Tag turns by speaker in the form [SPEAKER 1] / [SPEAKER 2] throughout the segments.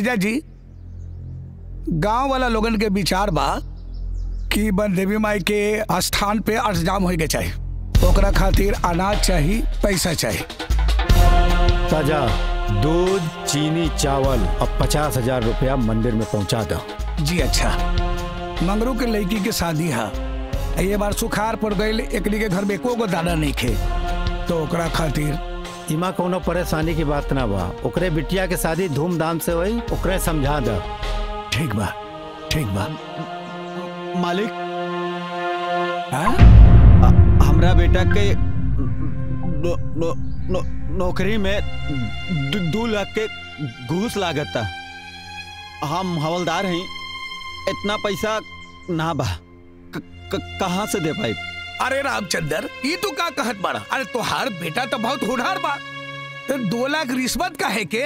[SPEAKER 1] जीजा जी गांव वाला लोगन के विचार बा कि बन देवी माई के स्थान पे अष्टजाम होए के चाहिए ओकरा खातिर अनाज चाहिए पैसा चाहिए
[SPEAKER 2] ताजा दूध चीनी चावल और पचास हजार रुपया मंदिर में पहुंचा दो
[SPEAKER 1] जी अच्छा मंगरू के लड़की के शादी है ये बार सुखार पड़ गई एकनी के घर में एको गो दाना नहीं खे तो ओकरा खातिर
[SPEAKER 2] इमा कोनो परेशानी की बात ना बा ओकरे बिटिया के शादी धूमधाम से होई ओकरे समझा दो
[SPEAKER 1] ठीक बा ठीक बा
[SPEAKER 3] मालिक
[SPEAKER 1] हाँ?
[SPEAKER 3] हमरा बेटा के नो, नो, नो, नौकरी में दू, दू लाख के घूस लागता हम हवलदार हैं इतना पैसा ना बा क- क- कहाँ से दे पाई
[SPEAKER 1] अरे रामचंद्र ये तो का कहत बाड़ा अरे तोहार बेटा तो बहुत होनहार बा तो दो लाख रिश्वत का है के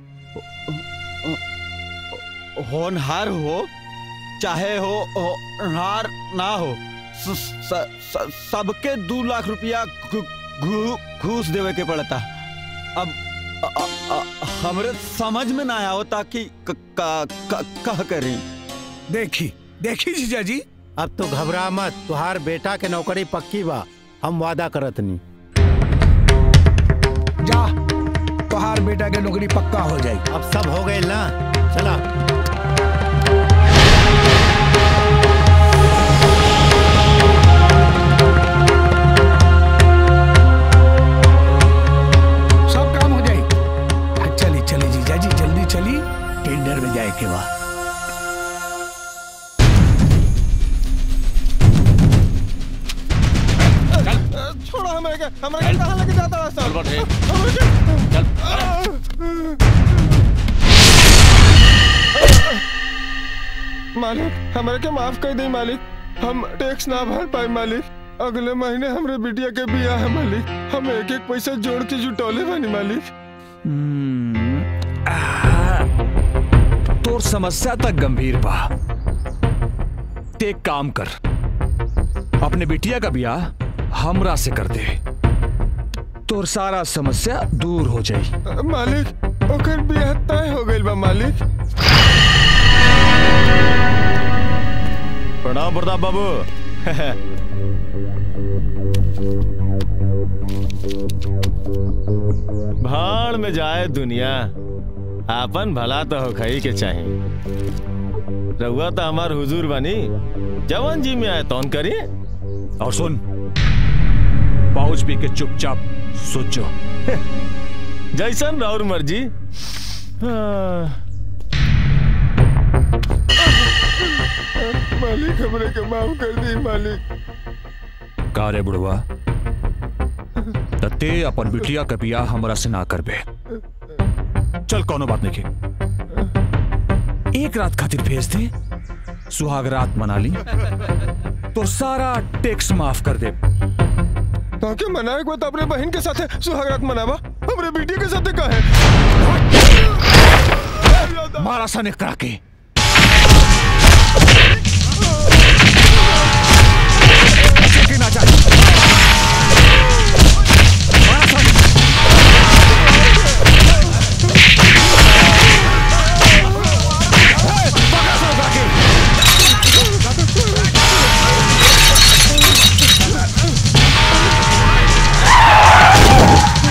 [SPEAKER 3] होनहार हो चाहे हो होनहार ना हो स- स- स- सबके दो लाख रुपया घू- घू- घूस देवे के पड़ता अब अ- अ- अ- हमरे समझ में ना आवता कि क- का- का- का करी
[SPEAKER 1] देखी देखी जीजा जी
[SPEAKER 2] अब तो घबरा मत तुहार बेटा के नौकरी पक्की बा हम वादा करत नहीं
[SPEAKER 1] जा तोहार बेटा के नौकरी पक्का हो जाए
[SPEAKER 2] अब सब हो गए ना चला
[SPEAKER 1] सब काम हो जाए चली चली जीजा जी जल्दी चली टेंडर में जाए के बाद
[SPEAKER 4] छोड़ो हमें के हमें के कहां लेके जाता है
[SPEAKER 5] चल बढ़े
[SPEAKER 4] मालिक हमारे के माफ कर दे मालिक हम टैक्स ना भर पाए मालिक अगले महीने हमरे बिटिया के बियाह है मालिक हम एक एक पैसा जोड़ के जुटौले बानी मालिक
[SPEAKER 5] तोर समस्या तक गंभीर बा ते एक काम कर अपने बिटिया का ब्याह हमरा से कर दे तोर सारा समस्या दूर हो जाई
[SPEAKER 4] मालिक ओकर बियाह तय हो गइल बा मालिक
[SPEAKER 6] प्रणाम प्रताप बाबू भाड़ में जाए दुनिया आपन भला तो हो खई के चाही रहुआ तो हमार हुजूर बनी जवन जी में आए तौन करी
[SPEAKER 5] और सुन पाउच पी के चुपचाप सोचो
[SPEAKER 6] जैसन राउर मर्जी हाँ,
[SPEAKER 4] मालिक हमरे के माफ कर दी मालिक
[SPEAKER 5] का रे बुढ़वा त ते अपन बिटिया के बियाह हमरा से ना करबे चल कोनो बात नहीं एक रात खातिर भेज दे सुहाग रात मना ली तो सारा टैक्स माफ कर दे
[SPEAKER 4] ताकि मनाए को तो अपने बहन के साथ सुहागरात मनावा हमरे बेटी के साथ का है
[SPEAKER 5] मारा सा ने करा के की ना जाए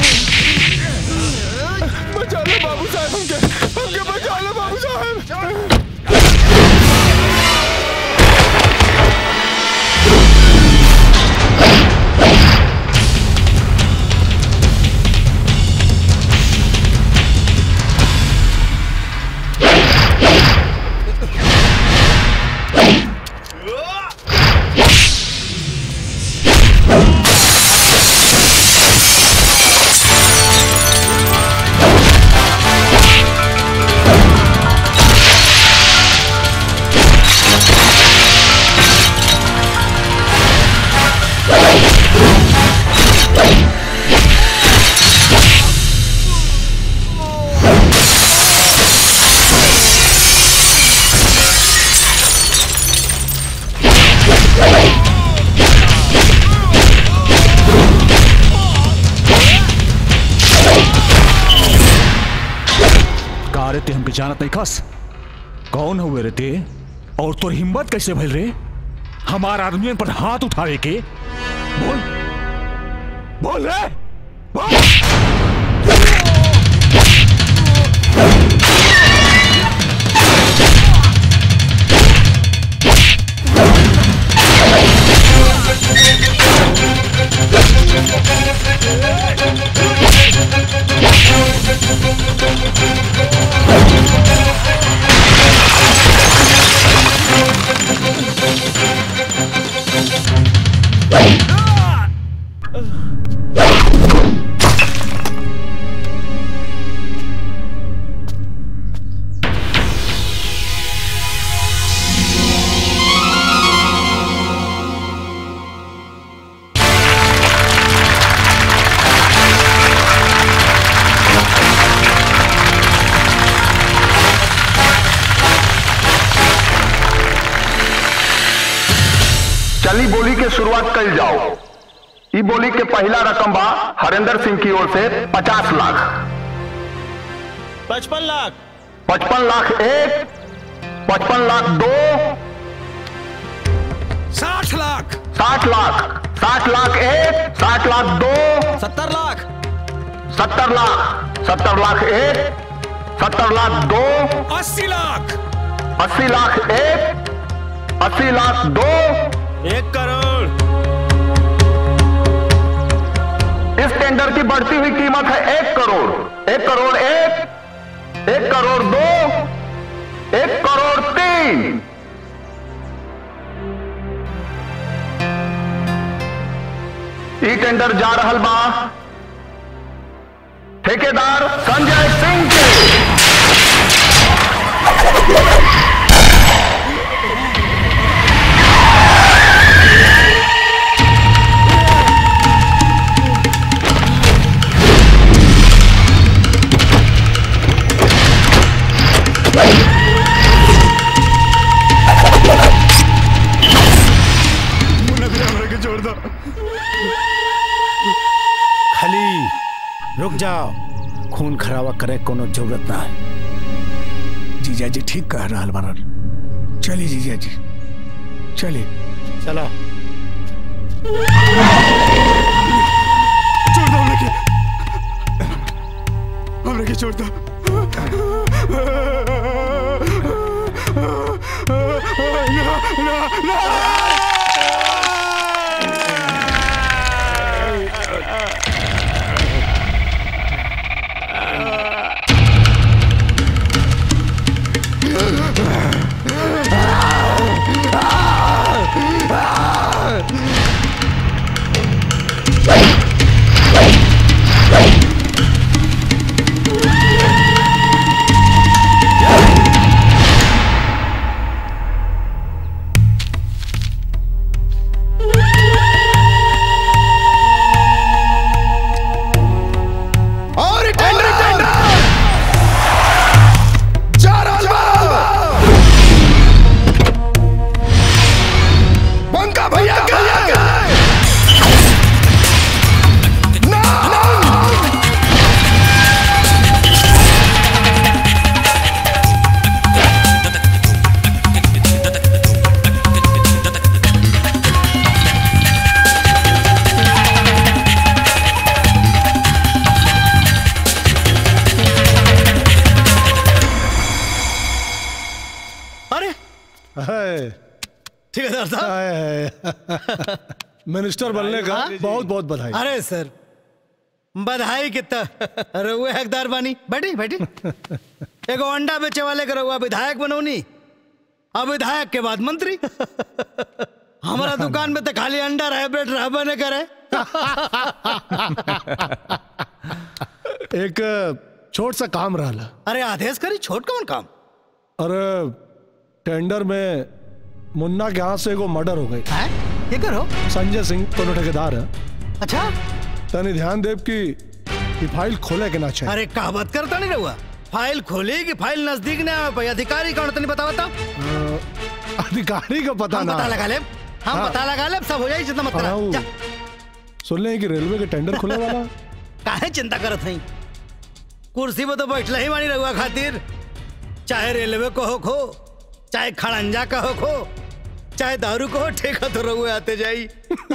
[SPEAKER 4] बचा लो बाबू साहब हमके हमके बचा लो बाबू साहब
[SPEAKER 5] जानत नहीं खस कौन हुए रे ते और तोर हिम्मत कैसे भइल रे हमार आदमियन पर हाथ उठावे के बोल बोल रे बोल
[SPEAKER 7] चली बोली के शुरुआत कल जाओ ई बोली के पहला रकम बा हरेंद्र सिंह की ओर से पचास लाख
[SPEAKER 6] पचपन लाख
[SPEAKER 7] पचपन लाख एक पचपन लाख दो
[SPEAKER 1] साठ लाख
[SPEAKER 7] साठ लाख साठ लाख एक साठ लाख दो
[SPEAKER 3] सत्तर लाख
[SPEAKER 7] सत्तर लाख सत्तर लाख एक सत्तर लाख दो
[SPEAKER 1] अस्सी लाख
[SPEAKER 7] अस्सी लाख एक अस्सी लाख दो
[SPEAKER 6] एक करोड़
[SPEAKER 7] इस टेंडर की बढ़ती हुई कीमत है एक करोड़ एक करोड़ एक एक करोड़ दो एक करोड़ तीन ई टेंडर जा रहल बा ठेकेदार संजय सिंह के
[SPEAKER 2] खाली रुक जाओ खून खराबा करे कोनो जरूरत ना है
[SPEAKER 1] जीजा जी ठीक कह रहा बारन चलिए जीजा जी चलिए
[SPEAKER 2] चलो
[SPEAKER 4] छोड़ दो हमने के हमने के छोड़ दो ना ना ना
[SPEAKER 1] और टेंडर टेंडर चार पंका भैया का ना
[SPEAKER 8] अरे ठेकेदार साहब
[SPEAKER 4] मिनिस्टर बनने का बहुत बहुत बधाई
[SPEAKER 8] अरे सर बधाई कितना रहुए हकदार बानी बैठी बैठी एगो अंडा बेचे वाले के रहुआ विधायक बनौनी अब विधायक के बाद मंत्री हमारा दुकान में तो खाली अंडा रहे ब्रेड रहबे नहीं करे
[SPEAKER 4] एक छोट सा काम रहा
[SPEAKER 8] अरे आदेश करी छोट कौन काम
[SPEAKER 4] अरे टेंडर में मुन्ना के हाथ से एगो मर्डर हो गई
[SPEAKER 8] है ये करो
[SPEAKER 4] संजय सिंह कोनो ठेकेदार है
[SPEAKER 8] अच्छा
[SPEAKER 4] तनी ध्यान देव की ये फाइल खोले के ना चाहिए
[SPEAKER 8] अरे कहावत करता नहीं रहुआ फाइल खोली कि फाइल नजदीक ने आवे भाई अधिकारी कौन तनी बतावा तो
[SPEAKER 4] अधिकारी का पता
[SPEAKER 8] हम
[SPEAKER 4] ना
[SPEAKER 8] पता लगा ले हम
[SPEAKER 4] हाँ।
[SPEAKER 8] पता लगा ले सब हो जाए जितना
[SPEAKER 4] हाँ,
[SPEAKER 8] मतलब
[SPEAKER 4] वो
[SPEAKER 8] जा
[SPEAKER 4] सुन ले कि रेलवे के टेंडर खुले वाला
[SPEAKER 8] काहे चिंता करत हई कुर्सी पे तो बैठले ही मानी रहुआ खातिर चाहे रेलवे को हो खो चाहे खड़ंजा का हो खो चाहे दारू को हो ठेका तो रहुए आते जाई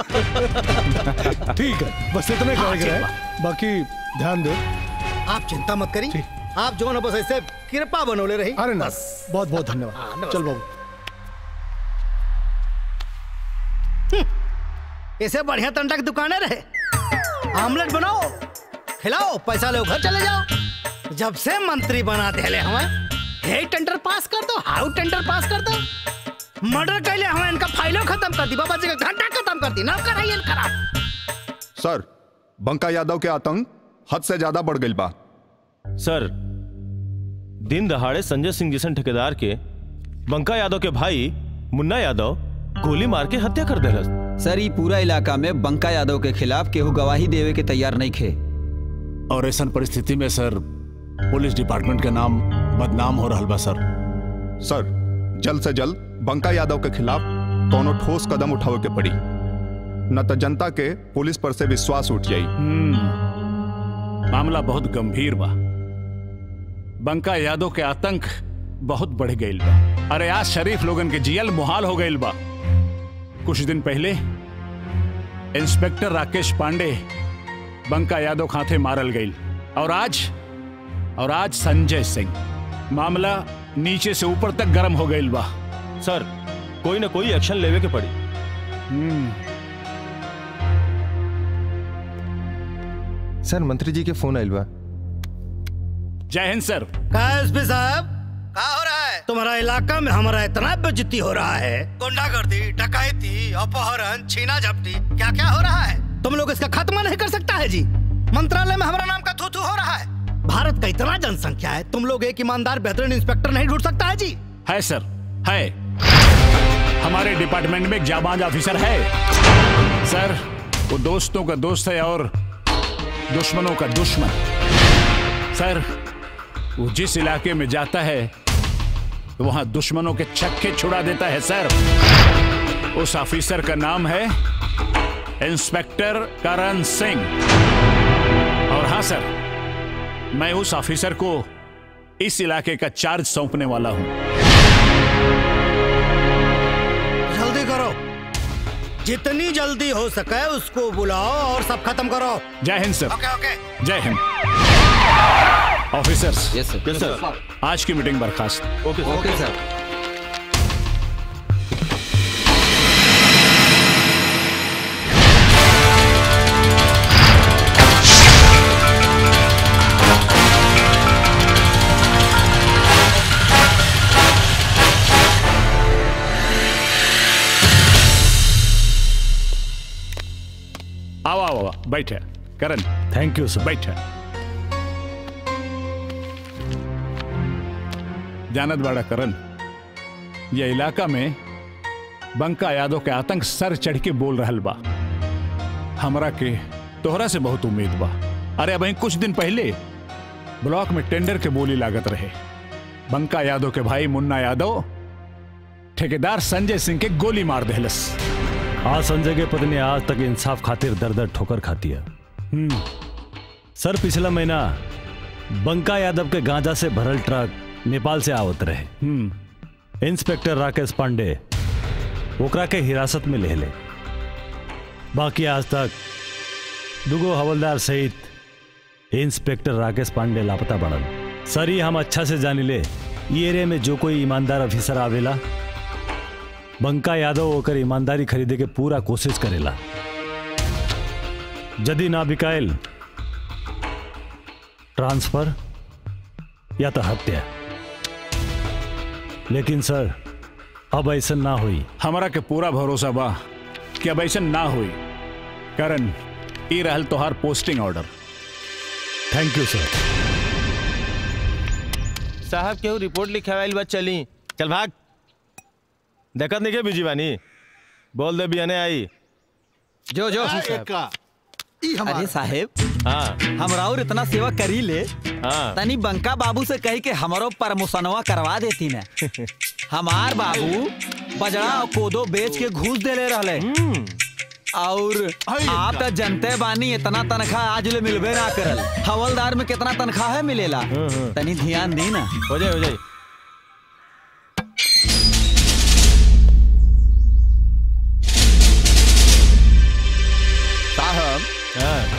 [SPEAKER 9] ठीक है बस इतने कह रहे हैं बाकी ध्यान दो
[SPEAKER 8] आप चिंता मत करी आप जो ना बस ऐसे कृपा बनोले रही
[SPEAKER 9] अरे ना
[SPEAKER 8] बस
[SPEAKER 9] बहुत बहुत
[SPEAKER 8] हाँ,
[SPEAKER 9] धन्यवाद
[SPEAKER 8] नमस्ते।
[SPEAKER 9] चल बाबू
[SPEAKER 8] इसे बढ़िया तंडा की दुकानें रहे आमलेट बनाओ खिलाओ पैसा लो घर चले जाओ जब से मंत्री बना देले हमें हे टेंडर पास कर दो हाउ टेंडर पास कर दो मर्डर कैले हमें इनका फाइलों खत्म कर दी बाबा जी का घंटा खत्म कर दी नौकर है ये खराब
[SPEAKER 10] सर बंका यादव के आतंक हद से ज्यादा बढ़ गई बा
[SPEAKER 6] सर दिन दहाड़े संजय सिंह जैसन ठेकेदार के बंका यादव के भाई मुन्ना यादव गोली मार के हत्या कर दिलस
[SPEAKER 3] सर ये पूरा इलाका में बंका यादव के खिलाफ केहू गवाही देवे के तैयार नहीं खे
[SPEAKER 11] और ऐसा परिस्थिति में सर पुलिस डिपार्टमेंट के नाम बदनाम हो रहा बा सर
[SPEAKER 10] सर जल्द से जल्द बंका यादव के खिलाफ कोनो ठोस कदम उठावे के पड़ी न तो जनता के पुलिस पर से विश्वास उठ जाई
[SPEAKER 11] मामला बहुत गंभीर बा बंका यादव के आतंक बहुत बढ़ गईल बा अरे आज शरीफ लोगन के जियल मुहाल हो गईल बा कुछ दिन पहले इंस्पेक्टर राकेश पांडे बंका यादव खाते मारल गईल और आज और आज संजय सिंह मामला नीचे से ऊपर तक गर्म हो गईल बा
[SPEAKER 6] सर कोई ना कोई एक्शन लेवे के पड़ी
[SPEAKER 4] सर मंत्री जी के फोन आयल बा
[SPEAKER 11] जय हिंद सर
[SPEAKER 8] का एसपी साहब का हो रहा है तुम्हारा इलाका में हमारा इतना बेइज्जती हो रहा है गुंडागर्दी डकैती अपहरण छीना झपटी क्या क्या हो रहा है तुम लोग इसका खात्मा नहीं कर सकता है जी मंत्रालय में हमारा नाम का थू थू हो रहा है भारत का इतना जनसंख्या है तुम लोग एक ईमानदार बेहतरीन इंस्पेक्टर नहीं ढूंढ सकता है जी
[SPEAKER 11] है सर है हमारे डिपार्टमेंट में एक जाबाज ऑफिसर है सर वो दोस्तों का दोस्त है और दुश्मनों का दुश्मन सर वो जिस इलाके में जाता है वहां दुश्मनों के छक्के छुड़ा देता है सर उस ऑफिसर का नाम है इंस्पेक्टर करण सिंह और हाँ सर मैं उस ऑफिसर को इस इलाके का चार्ज सौंपने वाला हूं
[SPEAKER 8] जल्दी करो जितनी जल्दी हो सके उसको बुलाओ और सब खत्म करो
[SPEAKER 11] जय हिंद सर
[SPEAKER 8] ओके ओके
[SPEAKER 11] जय Hind officers
[SPEAKER 3] yes sir
[SPEAKER 6] yes sir
[SPEAKER 11] आज की मीटिंग बर्खास्त
[SPEAKER 6] ओके सर
[SPEAKER 3] ओके सर
[SPEAKER 11] आओ आओ आओ बैठे करण
[SPEAKER 2] थैंक यू सर
[SPEAKER 11] बैठे जानत बाड़ा करण ये इलाका में बंका यादव के आतंक सर चढ़ के बोल रहल बा हमरा के तोहरा से बहुत उम्मीद बा अरे अब कुछ दिन पहले ब्लॉक में टेंडर के बोली लागत रहे बंका यादव के भाई मुन्ना यादव ठेकेदार संजय सिंह के गोली मार देहलस
[SPEAKER 2] आज संजय के पत्नी आज तक इंसाफ खातिर दर दर ठोकर खाती है सर पिछला महीना बंका यादव के गांजा से भरल ट्रक नेपाल से आवत रहे इंस्पेक्टर राकेश पांडे ओकरा के हिरासत में ले ले बाकी आज तक दुगो हवलदार सहित इंस्पेक्टर राकेश पांडे लापता बढ़ल सर ये हम अच्छा से जानी ले ये एरिया में जो कोई ईमानदार ऑफिसर आवेला बंका यादव होकर ईमानदारी खरीदे के पूरा कोशिश करेला यदि ना बिकायल ट्रांसफर या तो हत्या लेकिन सर अब ऐसा ना हुई
[SPEAKER 11] हमारा के पूरा भरोसा बा कि अब ऐसा ना हुई करण ई रहल तोहार posting order
[SPEAKER 2] thank you sir
[SPEAKER 6] साहब केहू रिपोर्ट लिखावाइल बा चली चल भाग देखत नहीं के बिजी बानी बोल दे बियाने आई
[SPEAKER 3] जो जो अरे साहेब
[SPEAKER 6] हाँ
[SPEAKER 3] हमरा और इतना सेवा करी ले
[SPEAKER 6] हाँ
[SPEAKER 3] तनी बंका बाबू से कही के हमारो प्रमोशनवा करवा देती न हमार बाबू बजड़ा और कोदो बेच के घूस देले रहले और आप तो जनते बानी इतना तनख्वाह आज ले मिलबे ना करल हवलदार में कितना तनख्वाह है मिलेला तनी ध्यान दी ना
[SPEAKER 6] हो जाए हो जाए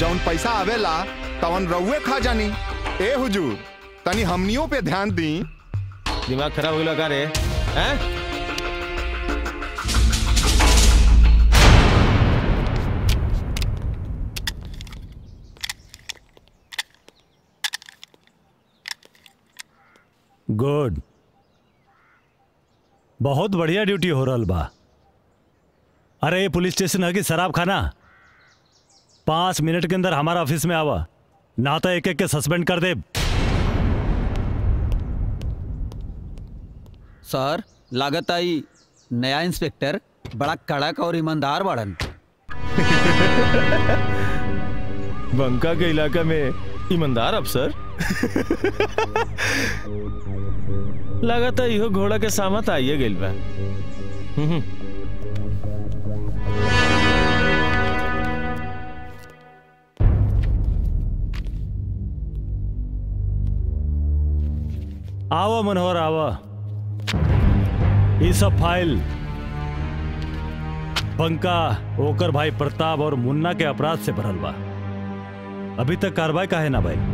[SPEAKER 10] जौन पैसा आवेला तवन रउए खा जानी ए हुजूर तनी हमनियों पे ध्यान दी
[SPEAKER 6] दिमाग खराब हो गया का रे हैं
[SPEAKER 2] गुड बहुत बढ़िया ड्यूटी हो रहा बा अरे ये पुलिस स्टेशन है कि शराब खाना पांच मिनट के अंदर हमारा ऑफिस में आवा ना तो एक एक के सस्पेंड कर दे
[SPEAKER 3] सर लागत आई नया इंस्पेक्टर बड़ा कड़क और ईमानदार बाड़न
[SPEAKER 6] बंका के इलाका में ईमानदार अफसर लगाता इहो घोड़ा के सामत आइए गेल बा हम्म,
[SPEAKER 2] आवा मनोहर आवा ये सब फाइल बंका ओकर भाई प्रताप और मुन्ना के अपराध से भरल बा अभी तक कार्रवाई का है ना भाई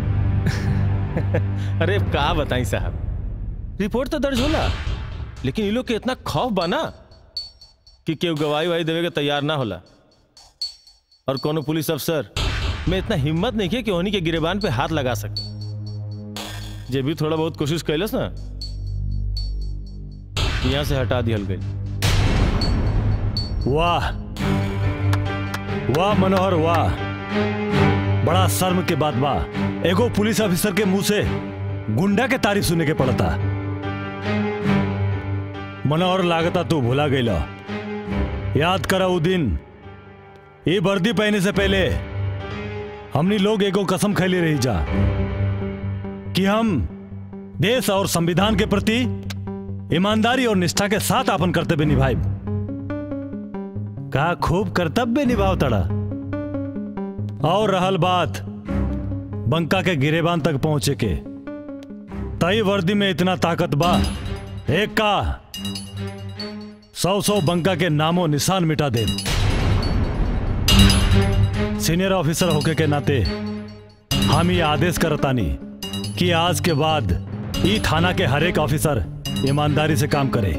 [SPEAKER 6] अरे का बताई साहब रिपोर्ट तो दर्ज होला लेकिन इन लोग के इतना खौफ बा ना कि केहू गवाही वाही देवे के तैयार ना होला और कोनो पुलिस अफसर में इतना हिम्मत नहीं है कि उन्हीं के गिरेबान पे हाथ लगा सके जे भी थोड़ा बहुत कोशिश कैलस ना यहाँ से हटा दिहल गई
[SPEAKER 2] वाह वाह मनोहर वाह बड़ा शर्म के बात बा एगो पुलिस ऑफिसर के मुंह से गुंडा के तारीफ सुने के पड़ता मनोहर लागता तू भुला गईला याद करा उ दिन ये वर्दी पहने से पहले हमनी लोग एगो कसम खैले रही जा कि हम देश और संविधान के प्रति ईमानदारी और निष्ठा के साथ अपन कर्तव्य निभाए का खूब कर्तव्य निभाव तड़ा और रहल बात बंका के गिरेबान तक पहुंचे के तई वर्दी में इतना ताकत बा एक का सौ सौ बंका के नामों निशान मिटा दे सीनियर ऑफिसर होके के नाते हम ये आदेश करतानी कि आज के बाद ई थाना के हर एक ऑफिसर ईमानदारी से काम करे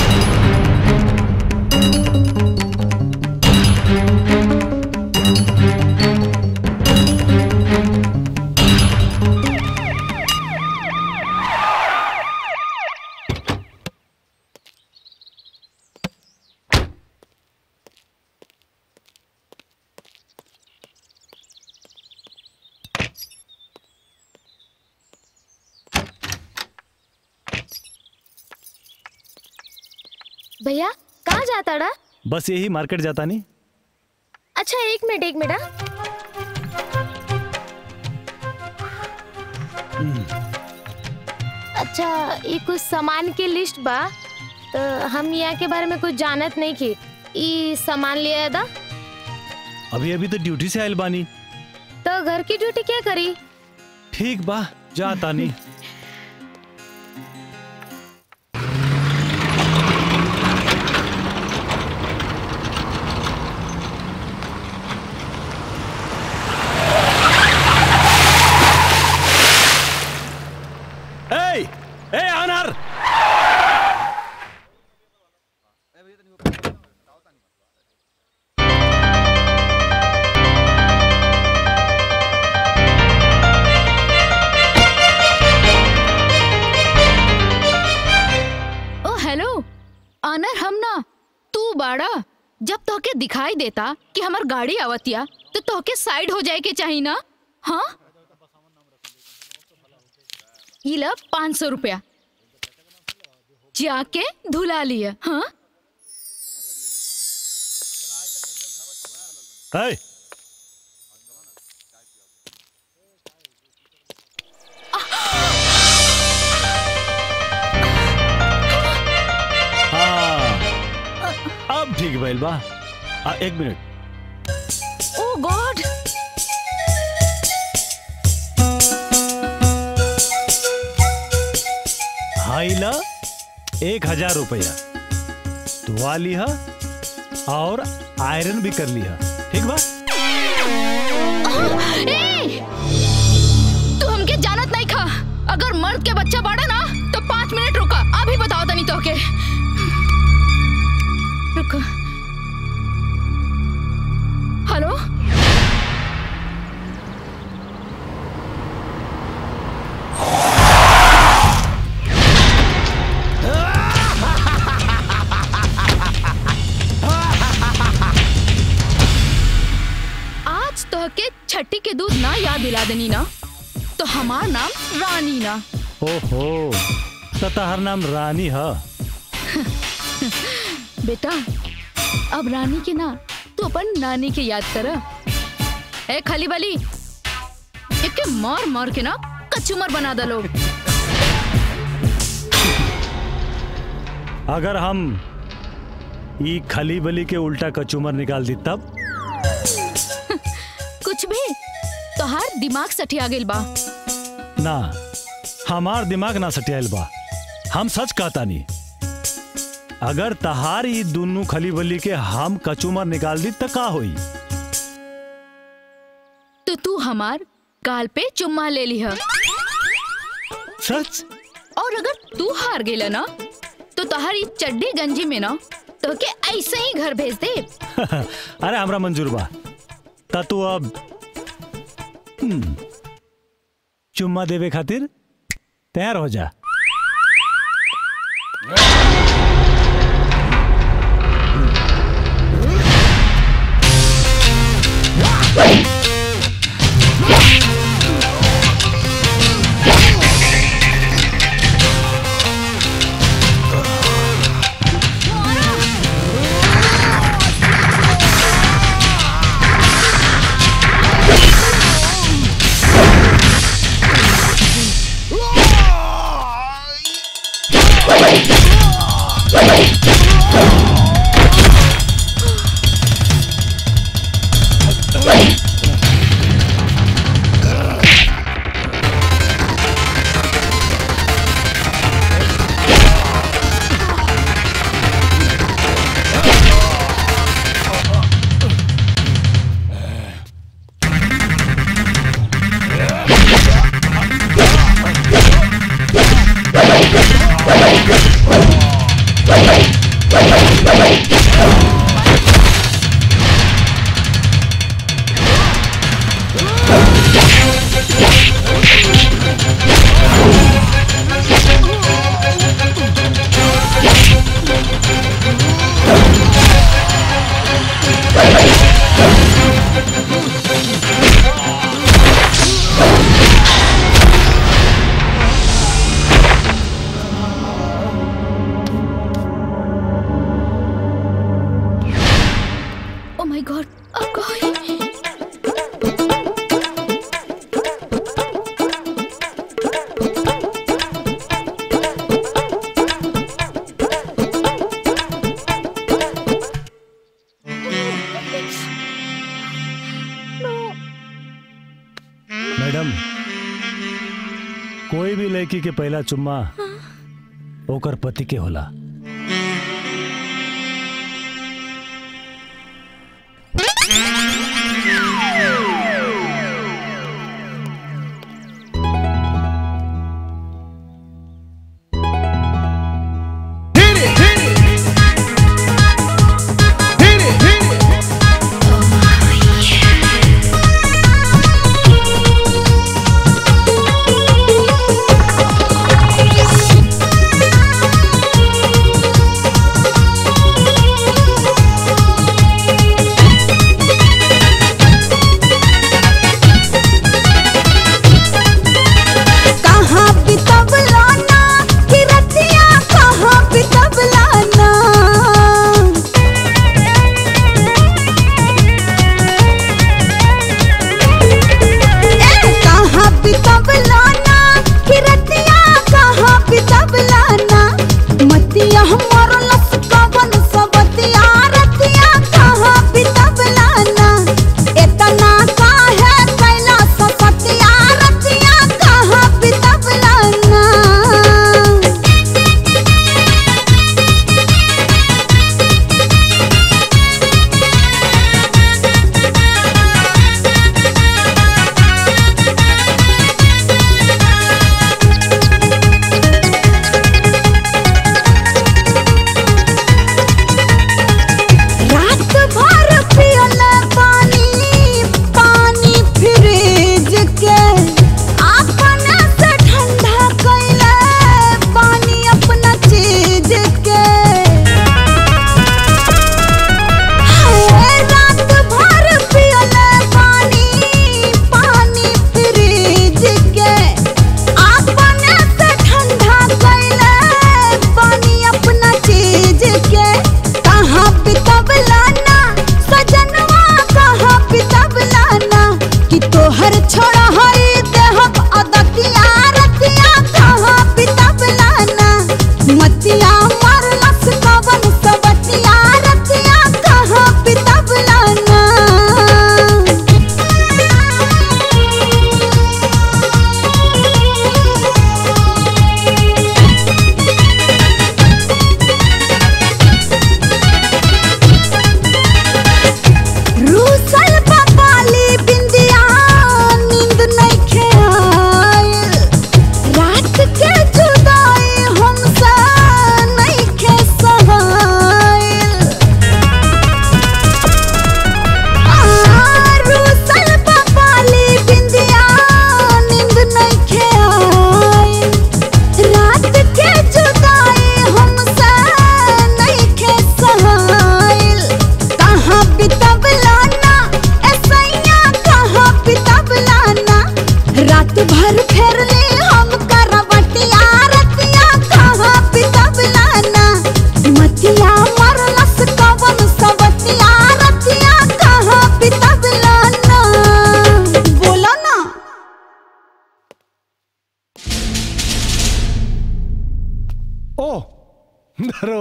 [SPEAKER 12] भैया कहाँ जाता डा
[SPEAKER 2] बस यही मार्केट जाता नहीं
[SPEAKER 12] अच्छा एक मिनट एक मिनट हाँ। अच्छा ये कुछ सामान के लिस्ट बा तो हम यहाँ के बारे में कुछ जानत नहीं की ई सामान लिया था
[SPEAKER 2] अभी अभी तो ड्यूटी से आयल बानी
[SPEAKER 12] तो घर की ड्यूटी क्या करी
[SPEAKER 2] ठीक बा जाता नहीं Hey! Hey, Anar!
[SPEAKER 13] ओ हेलो आनर हम ना तू बाड़ा जब तोहके दिखाई देता कि हमार गाड़ी आवतिया तो तोहके साइड हो जाए के चाहिए ना हाँ ई लब पाँच सौ रुपया जाके धुला लिया हाँ
[SPEAKER 2] Hey! हाँ अब ठीक भइल बा आ, एक मिनट
[SPEAKER 13] ओ गॉड
[SPEAKER 2] हाइला एक हजार रुपया धुआ लिहा और आयरन भी कर लिहा ठीक बा
[SPEAKER 13] ए! तू हमके जानत नहीं खा अगर मर्द के बच्चा बाड़ा ना तो पाँच मिनट रुका अभी बताओ तनी तो के रुको हेलो आज तो के छठी के दूध ना याद दिला देनी ना तो हमार नाम रानी ना
[SPEAKER 2] ओहो तो तहर नाम रानी है
[SPEAKER 13] बेटा अब रानी के ना तू अपन नानी के याद कर ए खाली वाली एक मार मार के ना कचूमर बना दो लोग
[SPEAKER 2] अगर हम ई खली बली के उल्टा कचूमर निकाल दी तब
[SPEAKER 13] कुछ भी तोहार दिमाग सठिया गेल बा
[SPEAKER 2] ना हमार दिमाग ना सटियाल बा हम सच कहता नहीं अगर तहार ई दुनू खली बली के हम कचूमर निकाल दी तो का होई
[SPEAKER 13] तो तू हमार गाल पे चुम्मा ले ली है
[SPEAKER 2] सच
[SPEAKER 13] और अगर तू हार गेला ना तो तोहारी चड्डी गंजी में ना तो के ऐसे ही घर भेज दे
[SPEAKER 2] अरे हमरा मंजूर बा ता तू अब हम्म, चुम्मा देवे खातिर तैयार हो जा
[SPEAKER 13] ओ माय गॉड अब का होई
[SPEAKER 2] मैडम कोई भी लड़की के पहला चुम्मा ओकर पति के होला
[SPEAKER 14] Thank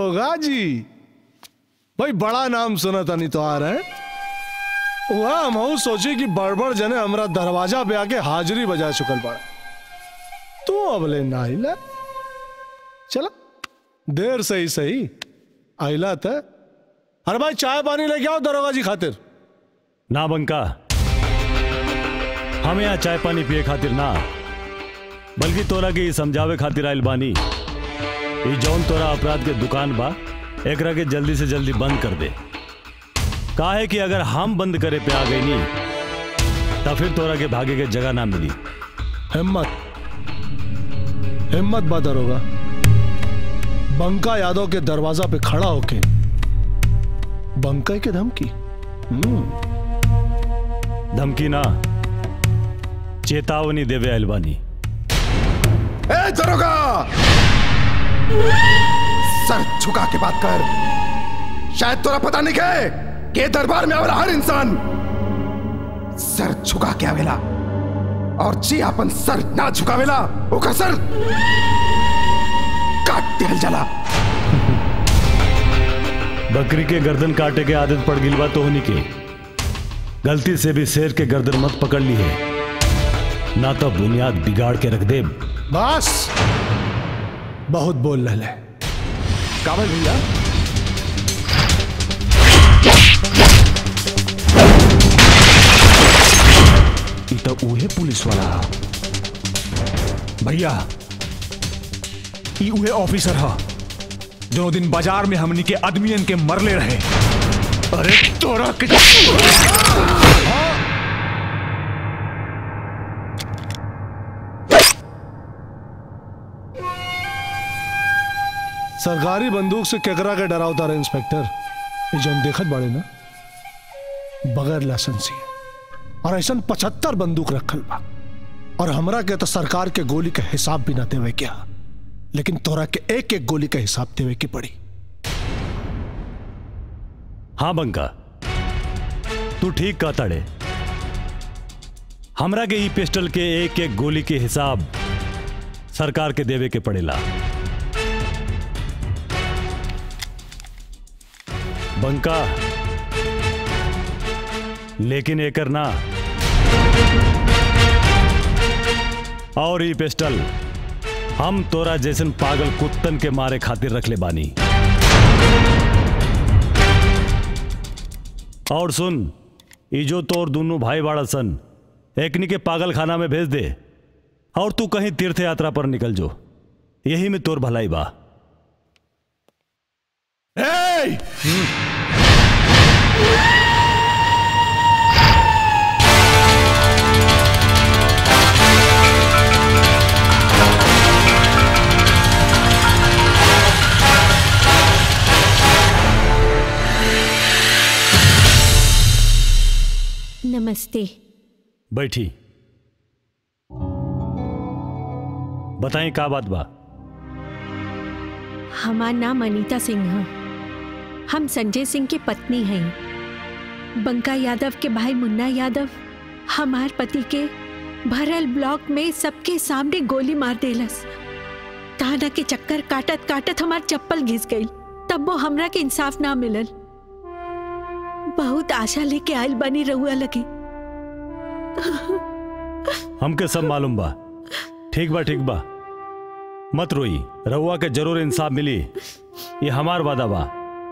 [SPEAKER 9] दरोगा जी भाई बड़ा नाम सुना था नहीं तो आ रहे वह हम हूँ सोची कि बड़बड़ जने हमरा दरवाजा पे आके हाजिरी बजा चुकल पड़ा तू अबले ना आइला चला देर से ही सही आइला था अरे भाई चाय पानी लेके आओ दरोगा जी खातिर
[SPEAKER 2] ना बंका हम यहाँ चाय पानी पिए खातिर ना बल्कि तोरा के ई समझावे खातिर आइल बानी ई जौन तोरा अपराध के दुकान बा एकरा के जल्दी से जल्दी बंद कर दे काहे कि अगर हम बंद करे पे आ गई नी तब फिर तोरा के भागे के जगह ना मिली
[SPEAKER 9] हिम्मत हिम्मत बा दरोगा बंका यादव के दरवाजा पे खड़ा होके बंका के धमकी हम्म
[SPEAKER 2] धमकी ना चेतावनी देवे आइल बानी
[SPEAKER 10] ए दरोगा सर झुका के बात कर शायद तोरा पता नहीं है के दरबार में आवेला हर इंसान सर झुका के आवेला और जी अपन सर ना झुकावेला ओकर सर काट दिहल जाला
[SPEAKER 2] बकरी के गर्दन काटे के आदत पड़ गिल बा तोहनी के गलती से भी शेर के गर्दन मत पकड़ ली है ना तो बुनियाद बिगाड़ के रख दे
[SPEAKER 9] बस बहुत बोल रहे
[SPEAKER 10] कावल भैया
[SPEAKER 5] ई तो उहे पुलिस वाला हा। भैया ई उहे ऑफिसर हा जो दिन बाजार में हमनी के आदमियन के मरले रहे अरे तोरा के
[SPEAKER 9] सरकारी बंदूक से केकरा के डरावता रहे इंस्पेक्टर ये जो देखत बाड़े ना बगैर लाइसेंस ही और ऐसा पचहत्तर बंदूक रखल बा और हमरा के तो सरकार के गोली का हिसाब भी ना देवे क्या लेकिन तोरा के एक एक गोली का हिसाब देवे की पड़ी
[SPEAKER 2] हाँ बंका तू ठीक कहता ड़े हमरा के ई पिस्टल के एक एक गोली के हिसाब सरकार के देवे के पड़ेला बंका लेकिन एकर ना और ई पिस्टल हम तोरा जैसन पागल कुत्तन के मारे खातिर रख ले बानी और सुन ई जो तोर दोनों भाई बाड़ा सन एकनी के पागल खाना में भेज दे और तू कहीं तीर्थ यात्रा पर निकल जो यही में तोर भलाई बा
[SPEAKER 14] नमस्ते
[SPEAKER 2] बैठी बताएं का बात बा
[SPEAKER 14] हमार नाम अनीता सिंह है हम संजय सिंह की पत्नी हैं बंका यादव के भाई मुन्ना यादव हमार पति के भरल ब्लॉक में सबके सामने गोली मार देलस ताना के चक्कर काटत काटत हमार चप्पल घिस गई तब वो हमरा के इंसाफ ना मिलल बहुत आशा लेके आयल बनी रहुआ लगी
[SPEAKER 2] हमके सब मालूम बा ठीक बा ठीक बा मत रोई रहुआ के जरूर इंसाफ मिली ये हमार वादा बा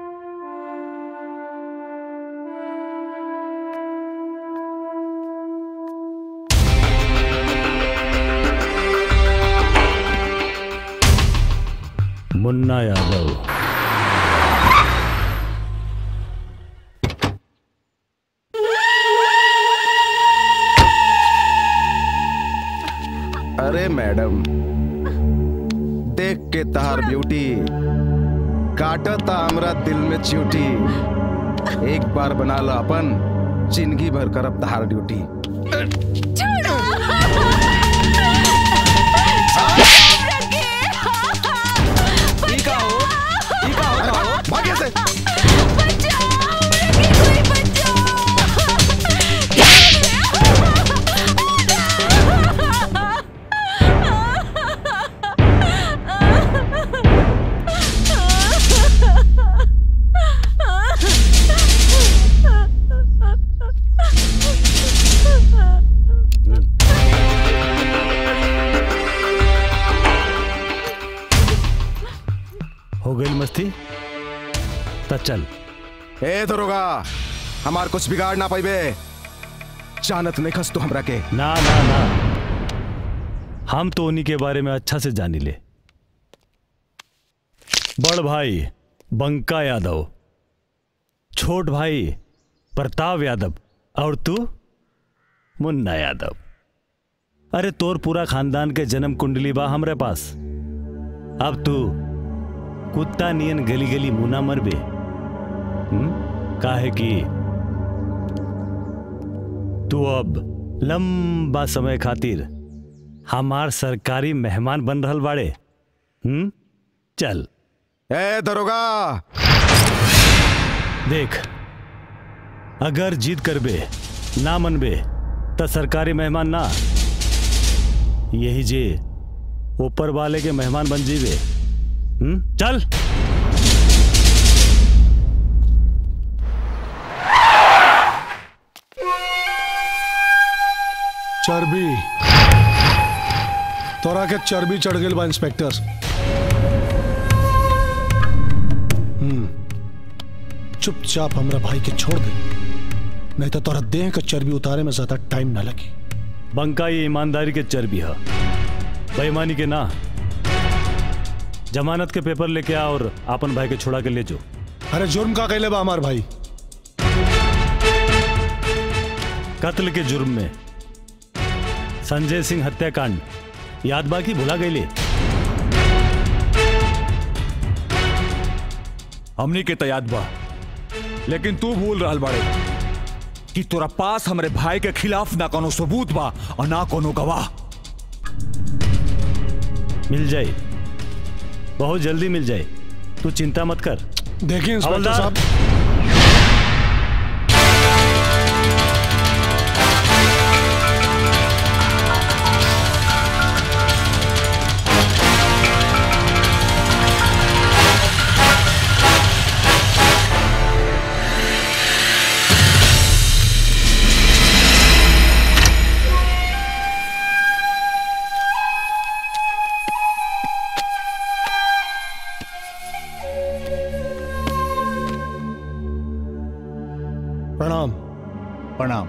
[SPEAKER 2] मुन्ना यादव
[SPEAKER 10] अरे मैडम देख के तहार ब्यूटी काटता हमरा दिल में च्यूटी एक बार बना लो अपन जिंदगी भर करब तहार ड्यूटी भाग्य से
[SPEAKER 2] जबरदस्ती तो चल
[SPEAKER 10] ए दरोगा हमार कुछ बिगाड़ ना पाइबे जानत नहीं खस तू हमरा के
[SPEAKER 2] ना ना ना हम तो उन्हीं के बारे में अच्छा से जानी ले बड़ भाई बंका यादव छोट भाई प्रताप यादव और तू मुन्ना यादव अरे तोर पूरा खानदान के जन्म कुंडली बा हमरे पास अब तू कुत्ता नियन गली गली मुना मरबे हम्म? काहे कि तू अब लंबा समय खातिर हमार सरकारी मेहमान बन रहल बाड़े हम्म चल
[SPEAKER 10] ए दरोगा
[SPEAKER 2] देख अगर जीत करबे ना मनबे त सरकारी मेहमान ना यही जे ऊपर वाले के मेहमान बन जीवे हम्म चल
[SPEAKER 9] चर्बी तोरा के चर्बी चढ़ गई बा इंस्पेक्टर हम्म चुपचाप हमरा भाई के छोड़ दे नहीं तो तोरा देह के चर्बी उतारे में ज्यादा टाइम ना लगी
[SPEAKER 2] बंका ये ईमानदारी के चर्बी है बेईमानी के ना जमानत के पेपर लेके आ और आपन भाई के छोड़ा के ले जो
[SPEAKER 9] अरे जुर्म का कैले बा हमार भाई
[SPEAKER 2] कत्ल के जुर्म में संजय सिंह हत्याकांड याद बाकी भुला गईले
[SPEAKER 5] हमनी के तयाद बा लेकिन तू भूल रहल बाड़े कि तोरा पास हमरे भाई के खिलाफ ना कोनो सबूत बा और ना कोनो गवाह
[SPEAKER 2] मिल जाए बहुत जल्दी मिल जाए तू चिंता मत कर
[SPEAKER 9] देखिए इंस्पेक्टर
[SPEAKER 2] हवलदार।
[SPEAKER 9] साहब प्रणाम
[SPEAKER 11] प्रणाम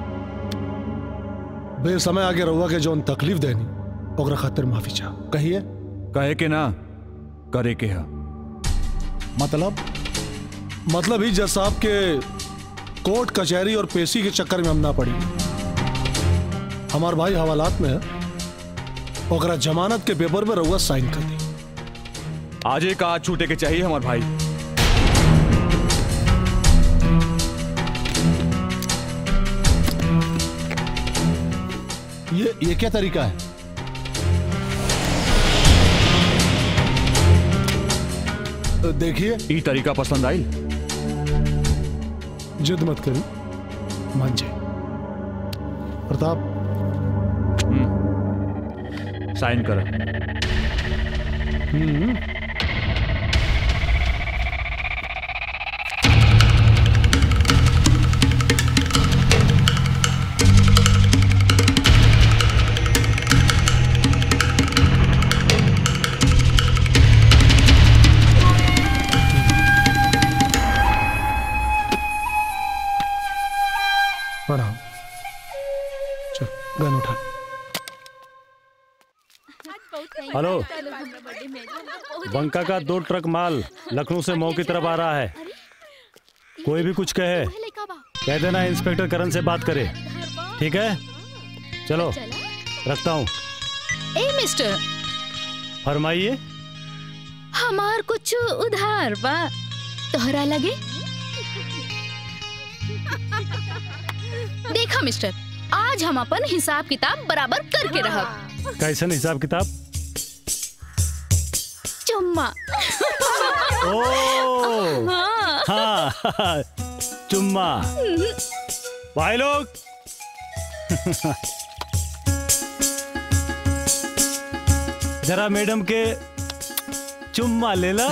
[SPEAKER 9] बेसमय आगे रहुआ के जौन तकलीफ देनी ओकरा खातिर माफी चाह कहिए
[SPEAKER 5] कहे के ना करे के है
[SPEAKER 9] मतलब मतलब ही जज साहब के कोर्ट कचहरी और पेशी के चक्कर में हम ना पड़ी हमार भाई हवालात में है ओकरा जमानत के पेपर में रहुआ साइन कर दी
[SPEAKER 5] आज एक आज छूटे के चाहिए हमार भाई
[SPEAKER 9] ये ये क्या तरीका है देखिए
[SPEAKER 5] ई तरीका पसंद आई
[SPEAKER 9] जिद मत करी मान जाए प्रताप
[SPEAKER 5] साइन कर
[SPEAKER 9] हम्म प्रणाम चल गन उठा
[SPEAKER 2] हेलो बंका का दो ट्रक माल लखनऊ से मऊ की तरफ आ रहा है कोई भी कुछ कहे कह देना इंस्पेक्टर करण से बात करे ठीक है चलो रखता हूँ
[SPEAKER 13] ए मिस्टर
[SPEAKER 2] फरमाइए
[SPEAKER 13] हमार कुछ उधार बा तोहरा लगे देखा मिस्टर आज हम अपन हिसाब किताब बराबर करके रहब
[SPEAKER 2] कैसन हिसाब किताब
[SPEAKER 13] चुम्मा
[SPEAKER 2] ओ
[SPEAKER 13] हाँ
[SPEAKER 2] हाँ चुम्मा भाई लोग जरा मैडम के चुम्मा ले ला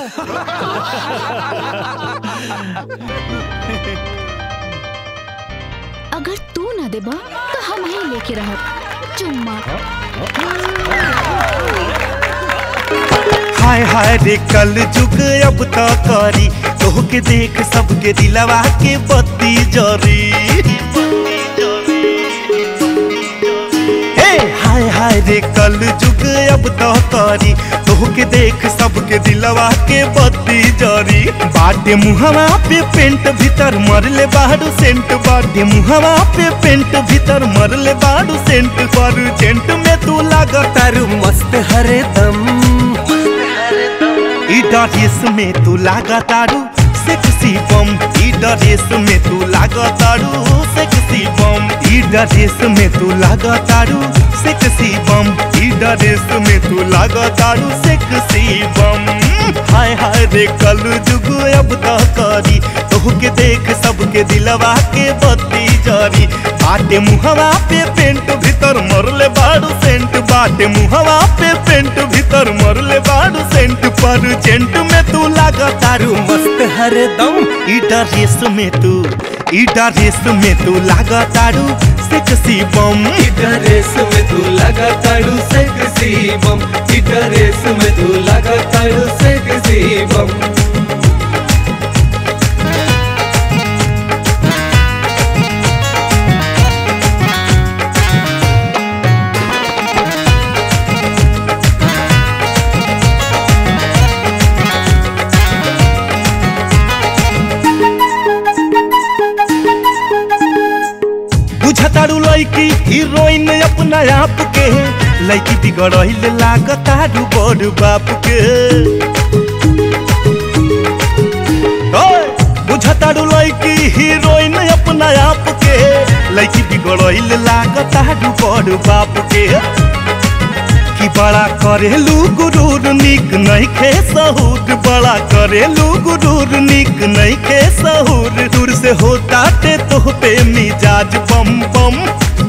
[SPEAKER 13] अगर तू ना देबा तो हम ही लेके रहब चुम्मा
[SPEAKER 15] हाय हाय रे कल जुग अब तो करी तोह के देख सबके दिलवा के बत्ती जरी हे हाय हाय रे कल जुग अब तो करी तोह के देख सबके दिलवा के बत्ती जरी बाटे मुहवा पे पेंट भीतर मरले बाड़ू सेंट बाटे मुहवा पे पेंट भीतर मरले बाड़ू सेंट पर जेंट में तू लागतारू मस्त हरे दम ई ड्रेस में तू लागतारू सेक्सी बम ई ड्रेस में तू लागतारू सेक्सी बम ई ड्रेस में तू लागतारू सेक्सी बम ई ड्रेस में तू लागतारू सेक्सी बम हाय हाय रे कल जुग अब तो करी तोह के देख सबके दिलवा के बत्ती जरी बाटे मुहवा पे पेंट भीतर मरले बाड़ू सेंट बाटे मुहवा पे पेंट भीतर मरले बाड़ू सेंट पर जेंट में तू लागतारू मस्त हरदम ई ड्रेस में तू ई ड्रेस में तू लागतारू सेक्सी बम
[SPEAKER 16] ई ड्रेस में तू लागतारू सेक्सी बम ई ड्रेस में तू लागतारू सेक्सी बम
[SPEAKER 15] बुझतारू लड़की हीरोइन अपना आप के लड़की बिगड़ल लागतारू बड़ बाप के ओए, बुझतारू लड़की हीरोइन अपना आप के लड़की बिगड़ल लागतारू बड़ बाप के कि बड़ा करेलू गुरूर निक नहीं खे सहूर बड़ा करेलू गुरूर निक नहीं खे सहूर दूर से होता ते तो पे मिजाज बम बम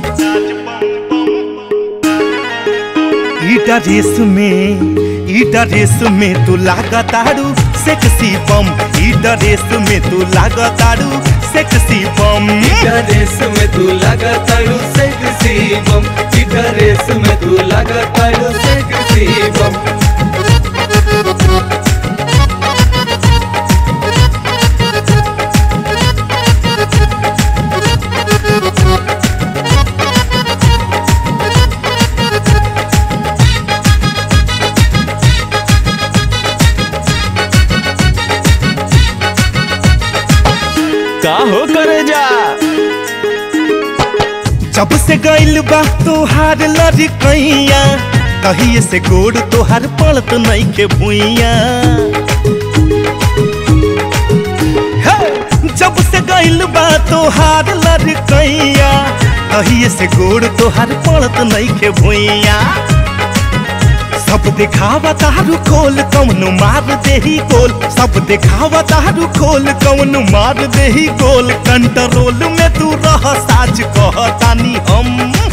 [SPEAKER 15] ई ड्रेस में ई ड्रेस में तू लागतारू सेक्सी बम ई ड्रेस में तू लागतारू सेक्सी बम
[SPEAKER 16] ई ड्रेस में तू लागतारू सेक्सी बम ई ड्रेस में तू लागतारू सेक्सी बम
[SPEAKER 6] का हो करे जा
[SPEAKER 15] जब से गइल बा तोहार लड़कैया कहिए से गोड़ तोहार पड़त नहीं के भुइया हे! जब से गइल बा तोहार लड़कैया कहिए से गोड़ तोहार पड़त नहीं के भुइया सब दिखावा तारू खोल कौन मार देही गोल सब दिखावा तारू खोल कौन मार देही गोल कंट्रोल में तू रह साच कहतानी हम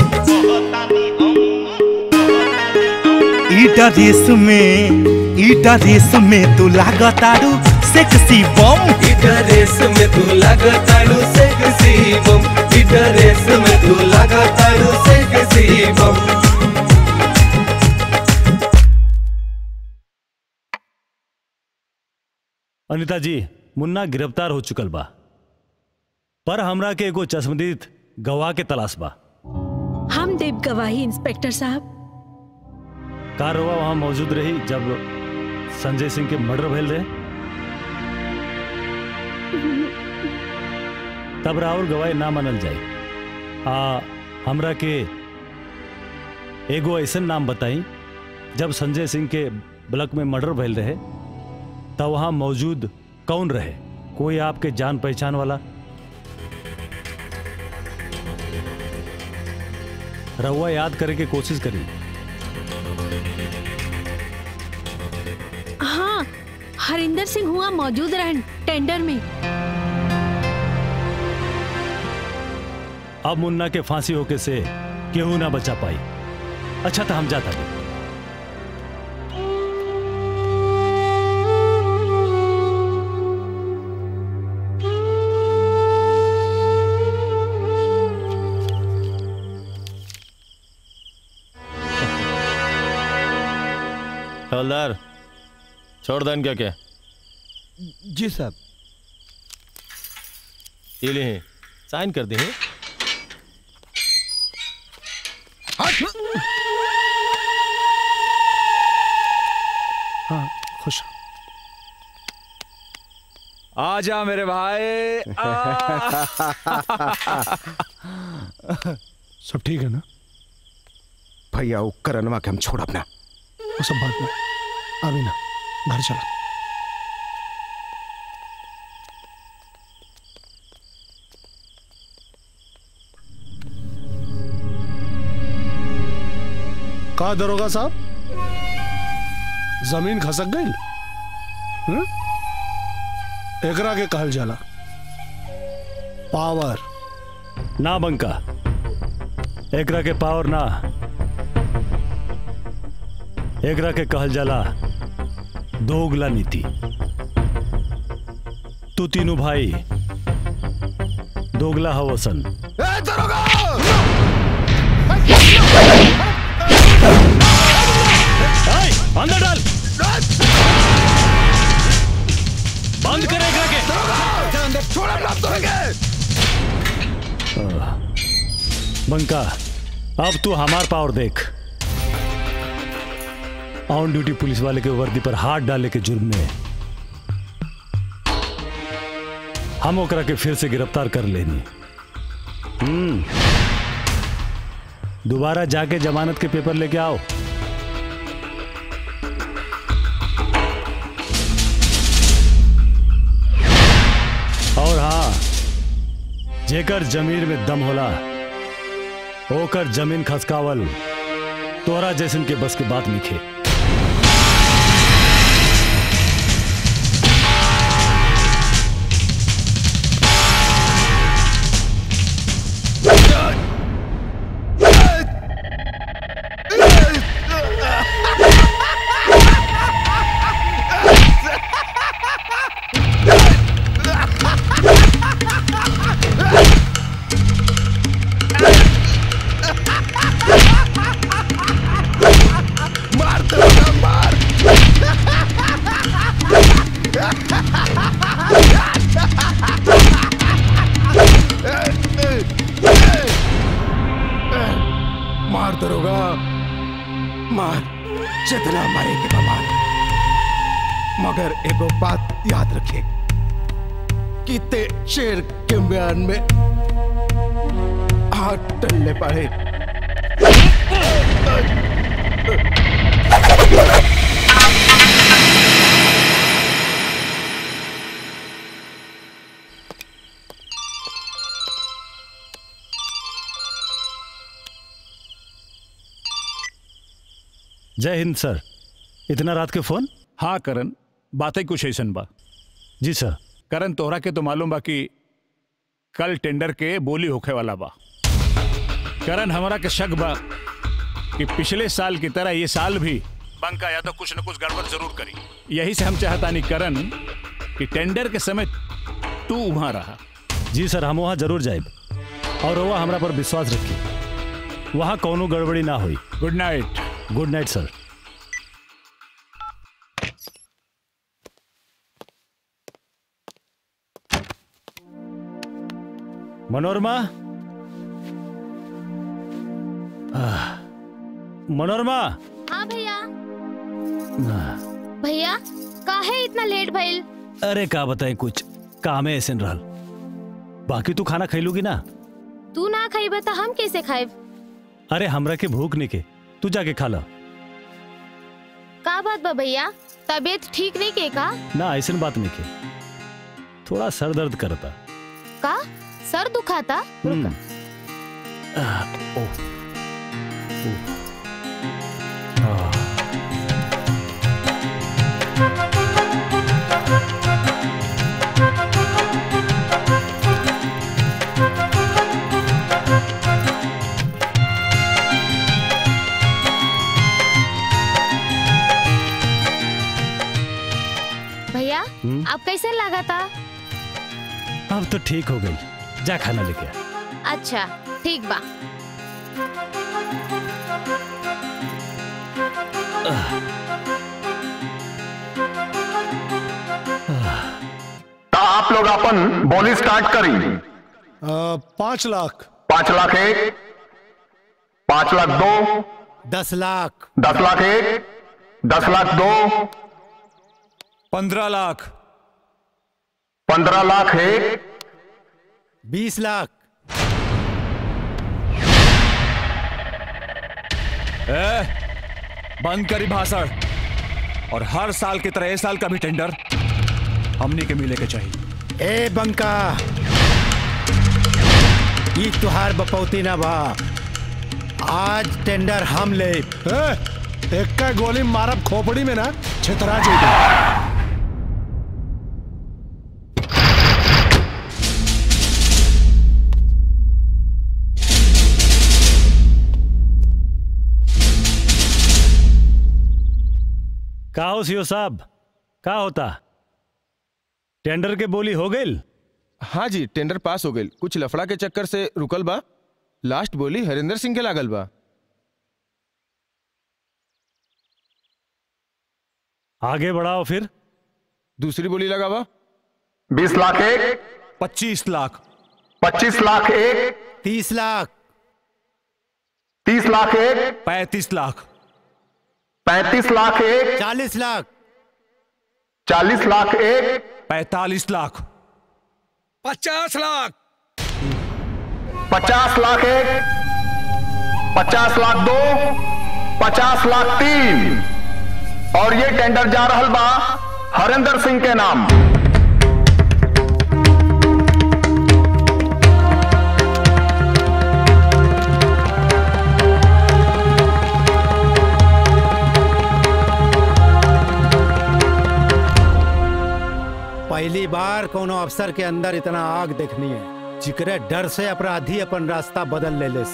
[SPEAKER 15] ई ड्रेस में ई ड्रेस में तू लागतारू सेक्सी बम
[SPEAKER 16] ई ड्रेस में तू लागतारू सेक्सी बम ई ड्रेस में तू लागतारू सेक्सी बम
[SPEAKER 2] अनिता जी मुन्ना गिरफ्तार हो चुकल बा पर हमरा के एगो चश्मदीद गवाह के तलाश बा
[SPEAKER 14] हम देव गवाही इंस्पेक्टर साहब
[SPEAKER 2] कार रवा वहां मौजूद रही जब संजय सिंह के मर्डर भइल रहे तब राहुल गवाही ना मानल जाए आ हमरा के एगो ऐसन नाम बताई जब संजय सिंह के ब्लॉक में मर्डर भइल रहे तब वहां मौजूद कौन रहे कोई आपके जान पहचान वाला रहुआ याद करे के कोशिश करी
[SPEAKER 14] हाँ हरिंदर सिंह हुआ मौजूद रहन टेंडर में
[SPEAKER 2] अब मुन्ना के फांसी होके से केहू ना बचा पाई अच्छा तो हम जाता नहीं
[SPEAKER 6] हवलदार छोड़ देन क्या क्या
[SPEAKER 3] जी साहब
[SPEAKER 6] ये ले साइन कर दे
[SPEAKER 9] हाँ खुश
[SPEAKER 5] आजा मेरे भाई
[SPEAKER 9] सब ठीक है ना
[SPEAKER 10] भैया वो करनवा के हम छोड़ अपना
[SPEAKER 9] वो सब बात में अभी ना घर चला कहा दरोगा साहब जमीन खसक गई हम्म? एकरा के कहल जाला पावर
[SPEAKER 2] ना बंका एकरा के पावर ना एकरा के कहल जाला दोगला नीति तू तीनों भाई दोगला हवसन अंदर डाल बंद करे एकरा के आह, बंका अब तू हमार पावर देख ऑन ड्यूटी पुलिस वाले के वर्दी पर हाथ डाले के जुर्म में हम ओकरा के फिर से गिरफ्तार कर लेनी हम्म दोबारा जाके जमानत के पेपर लेके आओ और हाँ जेकर जमीन में दम होला ओकर जमीन खसकावल तोरा जैसन के बस के बात लिखे
[SPEAKER 10] मार दरोगा मार मार दरोगा मार जितना मारे के बमार मगर एगो बात याद रखे कि ते शेर के बयान में हाथ टलने पड़े
[SPEAKER 2] जय हिंद सर इतना रात के फोन
[SPEAKER 11] हाँ करण बातें कुछ ऐसन बा
[SPEAKER 2] जी सर
[SPEAKER 11] करण तोहरा के तो मालूम बा कि कल टेंडर के बोली होखे वाला बा करण हमरा के शक बा कि पिछले साल की तरह ये साल भी बंका या तो कुछ न कुछ गड़बड़ जरूर करी यही से हम चाहतानी करण कि टेंडर के समय तू वहां रहा
[SPEAKER 2] जी सर हम वहाँ जरूर जाए और वह हमरा पर विश्वास रखी वहाँ कौनो गड़बड़ी ना हुई
[SPEAKER 11] good night
[SPEAKER 2] good night sir Manorama आह, मनोरमा
[SPEAKER 12] हाँ भैया
[SPEAKER 2] आह,
[SPEAKER 12] भैया काहे इतना लेट भइल
[SPEAKER 2] अरे का बताए कुछ काम है ऐसे रहल बाकी तू खाना खैलूगी ना
[SPEAKER 12] तू ना खाइबा त हम कैसे खाइब
[SPEAKER 2] अरे हमरा के भूख नहीं के तू जाके खा ला
[SPEAKER 12] का बात बा भैया तबीयत ठीक नहीं के का
[SPEAKER 2] ना ऐसे बात नहीं के थोड़ा सर दर्द करता
[SPEAKER 12] का सर दुखाता
[SPEAKER 2] हम्म। आह, ओह, ओह। आह।
[SPEAKER 12] भैया
[SPEAKER 2] हम्म?
[SPEAKER 12] अब कैसे लगा था
[SPEAKER 2] अब तो ठीक हो गई जा खाना लेके आ
[SPEAKER 12] अच्छा ठीक बा
[SPEAKER 2] आह।
[SPEAKER 7] आप लोग अपन बोली स्टार्ट करी
[SPEAKER 9] आ, पाँच लाख
[SPEAKER 7] पांच लाख एक पांच लाख दो
[SPEAKER 8] दस लाख
[SPEAKER 7] दस लाख एक दस लाख दो
[SPEAKER 5] पंद्रह लाख
[SPEAKER 7] पंद्रह लाख एक
[SPEAKER 8] बीस लाख
[SPEAKER 5] ए, बंद करी भाषण और हर साल की तरह इस साल का भी टेंडर हमनी के मिले के चाहिए
[SPEAKER 8] ए बंका ई तुहार बपौती ना बा आज टेंडर हम ले
[SPEAKER 9] ए, एक का गोली मारब खोपड़ी में ना छितरा जाएगी
[SPEAKER 2] का हो सीओ साहब का होता टेंडर के बोली हो गई
[SPEAKER 17] हाँ जी टेंडर पास हो गई कुछ लफड़ा के चक्कर से रुकल बा लास्ट बोली हरिंदर सिंह के लागल बा
[SPEAKER 2] आगे बढ़ाओ फिर
[SPEAKER 17] दूसरी बोली लगा बा
[SPEAKER 7] बीस लाख एक
[SPEAKER 5] पच्चीस लाख
[SPEAKER 7] पच्चीस लाख एक
[SPEAKER 8] तीस लाख
[SPEAKER 7] तीस लाख एक
[SPEAKER 5] पैंतीस लाख
[SPEAKER 7] पैंतीस लाख एक
[SPEAKER 8] चालीस लाख
[SPEAKER 7] चालीस लाख एक
[SPEAKER 5] पैतालीस लाख
[SPEAKER 1] पचास लाख
[SPEAKER 7] पचास लाख एक पचास लाख दो पचास लाख तीन और ये टेंडर जा रहल बा हरिंदर सिंह के नाम
[SPEAKER 8] पहली बार कोनो अफसर के अंदर इतना आग देखनी है जिकरे डर से अपराधी अपन रास्ता बदल ले लेस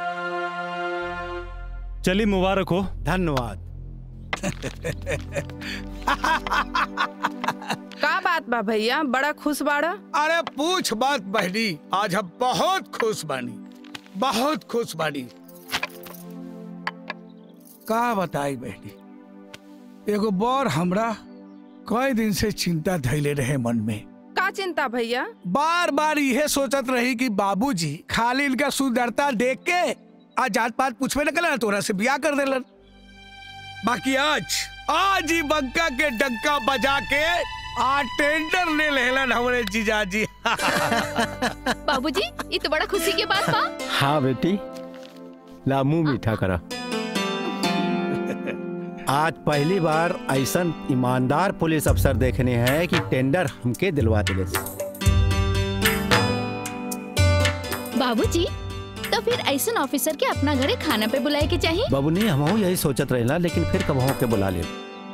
[SPEAKER 2] चली मुबारक हो
[SPEAKER 8] धन्यवाद
[SPEAKER 18] का बात बा भैया बड़ा खुश बाड़ा
[SPEAKER 1] अरे पूछ बात बहनी आज हम बहुत खुश बानी बहुत खुश बानी का बताई बहनी एगो बौर हमरा कई दिन से चिंता धैले रहे मन में
[SPEAKER 18] का चिंता भैया
[SPEAKER 1] बार बार यह सोचत रही कि बाबूजी खाली इनका सुंदरता देख के आज जात पात पूछवे न कला तोरा से ब्याह कर देलन बाकी आज आज ही बंका के डंका बजा के आ टेंडर ले लेलन हमरे जीजाजी
[SPEAKER 13] बाबूजी ये तो बड़ा खुशी के बात बा
[SPEAKER 8] हाँ बेटी ला मुंह मीठा करा आज पहली बार ऐसा ईमानदार पुलिस अफसर देखने हैं कि टेंडर हमके दिलवा दिले
[SPEAKER 13] बाबूजी तो फिर ऐसा ऑफिसर के अपना घरे खाना पे बुलाए के चाहिए
[SPEAKER 8] बाबू नहीं हम यही सोचत रहेला लेकिन फिर कब के बुला ले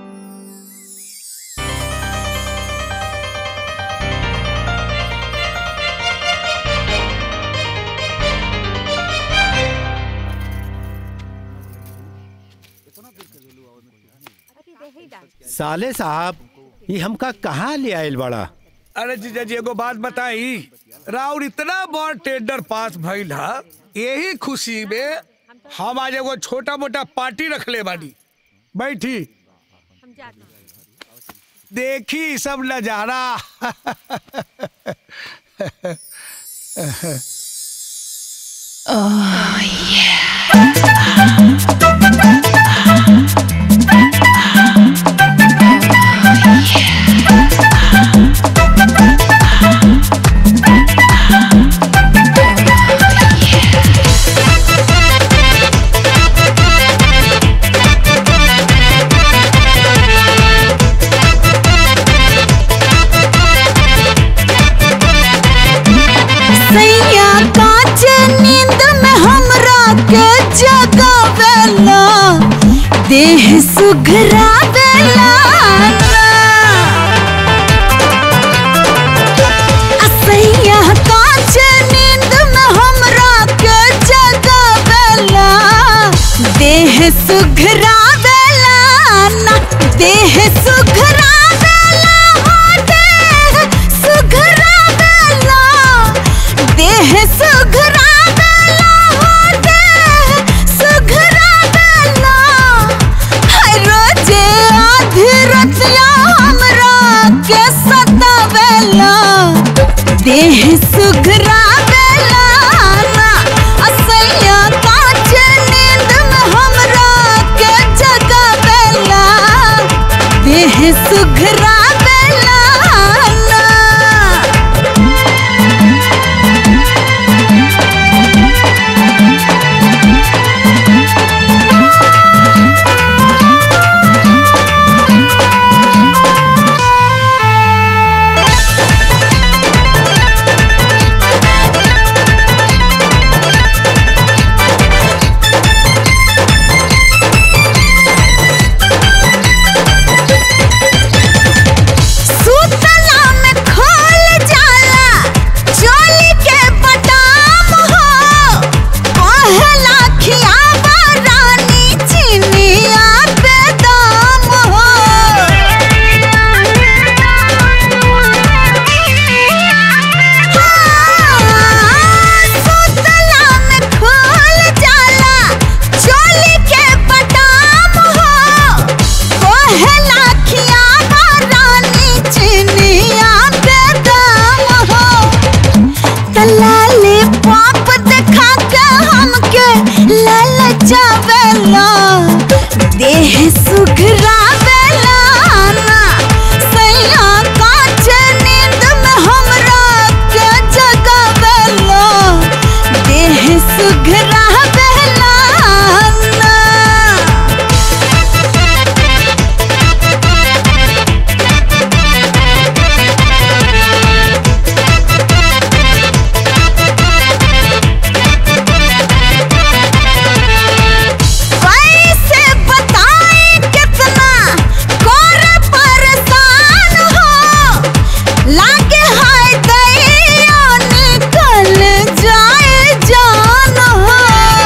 [SPEAKER 8] साले साहब ये हमका कहाँ ले आयल बड़ा
[SPEAKER 1] अरे जीजाजी एगो बात बताई राउर इतना बड़ टेंडर पास भइल हा यही खुशी में हम आज एगो छोटा मोटा पार्टी रख ले बानी बैठी देखी सब नजारा
[SPEAKER 19] सैया काच नींद में हमरा के जगावेला देह सुघरावेला सैया काच नींद में हमरा के जगावेला देह सुघरावेला ना देह सुघरावेला हो देह सुघरावेला देह सुघरावेला हो देह सुघरावेला हाय रोजे आधी रतिया हमरा के सतावेला के ललचावेला देह सुघरावेला ना सैया काच नींद में हमरा के जगावेला देह सुघरावेला ना कैसे बताएं कितना कोर परेशान हो लागे हाय दैया निकल जाए जान हो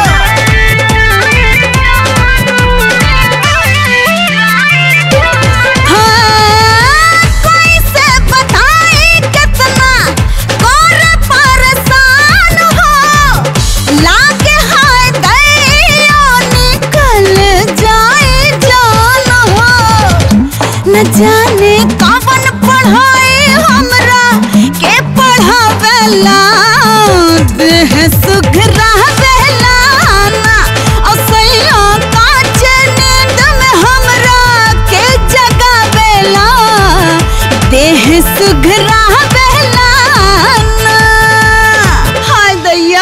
[SPEAKER 19] हाँ, कैसे बताएं कितना कोर परेशान हो लागे हाय दैया निकल जाए जान हो न जाने कवन पढ़ाई हमरा के पढ़ावेला देह सुघरावेला ना असैया काच नींद में हमरा के जगावेला देह सुघरावेला ना हाय दैया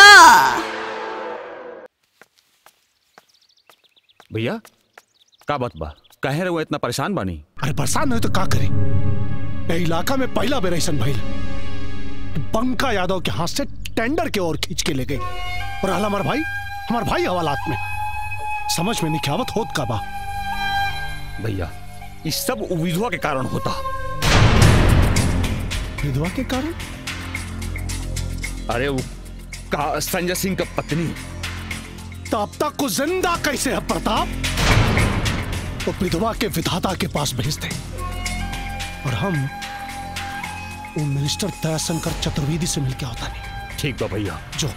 [SPEAKER 11] भैया का बात बा कहे रहे वो इतना परेशान बानी
[SPEAKER 9] अरे परेशान नहीं तो का करी ए इलाका में पहला बेर ऐसन भइल कि बंका यादव के हाथ से टेंडर के ओर खींच के ले गई और हला हमार भाई हमार भाई हवालात में समझ में नहीं आवत होत का बा
[SPEAKER 11] भैया इस सब विधवा के कारण होता
[SPEAKER 9] विधवा के कारण
[SPEAKER 11] अरे वो का संजय सिंह का पत्नी
[SPEAKER 9] तो अब तक को जिंदा कैसे है प्रताप वो विधवा के विधाता के पास भेज दे और हम वो मिनिस्टर दयाशंकर चतुर्वेदी से मिलके होता नहीं
[SPEAKER 11] ठीक बा भैया
[SPEAKER 9] जो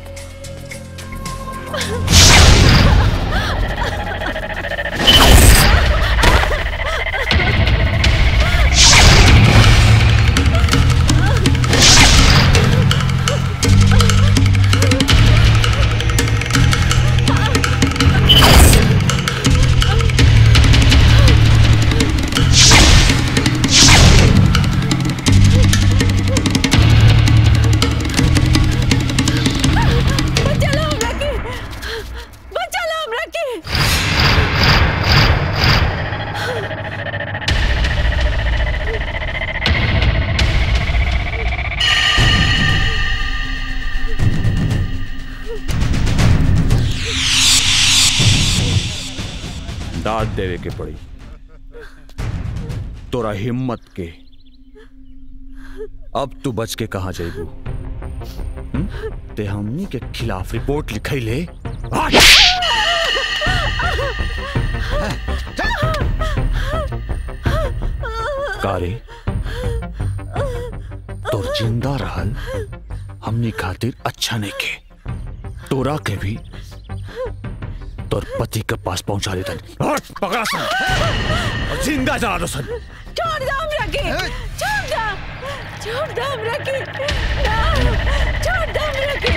[SPEAKER 19] बचालो हमरा के बचालो हमरा के
[SPEAKER 11] दाद देवे के पड़ी तोरा हिम्मत के अब तू बच के कहा जाइबू हम्म? ते हमनी के खिलाफ रिपोर्ट लिखई ले कारे तोर जिंदा रहल हमनी खातिर अच्छा नहीं के तोरा के भी तोर पति के पास पहुंचा देता पकड़ा सन और जिंदा जा दो सन
[SPEAKER 19] छोड़ दो हमरा के छोड़ दो छोड़ दो हमरा के ना छोड़ दो हमरा के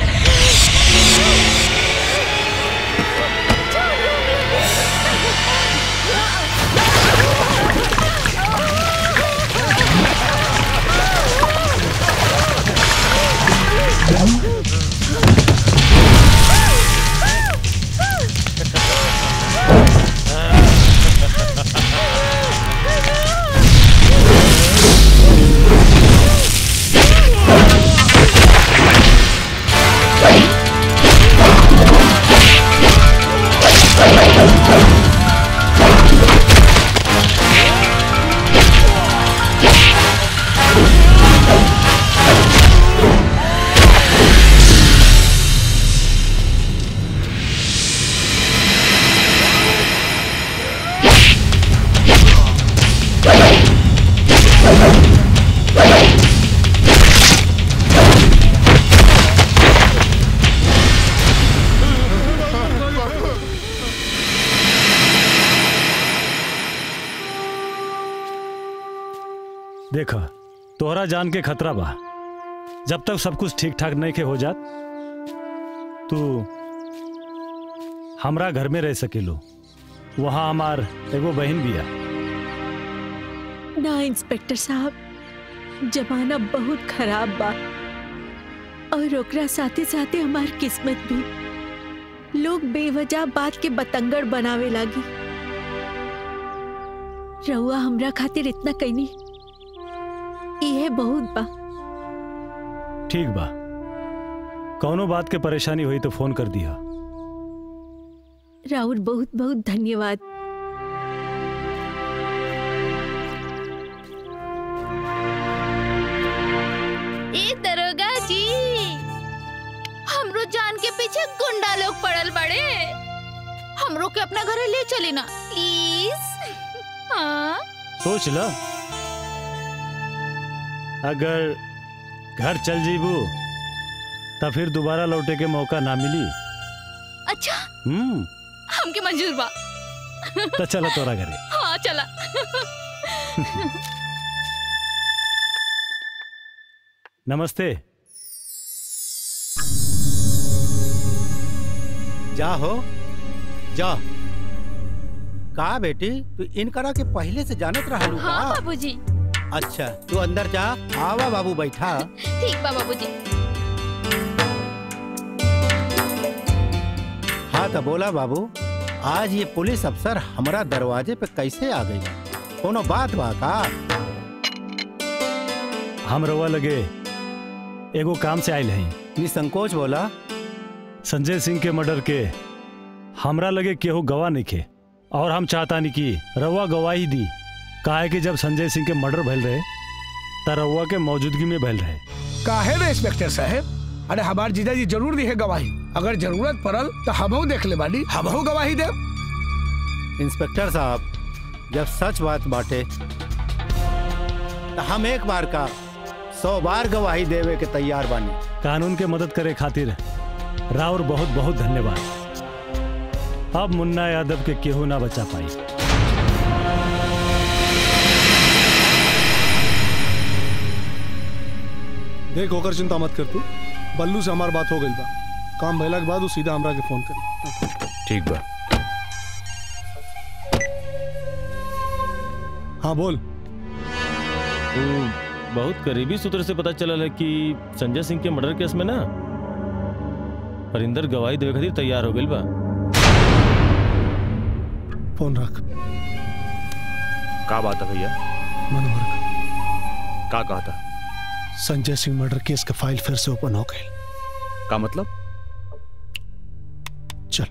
[SPEAKER 2] देखा तोहरा जान के खतरा बा जब तक सब कुछ ठीक ठाक नहीं के हो जात तू हमरा घर में रह सकेलू वहाँ हमार एगो बहन बिया
[SPEAKER 14] ना इंस्पेक्टर साहब जमाना बहुत खराब बा और ओकरा साथे साथे हमार किस्मत भी लोग बेवजह बात के बतंगड़ बनावे लागी रउआ हमरा खातिर इतना कैनी इहे बहुत बा
[SPEAKER 2] ठीक बा कौनो बात के परेशानी हुई तो फोन कर दिया
[SPEAKER 14] राउर बहुत बहुत धन्यवाद
[SPEAKER 13] ए दरोगा जी हमरो जान के पीछे गुंडा लोग पड़ल बड़े हमरो के अपना घरे ले चली ना प्लीज हाँ
[SPEAKER 2] सोच ल अगर घर चल जीबू तो फिर दोबारा लौटे के मौका ना मिली
[SPEAKER 13] अच्छा
[SPEAKER 2] हम्म
[SPEAKER 13] हमके मंजूर बा
[SPEAKER 2] तो चलो तोरा घरे
[SPEAKER 13] हाँ चला
[SPEAKER 2] नमस्ते
[SPEAKER 20] जा हो जा का बेटी तू इनकरा के पहले से जानत रहलू
[SPEAKER 13] हाँ
[SPEAKER 20] का
[SPEAKER 13] बाबूजी
[SPEAKER 20] अच्छा तू अंदर जा आवा बाबू बैठा
[SPEAKER 13] ठीक बा बाबूजी
[SPEAKER 20] हाँ तो बोला बाबू आज ये पुलिस अफसर हमारा दरवाजे पे कैसे आ गई कोनो बात बा का
[SPEAKER 2] हम रवा लगे एगो काम से आयल हैं
[SPEAKER 20] निसंकोच बोला
[SPEAKER 2] संजय सिंह के मर्डर के हमरा लगे केहू गवाह नहीं खे और हम चाहता नहीं कि रउआ गवाही दी काहे कि जब संजय सिंह के मर्डर भइल रहे त रउआ के मौजूदगी में भइल रहे
[SPEAKER 1] काहे ना इंस्पेक्टर साहब अरे हमार जीजाजी जरूर दी है गवाही अगर जरूरत पड़ल तो हमहू देख ले बानी हमहू गवाही दे
[SPEAKER 20] इंस्पेक्टर साहब जब सच बात बाटे तो हम एक बार का सौ बार गवाही देवे के तैयार बानी
[SPEAKER 2] कानून के मदद करे खातिर राउर बहुत बहुत धन्यवाद अब मुन्ना यादव के केहू ना बचा पाई
[SPEAKER 9] देख होकर चिंता मत कर तू बल्लू से हमार बात हो गई बा काम भइला के बाद वो सीधा हमरा के फोन करी
[SPEAKER 5] ठीक बा
[SPEAKER 9] हाँ बोल
[SPEAKER 6] तो बहुत करीबी सूत्र से पता चला है कि संजय सिंह के मर्डर केस में ना परिंदर गवाही देवे खातिर तैयार हो गइल बा
[SPEAKER 9] फोन रख
[SPEAKER 5] का बात है भैया
[SPEAKER 9] मनोहर
[SPEAKER 5] का कहा था
[SPEAKER 9] संजय सिंह मर्डर केस का फाइल फिर से ओपन हो गई
[SPEAKER 5] का मतलब
[SPEAKER 9] चल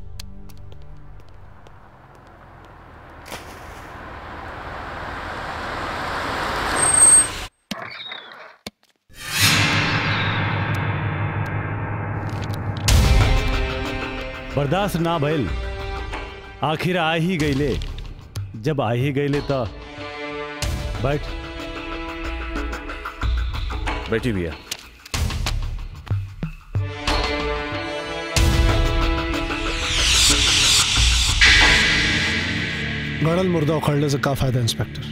[SPEAKER 2] बर्दाश्त ना भइल आखिर आ ही गईले जब आ ही गईले तो बैठ
[SPEAKER 5] बैठी भैया
[SPEAKER 9] गड़ल मुर्दा उखड़ने से का फायदा इंस्पेक्टर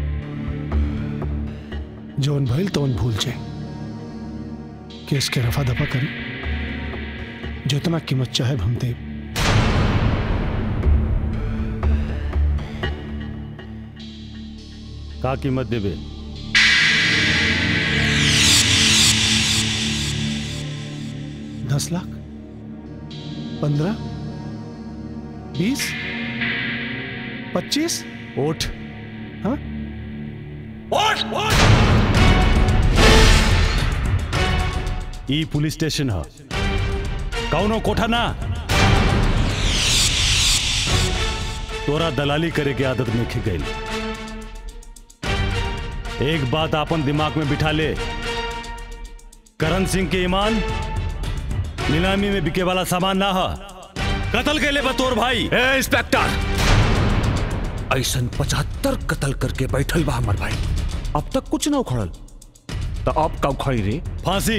[SPEAKER 9] जोन भइल तोन भूल जाए केस के रफा दफा करी जितना कीमत चाहे हम दे
[SPEAKER 2] का कीमत देबे
[SPEAKER 9] दस लाख पंद्रह बीस पच्चीस
[SPEAKER 2] ओठ
[SPEAKER 9] हाँ
[SPEAKER 2] ई पुलिस स्टेशन है कौनो कोठा ना तोरा दलाली करे के आदत में खिक गई एक बात आपन दिमाग में बिठा ले करण सिंह के ईमान नीलामी में बिके वाला सामान ना है कत्ल के ले बतौर भाई
[SPEAKER 11] ए इंस्पेक्टर ऐसन पचहत्तर कत्ल करके बैठल बा हमर भाई अब तक कुछ ना उखड़ल तो अब का उखड़ी रे
[SPEAKER 2] फांसी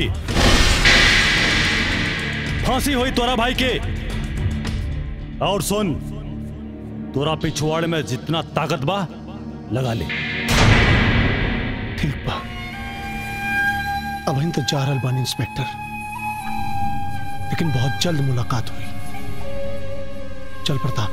[SPEAKER 2] फांसी हुई तोरा भाई के और सुन तोरा पिछवाड़ में जितना ताकत बा लगा ले
[SPEAKER 9] ठीक बा अब इन तो जा रहल बानी इंस्पेक्टर लेकिन बहुत जल्द मुलाकात हुई चल प्रताप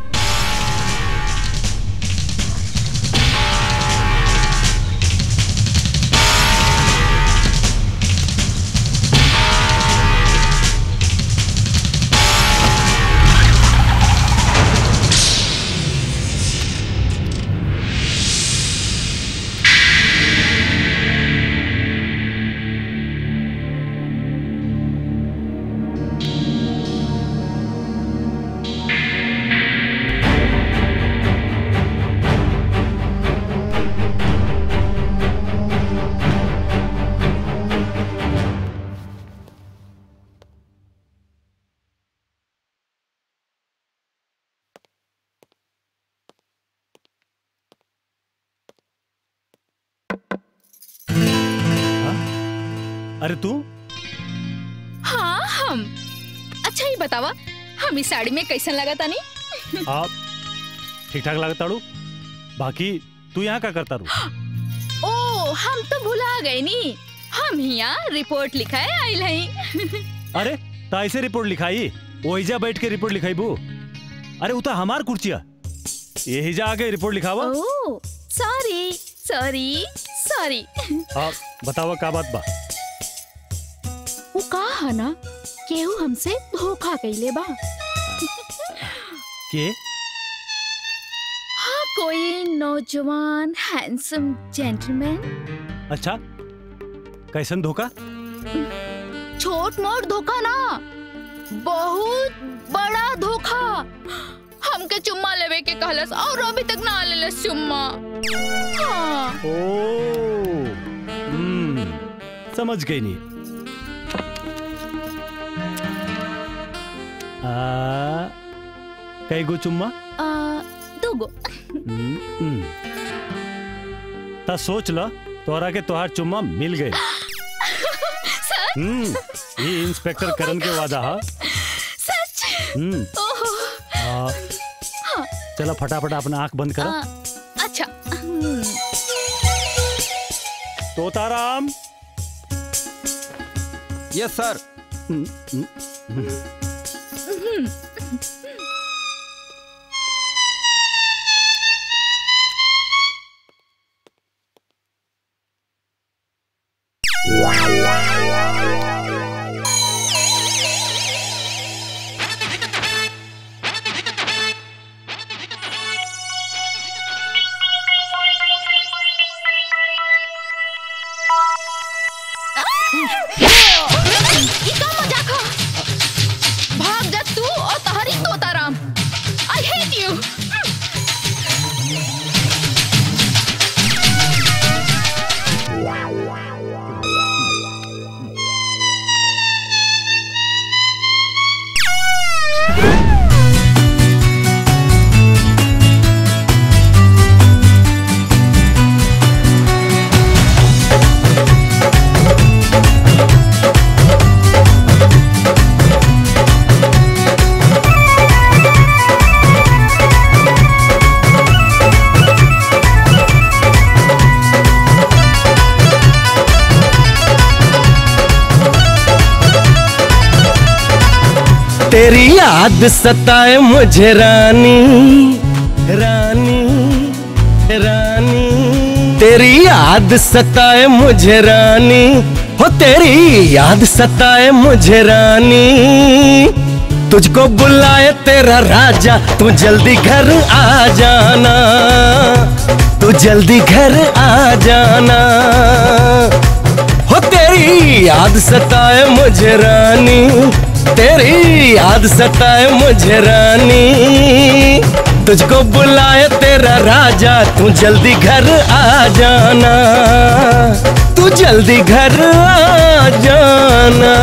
[SPEAKER 2] अरे तू
[SPEAKER 13] हाँ हम अच्छा ही बतावा हम इस साड़ी में कैसन लगा तानी
[SPEAKER 2] आप ठीक ठाक लागत ताड़ू बाकी तू यहाँ का करता रू
[SPEAKER 13] ओ हम तो भुला गए नी हम यहाँ रिपोर्ट लिखाए आइल हई
[SPEAKER 2] अरे ता ऐसे रिपोर्ट लिखाई ओहिजा बैठ के रिपोर्ट लिखाई बू अरे उता हमार कुर्चिया यही जा आके रिपोर्ट लिखावा
[SPEAKER 13] ओ सॉरी सॉरी सॉरी
[SPEAKER 2] आप बतावा का बात बा
[SPEAKER 13] वो का है ना केहू हमसे धोखा कैले बा
[SPEAKER 2] के
[SPEAKER 13] हाँ कोई नौजवान हैंडसम जेंटलमैन
[SPEAKER 2] अच्छा कैसन धोखा
[SPEAKER 13] छोट मोट धोखा ना बहुत बड़ा धोखा हमके चुम्मा लेवे के कहलस और अभी तक ना लेलस चुम्मा हाँ
[SPEAKER 2] ओ हम्म समझ गई नहीं आ कई गो चुम्मा
[SPEAKER 13] आ, दूगो
[SPEAKER 2] हम्म, हम्म। ता सोच ल तोहरा के तोहार चुम्मा मिल गए
[SPEAKER 13] सच
[SPEAKER 2] हम्म ये इंस्पेक्टर करण के वादा हा
[SPEAKER 13] सच
[SPEAKER 2] हम्म
[SPEAKER 13] ओहो
[SPEAKER 2] आ,
[SPEAKER 13] हाँ
[SPEAKER 2] चला फटाफट अपना आंख बंद
[SPEAKER 13] आ,
[SPEAKER 2] करा
[SPEAKER 13] अच्छा हम्म,
[SPEAKER 2] तोताराम
[SPEAKER 3] यस सर
[SPEAKER 13] हम्म। ई का मजाक ह? भाग जा तू और तहरी तोताराम आई हेट यू
[SPEAKER 16] तेरी याद सताए मुझे रानी रानी रानी तेरी याद सताए मुझे रानी हो तेरी याद सताए मुझे रानी तुझको बुलाए तेरा राजा तू जल्दी घर आ जाना तू जल्दी घर आ जाना हो तेरी याद सताए मुझे रानी तेरी याद सताए मुझे रानी तुझको बुलाए तेरा राजा तू जल्दी घर आ जाना तू जल्दी घर आ जाना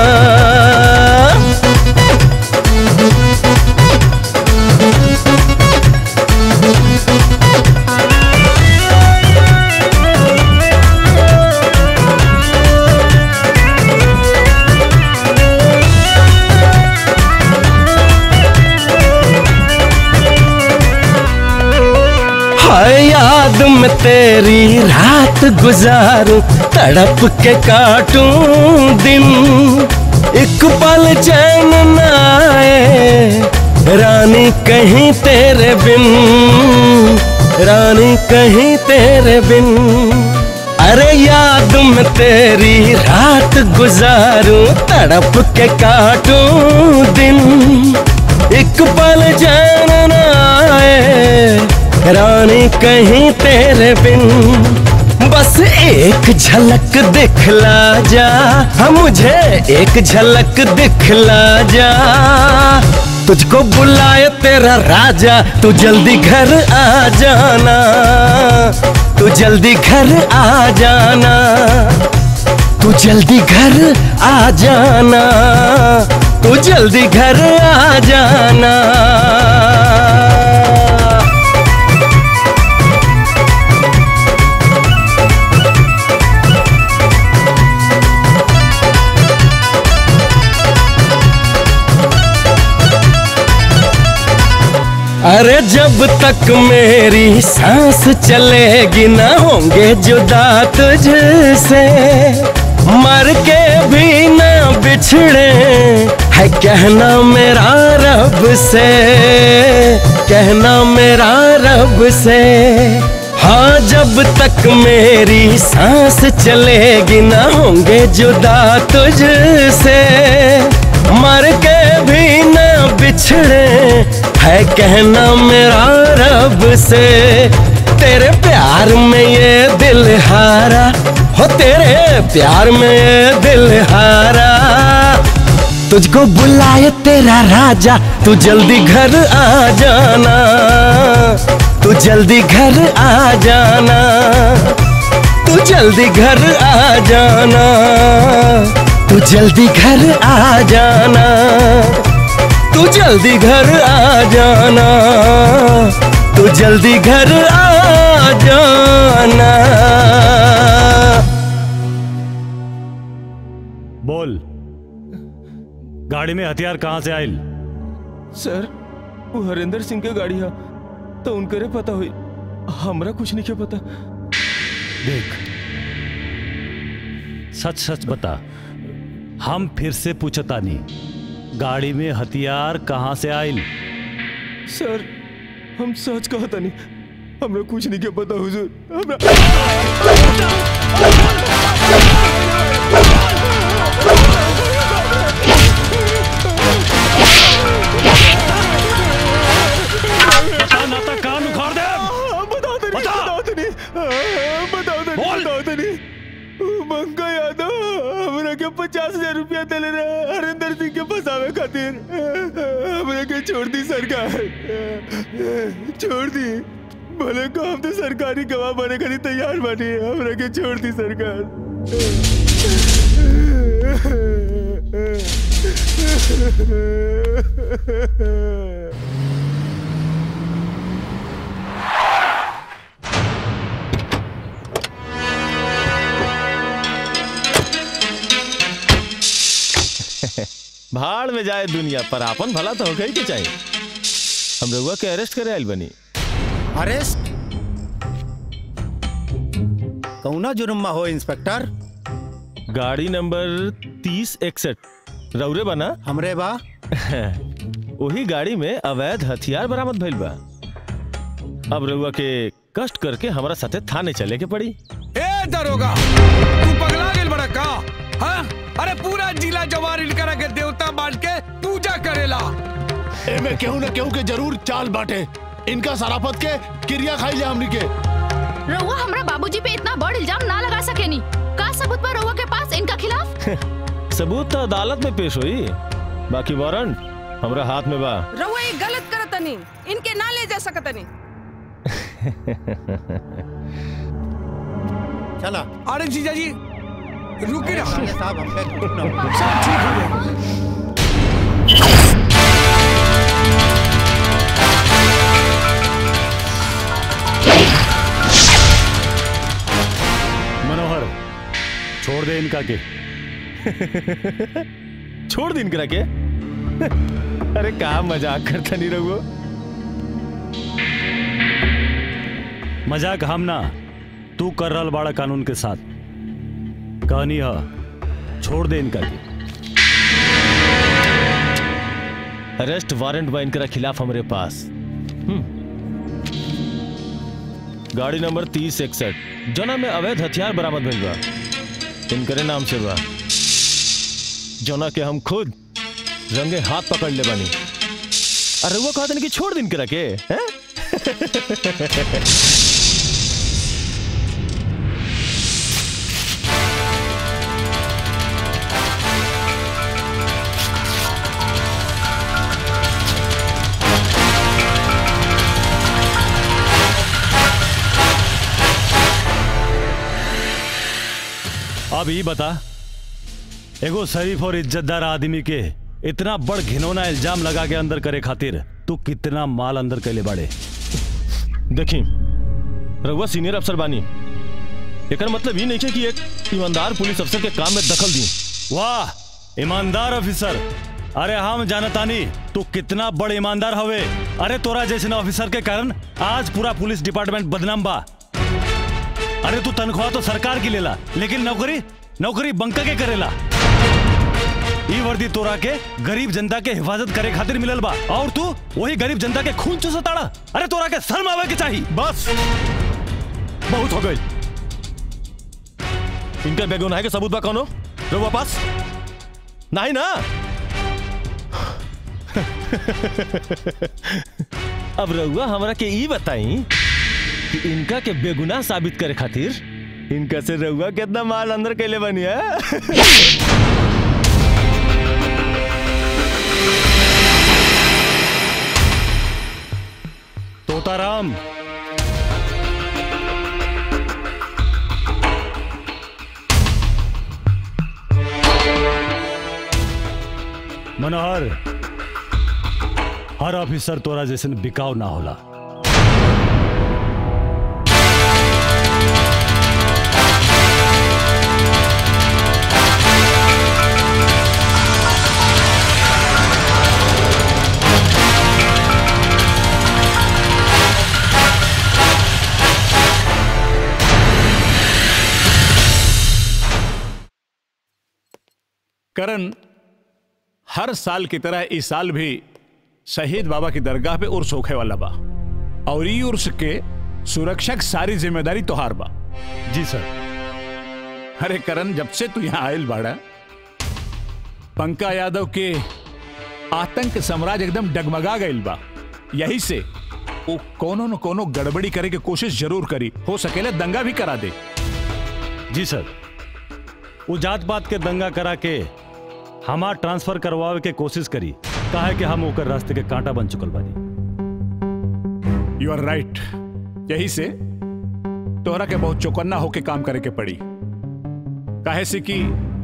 [SPEAKER 16] हाय याद में तेरी रात गुजारूं तड़प के काटूं दिन एक पल चैन न आए रानी रानी कहीं तेरे बिन अरे याद में तेरी रात गुजारूं तड़प के काटूं दिन एक पल जान ना आए रानी कहीं तेरे बिन बस एक झलक दिखला जा हाँ मुझे एक झलक दिखला जा तुझको बुलाए तेरा राजा तू जल्दी घर आ जाना तू जल्दी घर आ जाना तू जल्दी घर आ जाना तू जल्दी घर आ जाना अरे जब तक मेरी सांस चलेगी ना होंगे जुदा तुझसे मर के भी ना बिछड़े है कहना मेरा रब से कहना मेरा रब से हाँ जब तक मेरी सांस चलेगी ना होंगे जुदा तुझसे मर के भी ना बिछड़े है कहना मेरा रब से तेरे प्यार में ये दिल हारा हो तेरे प्यार में ये दिल हारा तुझको बुलाए तेरा राजा तू जल्दी घर आ जाना तू जल्दी घर आ जाना तू जल्दी घर आ जाना तू जल्दी घर आ जाना तू जल्दी घर आ जाना तू जल्दी घर आ जाना
[SPEAKER 2] बोल गाड़ी में हथियार कहाँ से आयल
[SPEAKER 17] सर वो हरिंदर सिंह के गाड़ी है तो उनकरे पता हुई हमरा कुछ नहीं के पता
[SPEAKER 2] देख सच सच बता हम फिर से पूछता नहीं गाड़ी में हथियार कहाँ से आयल
[SPEAKER 17] सर हम सच कहा था नहीं हमरा कुछ नहीं के पता हुजूर हमरा
[SPEAKER 2] ना तो कान उखाड़ दे
[SPEAKER 17] बताओ तो नहीं बताओ तो नहीं बताओ तो नहीं बताओ तो नहीं मंगा यादव हमरा के पचास हजार रुपया दिले रहे हरिंदर सिंह के फंसावे खातिर हमरा के छोड़ दी सरकार छोड़ दी भले को हम तो सरकारी गवाह बने खातिर तैयार बानी हमरा के छोड़ दी सरकार
[SPEAKER 6] भाड़ में जाए दुनिया पर आपन भला तो होगा ही के चाहिए हम रघुआ के अरेस्ट करे आयल बनी
[SPEAKER 20] अरेस्ट कौना जुर्मा हो इंस्पेक्टर
[SPEAKER 6] गाड़ी नंबर तीस इकसठ रौरे बना
[SPEAKER 20] हमरे बा
[SPEAKER 6] वही गाड़ी में अवैध हथियार बरामद भइल बा अब रउआ के कष्ट करके हमारा साथे थाने चले के पड़ी
[SPEAKER 1] ए दरोगा तू पगला गेल बड़ा का हाँ? अरे पूरा जिला जवार इनकरा के देवता मान के पूजा करेला
[SPEAKER 21] एमे केहू न केहू के जरूर चाल बाटे इनका सराफत के क्रिया खाई जा हमनी के
[SPEAKER 13] रउआ हमरा बाबूजी पे इतना बड़ इल्जाम ना लगा सकेनी का सबूत बा रउआ के पास इनका खिलाफ
[SPEAKER 6] सबूत तो अदालत में पेश हुई बाकी वारंट हमरा हाथ में बा
[SPEAKER 18] रउआ ये गलत करतनी इनके ना ले जा सकतनी
[SPEAKER 20] चला
[SPEAKER 1] अरे जीजा जी रुकी ना
[SPEAKER 20] साहब हम
[SPEAKER 1] सब ठीक हो गया
[SPEAKER 2] मनोहर छोड़ दे इनका के
[SPEAKER 6] छोड़ दिन करा के अरे का मजाक करता नहीं रहुआ
[SPEAKER 2] मजाक हम ना तू कर रहा बाड़ा कानून के साथ कहानी है छोड़ दे इनका के
[SPEAKER 6] अरेस्ट वारंट बा इनकरा खिलाफ हमरे पास हम्म। गाड़ी नंबर तीस इकसठ जना में अवैध हथियार बरामद भइल बा इनकरे नाम से बा जना के हम खुद रंगे हाथ पकड़ ले बानी अरे वो कहते कि छोड़ दिन करा के हैं?
[SPEAKER 2] अब ही बता एगो शरीफ और इज्जतदार आदमी के इतना बड़ घिनौना इल्जाम लगा के अंदर करे खातिर तू कितना माल अंदर कैले बाड़े
[SPEAKER 6] देखी रघुआ सीनियर अफसर बानी एकर मतलब ये नहीं है कि एक ईमानदार पुलिस अफसर के काम में दखल दी
[SPEAKER 2] वाह ईमानदार ऑफिसर अरे हम जानतानी तू कितना बड़ ईमानदार हवे अरे तोरा जैसे ऑफिसर के कारण आज पूरा पुलिस डिपार्टमेंट बदनाम बा अरे तू तनख्वाह तो सरकार की लेला लेकिन नौकरी नौकरी बंका के करेला ई वर्दी तोरा के गरीब जनता के हिफाजत करे खातिर मिलल बा और तू वही गरीब जनता के खून चूसताड़ा अरे तोरा के शर्म आवे के चाहिए
[SPEAKER 6] बस बहुत हो गई इनका बेगुनाह के सबूत बा कौनो रघुआ पास नहीं ना अब रघुआ हमरा के ई बताई कि इनका के बेगुनाह साबित करे खातिर इनका से रघुआ कितना माल अंदर कैले बनी है
[SPEAKER 2] तोताराम मनोहर हर ऑफिसर तोरा जैसन बिकाव ना होला
[SPEAKER 11] करण हर साल की तरह इस साल भी शहीद बाबा की दरगाह पे उर्स होखे वाला बा और ई उर्स के सुरक्षक सारी जिम्मेदारी तोहार बा
[SPEAKER 2] जी सर
[SPEAKER 11] अरे करण जब से तू यहाँ आयल बाड़ा पंका यादव के आतंक साम्राज्य एकदम डगमगा गईल बा यही से वो कोनो न कोनो गड़बड़ी करे के कोशिश जरूर करी हो सकेला दंगा भी करा दे
[SPEAKER 2] जी सर वो जात पात के दंगा करा के हमार ट्रांसफर करवावे के कोशिश करी काहे कि हम ओकर रास्ते के कांटा बन चुकल बानी
[SPEAKER 11] यू आर राइट यही से तोहरा के बहुत चौकन्ना होके काम करे के पड़ी काहे से कि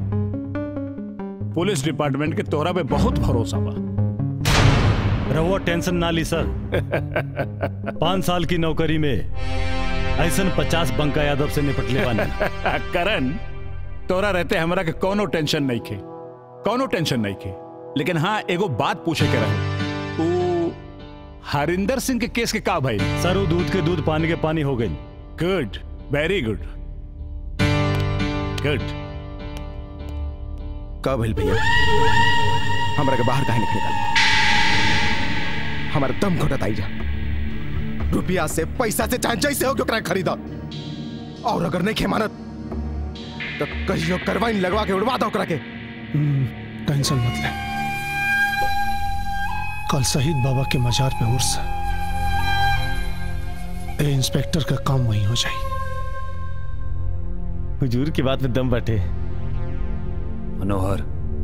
[SPEAKER 11] पुलिस डिपार्टमेंट के तोहरा पे बहुत भरोसा बा
[SPEAKER 2] रहुआ टेंशन ना ली सर पांच साल की नौकरी में ऐसन पचास बंका यादव से निपटले बानी
[SPEAKER 11] करण तोरा रहते हमरा के कोनो टेंशन नहीं खे कोनो टेंशन नहीं खे लेकिन हाँ एगो बात पूछे के रहे ऊ हरिंदर सिंह के केस के का भाई
[SPEAKER 2] सर वो दूध के दूध पानी के पानी हो गई
[SPEAKER 11] गुड वेरी गुड गुड
[SPEAKER 10] का भइल भैया हमरा के बाहर काहे निकले निकाल हमारा दम घोटत आई जा रुपया से पैसा से चाहे जैसे हो ओकरा खरीदा और अगर नहीं खेमानत तो कहियो करवाइन लगवा के उड़वा दो ओकरा के
[SPEAKER 9] टेंशन मत ले कल शहीद बाबा के मजार पे उर्स है। ए इंस्पेक्टर का काम वहीं हो जाए
[SPEAKER 6] हुजूर की बात में दम बटे
[SPEAKER 4] मनोहर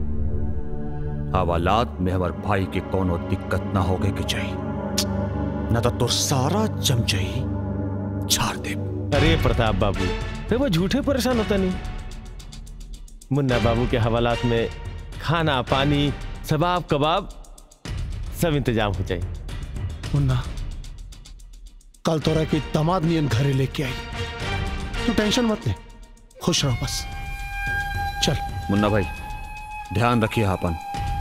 [SPEAKER 4] हवालात में हमार भाई के कोनो दिक्कत ना होगे के चाहिए न तो तोर सारा चमचई झाड़ दे
[SPEAKER 6] अरे प्रताप बाबू फिर वो झूठे परेशान होता नहीं मुन्ना बाबू के हवालात में खाना पानी सबाब कबाब सब इंतजाम हो जाए
[SPEAKER 9] मुन्ना कल तोरा की दामाद नियन घरे लेके आई तू टेंशन मत ले खुश रहो बस चल
[SPEAKER 4] मुन्ना भाई ध्यान रखिए अपन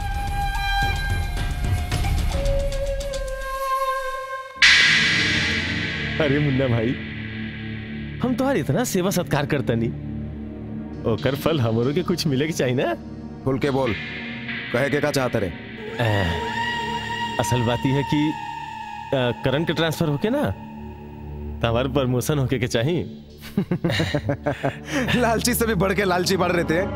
[SPEAKER 6] अरे मुन्ना भाई हम तुम्हारी इतना सेवा सत्कार करता नहीं ओकर फल हमरों के कुछ मिले के चाहिए ना
[SPEAKER 10] खुल के बोल कहे के का चाहते रे
[SPEAKER 6] असल बात यह है कि अ, करण के ट्रांसफर होके ना हमारे प्रमोशन होके के चाहिए
[SPEAKER 10] लालची से भी बढ़ के लालची बढ़ रहे थे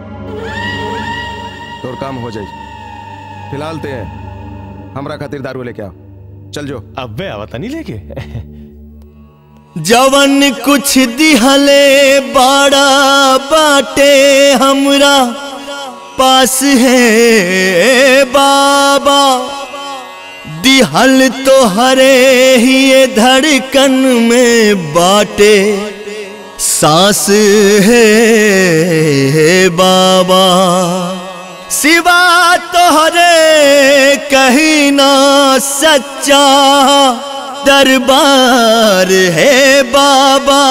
[SPEAKER 10] और काम हो जाए फिलहाल ते हमरा खातिर दारू लेके आओ चल जो
[SPEAKER 6] अबे आवता नहीं लेके
[SPEAKER 15] जवन कुछ दिहले बाड़ा बाटे हमरा पास है बाबा दिहल तो हरे ही ये धड़कन में बाटे सांस है बाबा सिवा तोहरे कहीं ना सच्चा दरबार है बाबा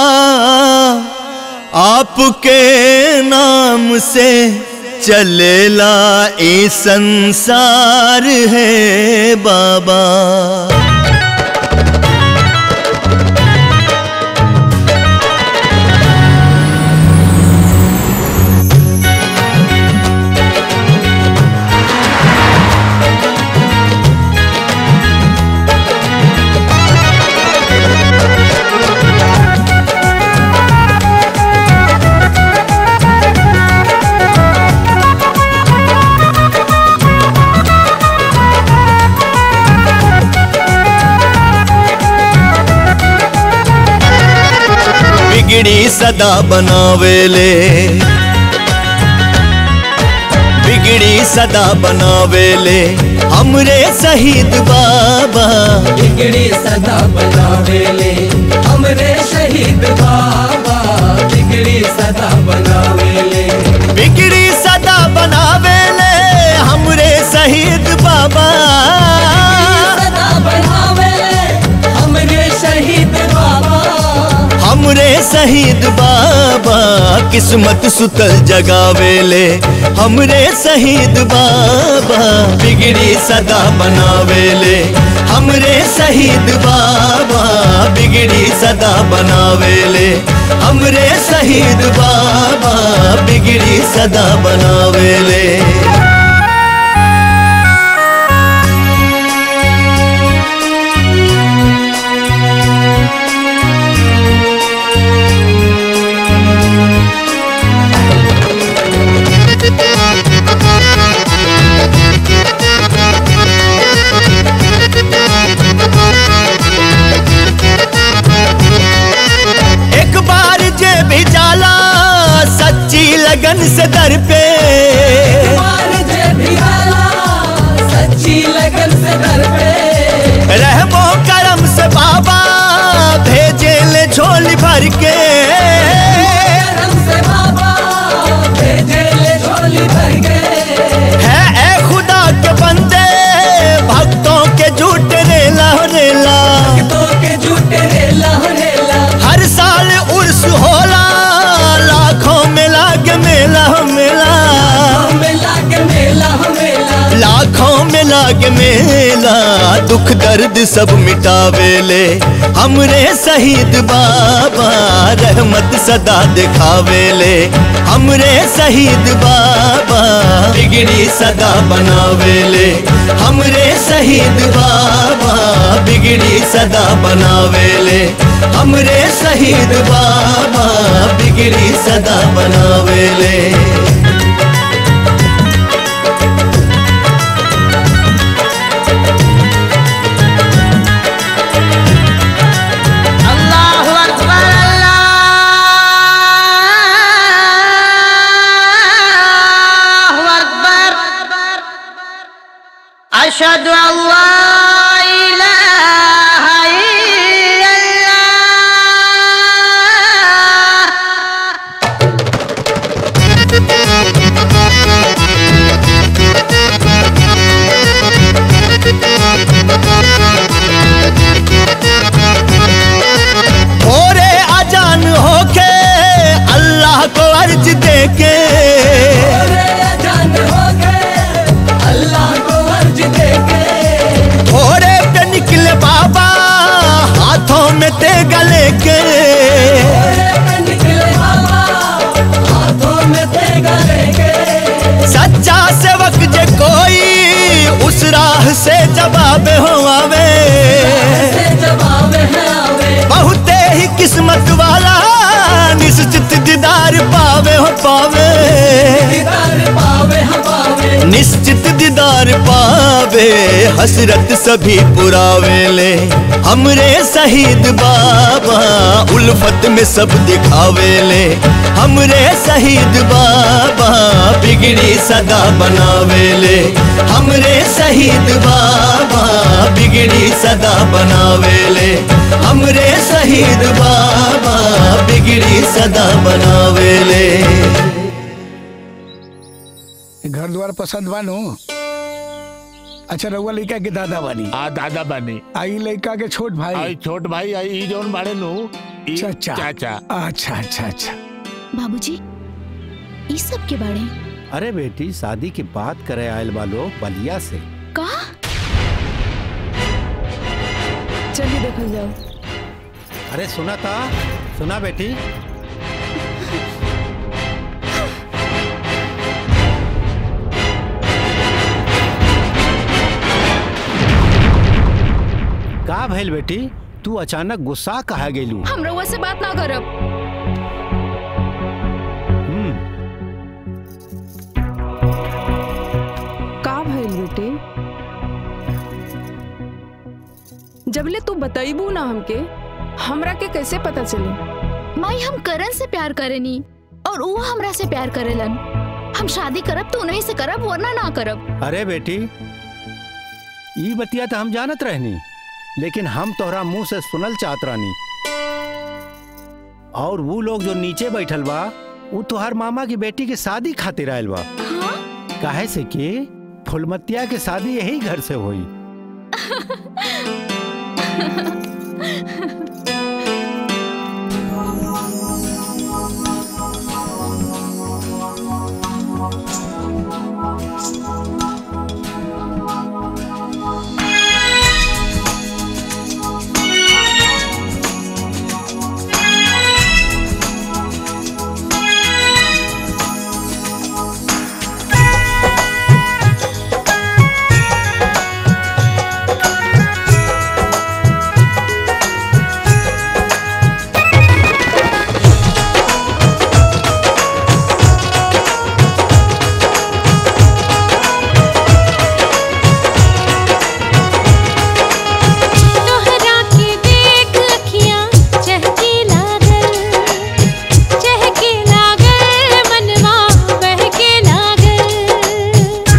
[SPEAKER 15] आपके नाम से चलेला ए संसार है बाबा बिगड़ी सदा बनावेले बिगड़ी सदा बनावेले हमरे शहीद बाबा
[SPEAKER 16] बिगड़ी सदा बनावेले हमरे शहीद बाबा बिगड़ी सदा बनावेले
[SPEAKER 15] बिगड़ी सदा बनावेले हमरे शहीद बाबा
[SPEAKER 16] सदा बनावेले हमरे शहीद बाबा
[SPEAKER 15] हमरे शहीद बाबा किस्मत सुतल जगावेले हमरे शहीद बाबा बिगड़ी सदा बनावेले हमरे शहीद बाबा बिगड़ी सदा बनावेले हमरे शहीद बाबा बिगड़ी सदा बनावेले एक बार जे भी जाला सच्ची लगन से दर पे
[SPEAKER 16] मार जे भी आला सच्ची लगन से घर पे
[SPEAKER 15] रहमो करम से बाबा भेजे ले झोली भर के
[SPEAKER 16] करम से बाबा भेजे ले झोली भर के
[SPEAKER 15] है ए खुदा के बंदे भक्तों के झूठ रेला रेला
[SPEAKER 16] भक्तों के झूठ रेला रेला
[SPEAKER 15] हर साल उर्स होला लाखों में लाग मेला मेला
[SPEAKER 16] मेला के मेला मेला
[SPEAKER 15] लाखों में लाग मेला दुख दर्द सब मिटावेले हमरे शहीद बाबा रहमत सदा दिखावेले हमरे शहीद बाबा बिगड़ी सदा बनावेले हमरे शहीद बाबा बिगड़ी सदा बनावेले हमरे शहीद बाबा बिगड़ी सदा बनावेले
[SPEAKER 22] अल्लाहु अकबर अल्लाहु अकबर अशहदु अल्ला इलाहा
[SPEAKER 15] भोरे अजान होके अल्लाह को अर्ज देके
[SPEAKER 16] जान हो गए अल्लाह को अर्ज देके
[SPEAKER 15] भोरे पे निकले बाबा हाथों में तेगा लेके
[SPEAKER 16] निकले बाबा हाथों में तेगा लेके
[SPEAKER 15] सच्चा सेवक जे कोई उस राह से जवाब हो आवे
[SPEAKER 16] से जवाब है आवे
[SPEAKER 15] बहुते ही पावे हो पावे
[SPEAKER 16] दीदार पावे हम पावे
[SPEAKER 15] निश्चित दीदार पावे हसरत सभी पुरावे ले हमरे शहीद बाबा उल्फत में सब दिखावे ले हमरे शहीद बाबा बिगड़ी सदा बनावे ले हमरे शहीद बाबा बिगड़ी सदा बनावे ले हमरे शहीद बाबा बिगड़ी सदा बनावे ले
[SPEAKER 1] घर द्वार पसंद बानो अच्छा रउआ लड़का के दादा बानी
[SPEAKER 11] आ दादा बानी
[SPEAKER 1] आई लड़का के छोट भाई
[SPEAKER 11] आई छोट भाई आई ई जोन बाड़े नु ई
[SPEAKER 1] चाचा
[SPEAKER 11] चाचा
[SPEAKER 1] अच्छा अच्छा अच्छा
[SPEAKER 13] बाबूजी ई सब के बारे
[SPEAKER 20] अरे बेटी शादी की बात करे आयल वालो बलिया से
[SPEAKER 13] का
[SPEAKER 19] चलिए देखल जाओ
[SPEAKER 20] अरे सुना था सुना बेटी का भइल बेटी तू अचानक गुस्सा कहा गेलू
[SPEAKER 13] हम रउआ से बात ना करब
[SPEAKER 19] का भइल बेटे जबले तू बताइबू ना हमके हमरा के कैसे पता चली
[SPEAKER 13] माई हम करण से प्यार करेनी और वो हमरा से प्यार करेलन हम शादी करब तो उन्हीं से करब वरना ना करब
[SPEAKER 20] अरे बेटी ई बतिया तो हम जानत रहनी लेकिन हम तोहरा मुंह से सुनल चाहत रहनी और वो लोग जो नीचे बैठल बा वो तोहर मामा की बेटी के शादी खातिर आयल बा काहे से कि फुलमतिया के शादी यही घर से हुई
[SPEAKER 7] तोहरा के देख अखियां चहके लागल चहके लागल मनवा बहके लागल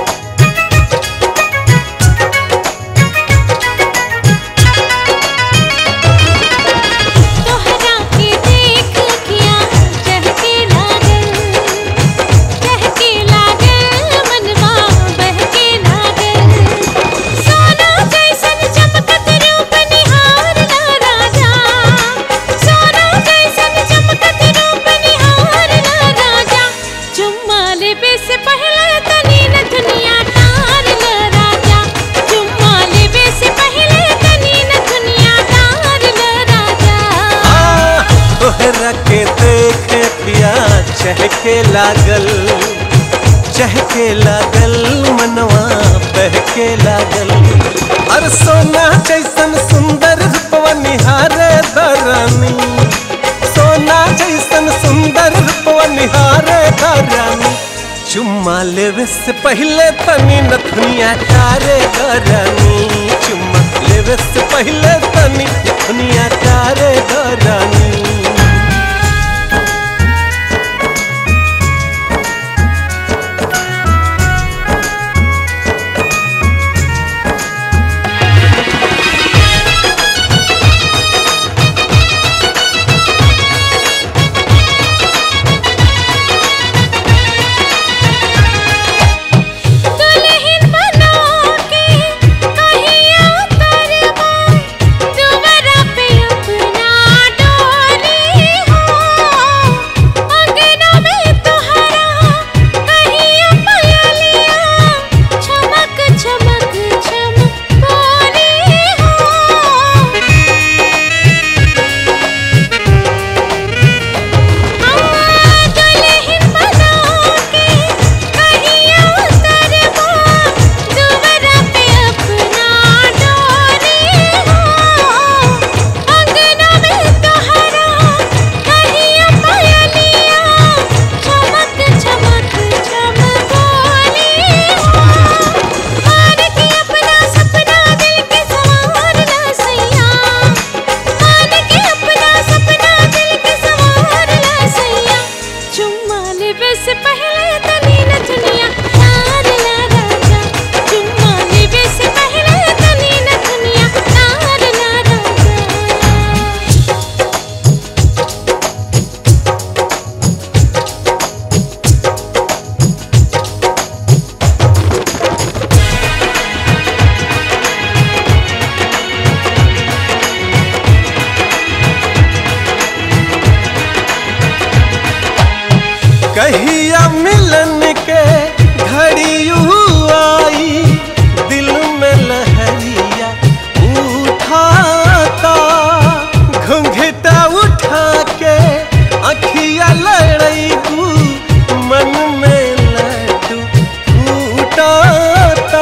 [SPEAKER 7] तोहरा के देख अखियां चहके लागल चहके लागल मनवा बहके लागल सोना कैसन चमकत रूप निहार ला राजा सोना कैसन चमकत रूप निहार ला राजा चुम्मा लेबे से पहले तनी न दुनिया तार ला राजा चुम्मा लेबे से पहले तनी न दुनिया तार ला राजा
[SPEAKER 16] तोहरा के देख पिया चहके लागल चहके लागल मनवा बहके लागल अर सोना जैसन सुंदर रूपवा निहारे दरानी सोना जैसन सुंदर रूपवा निहारे दरानी चुम्मा लेवे से पहले तनी नथुनिया तारे दरानी चुम्मा लेवे से पहले तनी नथुनिया तारे दरानी
[SPEAKER 7] दुल्हन बना के कहिया करबा दुवरा पे अपना डोली
[SPEAKER 16] कहिया मिलन के घड़ी आई दिल में लहरिया उठाता घुंघटा उठा के अखिया लड़ैबू मन में लड्डू फूटाता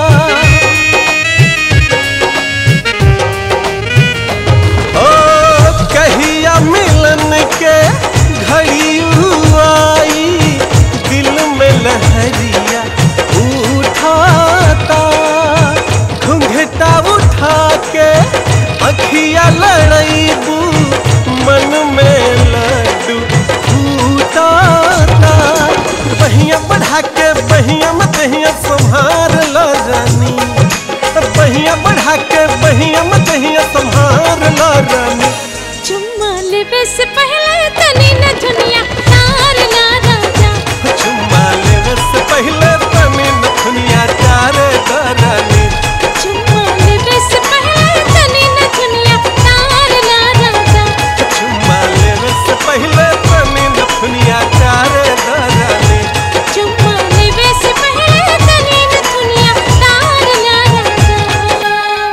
[SPEAKER 16] ओ कहिया मिलन के घड़ी आई दिल में लहरिया उठाता घुंघटा उठा के अखिया लड़ैबू मन में लड्डू फूटाता बहिया बढ़ा के बहिया में दहिया संभार ला रानी बहिया बढ़ा के बहिया में दहिया संभार ला रानी
[SPEAKER 7] चुम्मा लेवे से पहले तनी न दुनिया तार ला राजा
[SPEAKER 16] चुम्मा लेवे से पहले तनी न दुनिया चारे रानी
[SPEAKER 7] चुम्मा लेवे से पहले तनी न दुनिया तार ला राजा
[SPEAKER 16] चुम्मा लेवे से पहले तनी न दुनिया चारे रानी
[SPEAKER 7] चुम्मा लेवे से पहले तनी न दुनिया तार ला राजा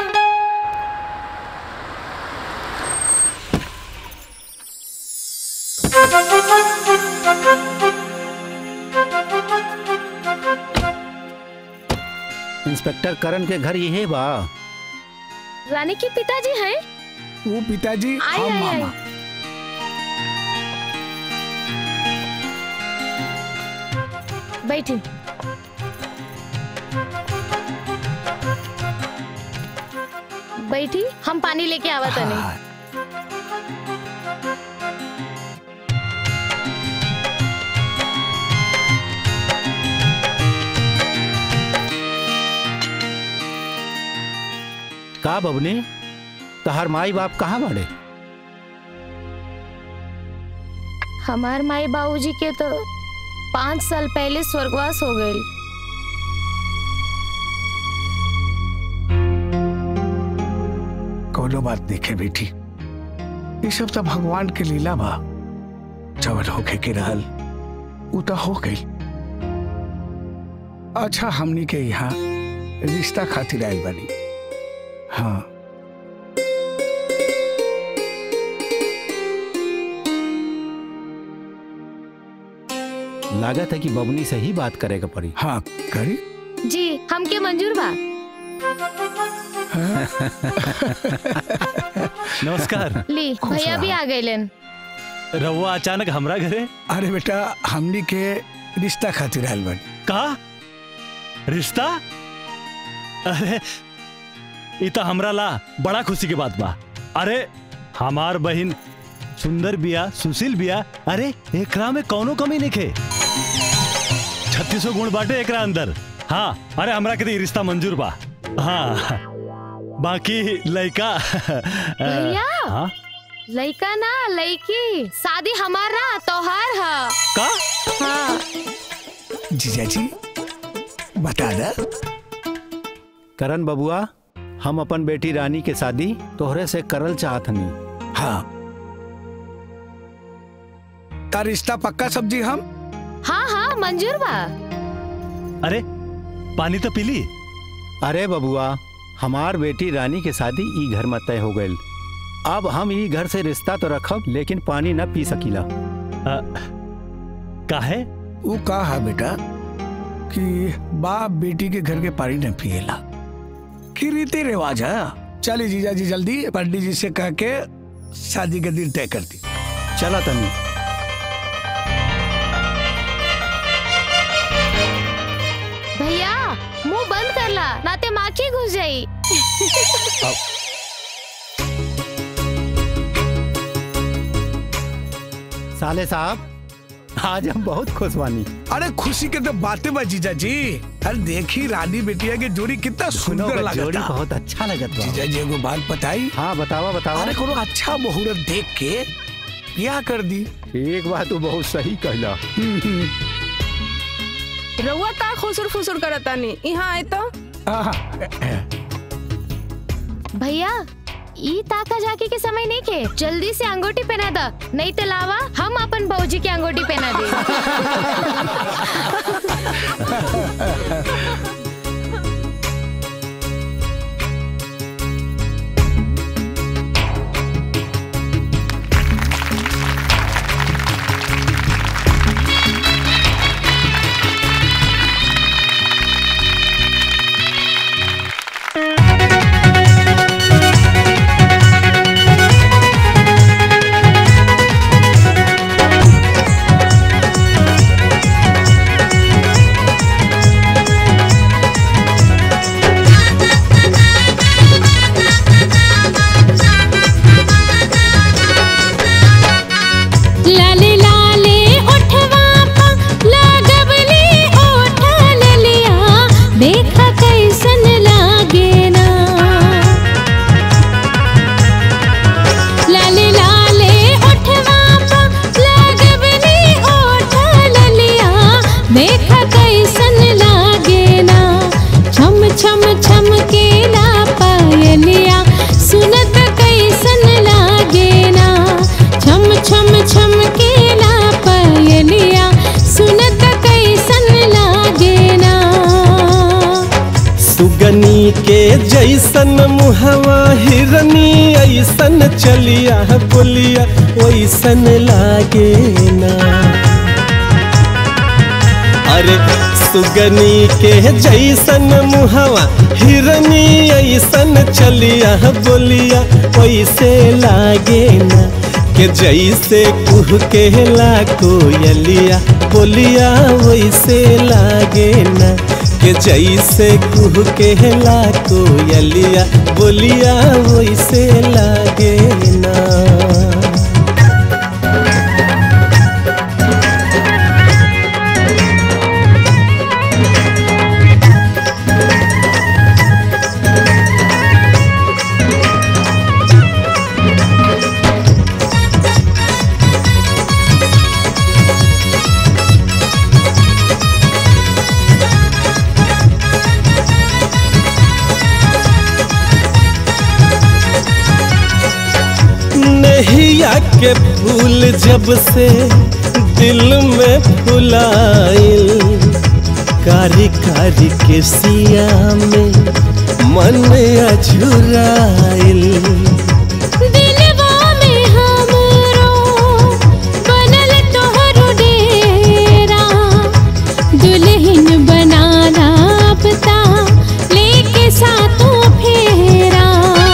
[SPEAKER 20] इंस्पेक्टर करण के घर यही बा
[SPEAKER 13] रानी के पिताजी हैं
[SPEAKER 1] वो पिताजी
[SPEAKER 13] आए
[SPEAKER 1] हम
[SPEAKER 13] आए
[SPEAKER 1] मामा
[SPEAKER 13] आए बैठी बैठी हम पानी लेके आवा तने
[SPEAKER 20] का बबनी तहर माई बाप कहाँ बाड़े
[SPEAKER 13] हमार माई बाबूजी के तो पाँच साल पहले स्वर्गवास हो गए
[SPEAKER 1] कोनो बात देखे बेटी ये सब तो भगवान के लीला बा जवन होके के रहल उ तो हो गई अच्छा हमनी के यहाँ रिश्ता खातिर आयल बानी हाँ
[SPEAKER 20] लागत है कि बबनी से ही बात करेगा पड़ी
[SPEAKER 1] हाँ करी
[SPEAKER 13] जी हमके मंजूर बा
[SPEAKER 2] नमस्कार
[SPEAKER 13] ली
[SPEAKER 1] खुश
[SPEAKER 13] भैया भी
[SPEAKER 1] रहा।
[SPEAKER 13] आ गए
[SPEAKER 2] रहुआ अचानक हमरा घरे
[SPEAKER 1] अरे बेटा हमनी के रिश्ता खातिर आयल बानी
[SPEAKER 2] का रिश्ता अरे इ तो हमरा ला बड़ा खुशी के बात बा अरे हमार बहिन सुंदर बिया सुशील बिया अरे एकरा में कौनो कमी नहीं खे छत्तीसो गुण बाटे एकरा अंदर हाँ अरे हमरा के तो इ रिश्ता मंजूर बा हाँ बाकी लड़का
[SPEAKER 13] भैया
[SPEAKER 2] हाँ
[SPEAKER 13] लड़का ना लड़की शादी हमारा तोहार है
[SPEAKER 2] का
[SPEAKER 13] हाँ
[SPEAKER 1] जीजा जी बता दा
[SPEAKER 20] करण बबुआ हम अपन बेटी रानी के शादी तोहरे से करल चाहत हनी
[SPEAKER 1] हाँ का रिश्ता पक्का सब्जी हम
[SPEAKER 13] हाँ हाँ मंजूर बा
[SPEAKER 2] अरे पानी तो पीली
[SPEAKER 20] अरे बबुआ हमार बेटी रानी के शादी ई घर में तय हो गई अब हम ई घर से रिश्ता तो रखब लेकिन पानी न पी सकीला
[SPEAKER 2] का है
[SPEAKER 1] वो का है बेटा कि बाप बेटी के घर के पानी न पिएला कि रीति रिवाज है चलिए जीजा जी जल्दी पंडित जी से कह के शादी के दिन तय कर दी
[SPEAKER 20] चला तनी
[SPEAKER 13] भैया मुंह बंद कर ला नाते माखी घुस जाई
[SPEAKER 20] साले साहब आज हम बहुत खुश बानी
[SPEAKER 1] अरे खुशी के तो बातें बा जीजा जी अरे देखी रानी बेटिया की जोड़ी कितना
[SPEAKER 20] दोनों
[SPEAKER 1] सुंदर
[SPEAKER 20] का जोड़ी
[SPEAKER 1] लगता
[SPEAKER 20] बहुत अच्छा लगत बा
[SPEAKER 1] जीजा जी एगो बात बताई
[SPEAKER 20] हाँ बतावा बतावा
[SPEAKER 1] अरे कोनो अच्छा मुहूर्त देख के ब्याह कर दी
[SPEAKER 20] एक बात तो बहुत सही कहला
[SPEAKER 18] रउआ का खुसुर फुसुर करतानी यहाँ आए तो
[SPEAKER 13] भैया
[SPEAKER 8] ई ताका झाकी के समय नहीं के जल्दी से अंगूठी पहना द नहीं तो लावा हम अपन भौजी के अंगूठी पहना दे
[SPEAKER 7] लाले लाले उठवा पा लागबली उठल लिया देखा कैसन लागे ना लाले लाले उठवा पा लागबली उठल लिया देखा कैसन लागे ना छम छम छम के ला पायलिया सुनत कैसन लागे ना छम छम छम के ला पायलिया सुनत कैसन लागे ना
[SPEAKER 16] सुगनी के जैसन मुहवा हिरनी ऐसन चलिया बोलिया वैसन लागे ना अरे सुगनी के जैसन मुहवा हिरनी ऐसन चलिया बोलिया वैसे लागे ना के जैसे कुह के ला कोयलिया बोलिया वैसे लागे ना के जैसे कुह के ला कोयलिया बोलिया वैसे लागे ना नहिया के फूल जब से दिल में फुलाइल कारी कारी के सिया में मन अझुराइल
[SPEAKER 7] दिलवा में हमरो बनल तोहरो डेरा दुल्हन बनाना पता लेके साथों फेरा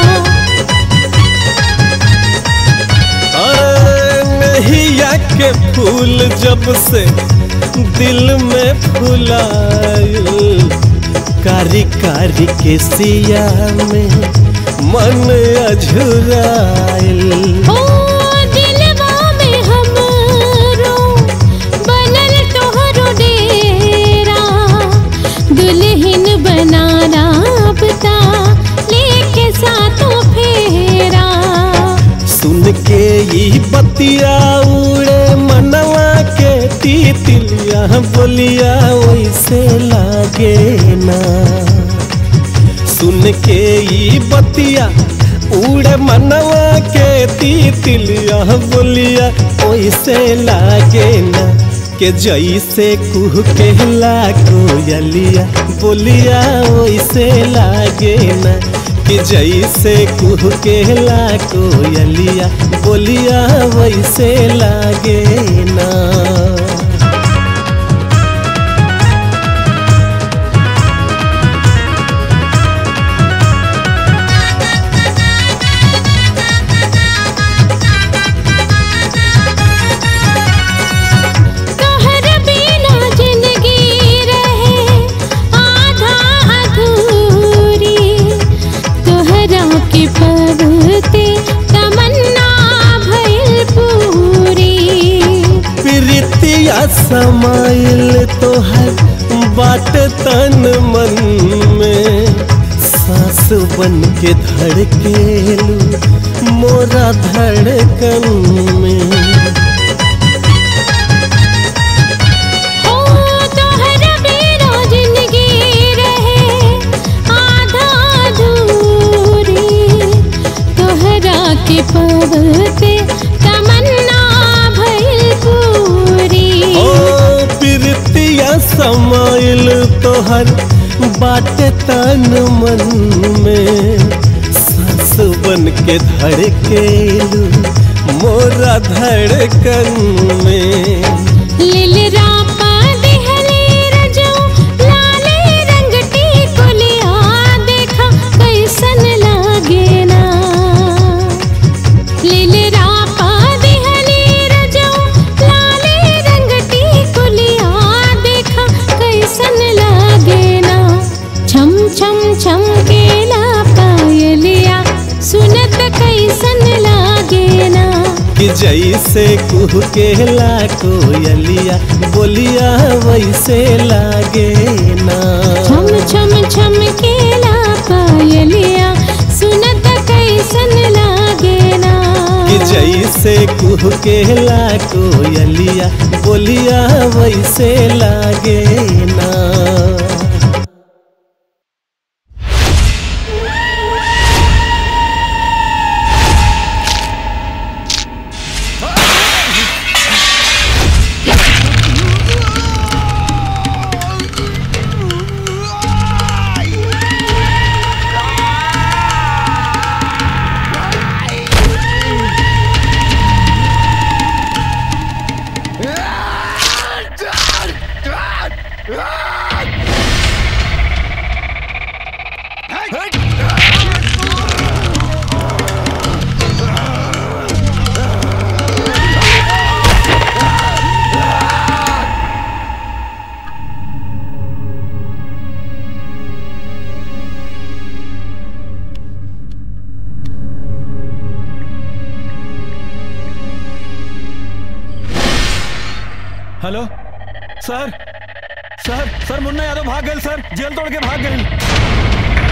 [SPEAKER 16] अरे नहिया के फूल जब से दिल में फुलाइल कारी कारी के सिया में मन अझुराइल
[SPEAKER 7] ओ दिलवा में हमरो बनल तोहरो डेरा दुल्हन बनाना पता लेके साथों फेरा
[SPEAKER 16] सुन के ई बतिया उड़े मनवा के तितलिया बोलिया वैसे लागे ना सुन के ई बतिया उड़े मनवा के तितलिया बोलिया वैसे लागे ना के जैसे कुह के ला कोयलिया बोलिया वैसे लागे ना कि जैसे कुह के ला कोयलिया बोलिया वैसे लागे ना
[SPEAKER 7] तोहर बिना जिंदगी रहे आधा अधूरी तोहरा के पबते तमन्ना भइल पूरी
[SPEAKER 16] प्रीतिया समाइल तोहर बाट तन मन में सांस बन के धड़केलू मोरा धड़कन में
[SPEAKER 7] ओ तोहर बिना जिंदगी रहे आधा अधूरी
[SPEAKER 16] तोहार बाटे तन मन में सांस बन के धड़केलू मोरा धड़कन में
[SPEAKER 7] लिलरा पा देहले रजो लाले रंग टिकुलिया देखा कैसन लागे ना लिलरा पा देहले रजो लाले रंग टिकुलिया देखा कैसन लागे ना छम छम छम केला पायलिया सुनत कैसन लागे ना
[SPEAKER 16] कि जैसे कुह के ला कोयलिया बोलिया वैसे लागे ना
[SPEAKER 7] छम छम छम केला पायलिया सुनत कैसन लागे ना
[SPEAKER 16] कि जैसे कुह के ला कोयलिया बोलिया वैसे लागे ना
[SPEAKER 2] हेलो सर सर सर मुन्ना यादव भाग गए सर जेल तोड़ के भाग गए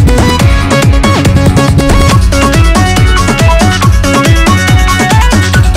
[SPEAKER 7] Thank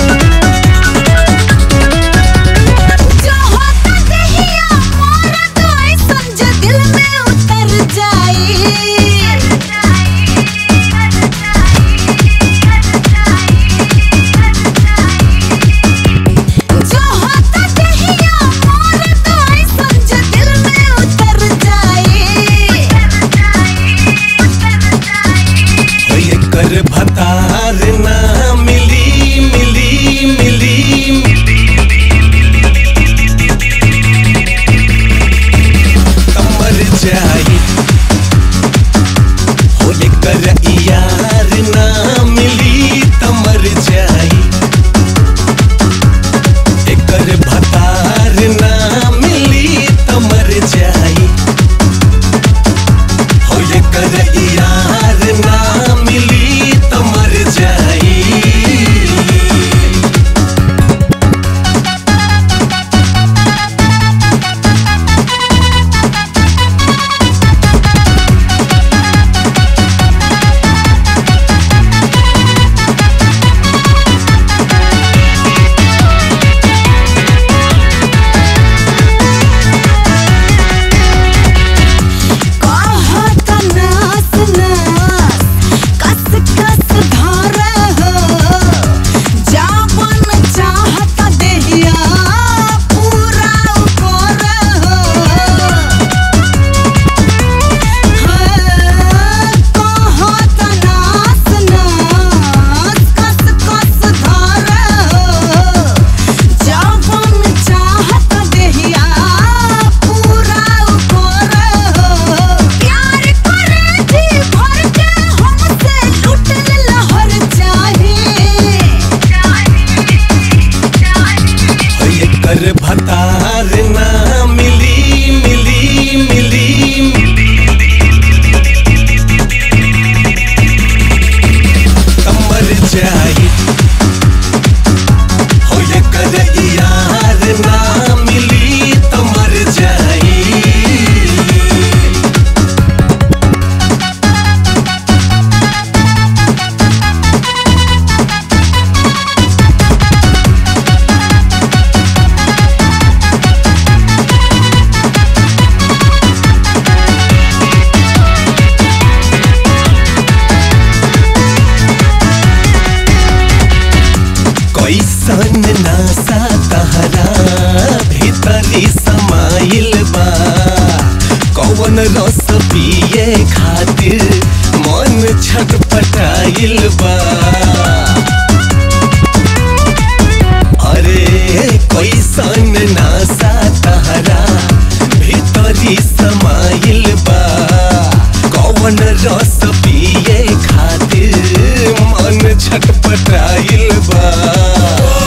[SPEAKER 15] कैसन नासा तहरा भीतरी समाइल बा कौन रस पिए खातिर मन छटपटाइल बा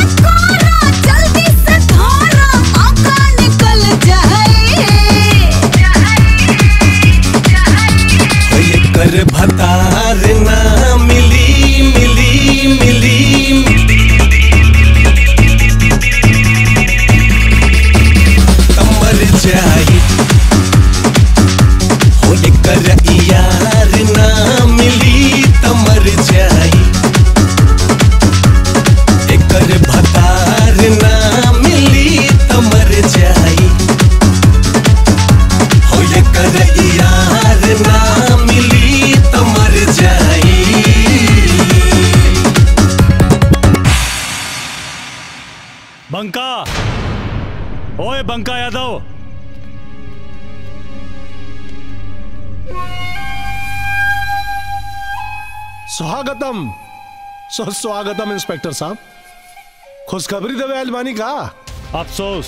[SPEAKER 15] कर भतार ना मिली मिली मिली तमर जाई हो ये कर यार ना मिली तमर जाई एकर भतार ना मिली तमर जाई हो ये कर यार ना मिली तमर जाई
[SPEAKER 2] बंका ओए बंका यादव
[SPEAKER 9] स्वागतम सुस्वागतम इंस्पेक्टर साहब खुशखबरी देवे अलमानी का
[SPEAKER 2] अफसोस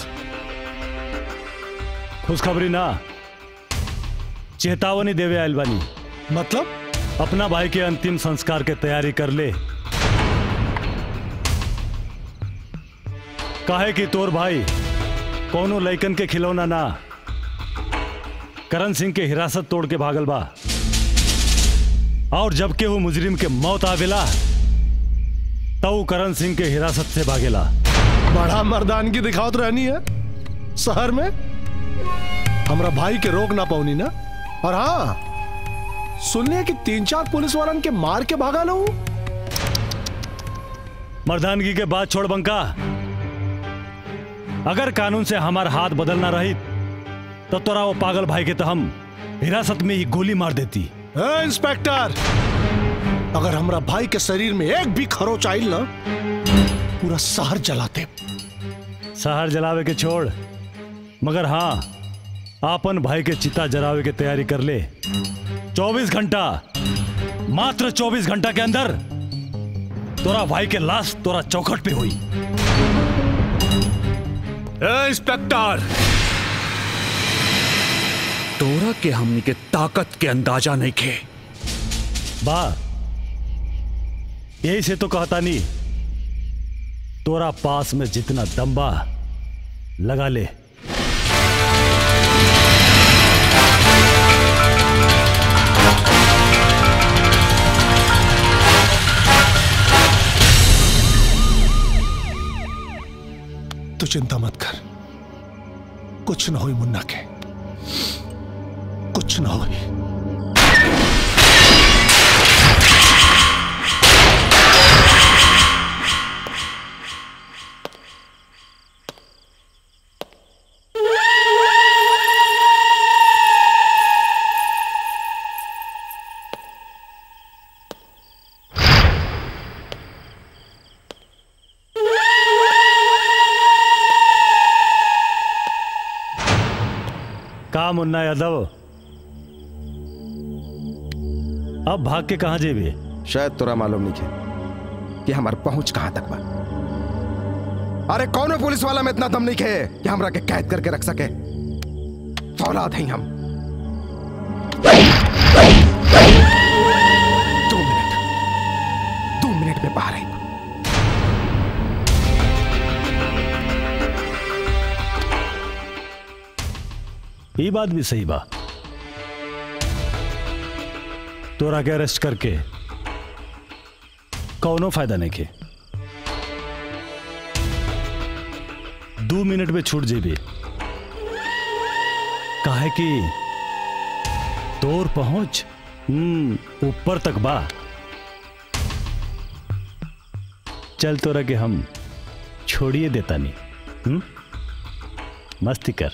[SPEAKER 2] खुशखबरी ना चेतावनी देवे आयल बानी
[SPEAKER 9] मतलब
[SPEAKER 2] अपना भाई के अंतिम संस्कार के तैयारी कर ले काहे कि तोर भाई कोनो लइकन के खिलौना ना करण सिंह के हिरासत तोड़ के भागल बा और जब के वो मुजरिम के मौत आवेला तब करण सिंह के हिरासत से भागेला
[SPEAKER 9] बड़ा मर्दानगी दिखावत रहनी है शहर में हमरा भाई के रोक ना पाऊनी ना और हाँ सुनने कि तीन चार पुलिस वालन के मार के भागा लो
[SPEAKER 2] मर्दानगी के बाद छोड़ बंका अगर कानून से हमार हाथ बदलना रही तो तोरा वो पागल भाई के तो हम हिरासत में ही गोली मार देती
[SPEAKER 9] ए, इंस्पेक्टर अगर हमरा भाई के शरीर में एक भी खरोच आइल ना पूरा शहर जलाते
[SPEAKER 2] शहर जलावे के छोड़ मगर हाँ आपन भाई के चिता जलावे के तैयारी कर ले 24 घंटा मात्र 24 घंटा के अंदर तोरा भाई के लाश तोरा चौखट पे हुई
[SPEAKER 11] ए, इंस्पेक्टर तोरा के हमनी के ताकत के अंदाजा नहीं खे
[SPEAKER 2] बा यही से तो कहता नहीं तोरा पास में जितना दम बा लगा ले
[SPEAKER 9] तू चिंता मत कर कुछ ना हुई मुन्ना के कुछ ना हुई
[SPEAKER 2] का मुन्ना यादव अब भाग के कहा जेबे
[SPEAKER 10] शायद तोरा मालूम नहीं है कि हमार पहुंच कहां तक बा अरे कौन पुलिस वाला में इतना दम नहीं है कि हमरा के कैद करके रख सके फौलाद हैं हम दो मिनट दो मिनट में बाहर आई
[SPEAKER 2] ये बात भी सही बा तोरा के अरेस्ट करके कौनो फायदा नहीं के दो मिनट में छूट जेबे काहे कि तोर पहुंच हम्म ऊपर तक बा चल तोरा के हम छोड़िए देता नहीं हम्म मस्ती कर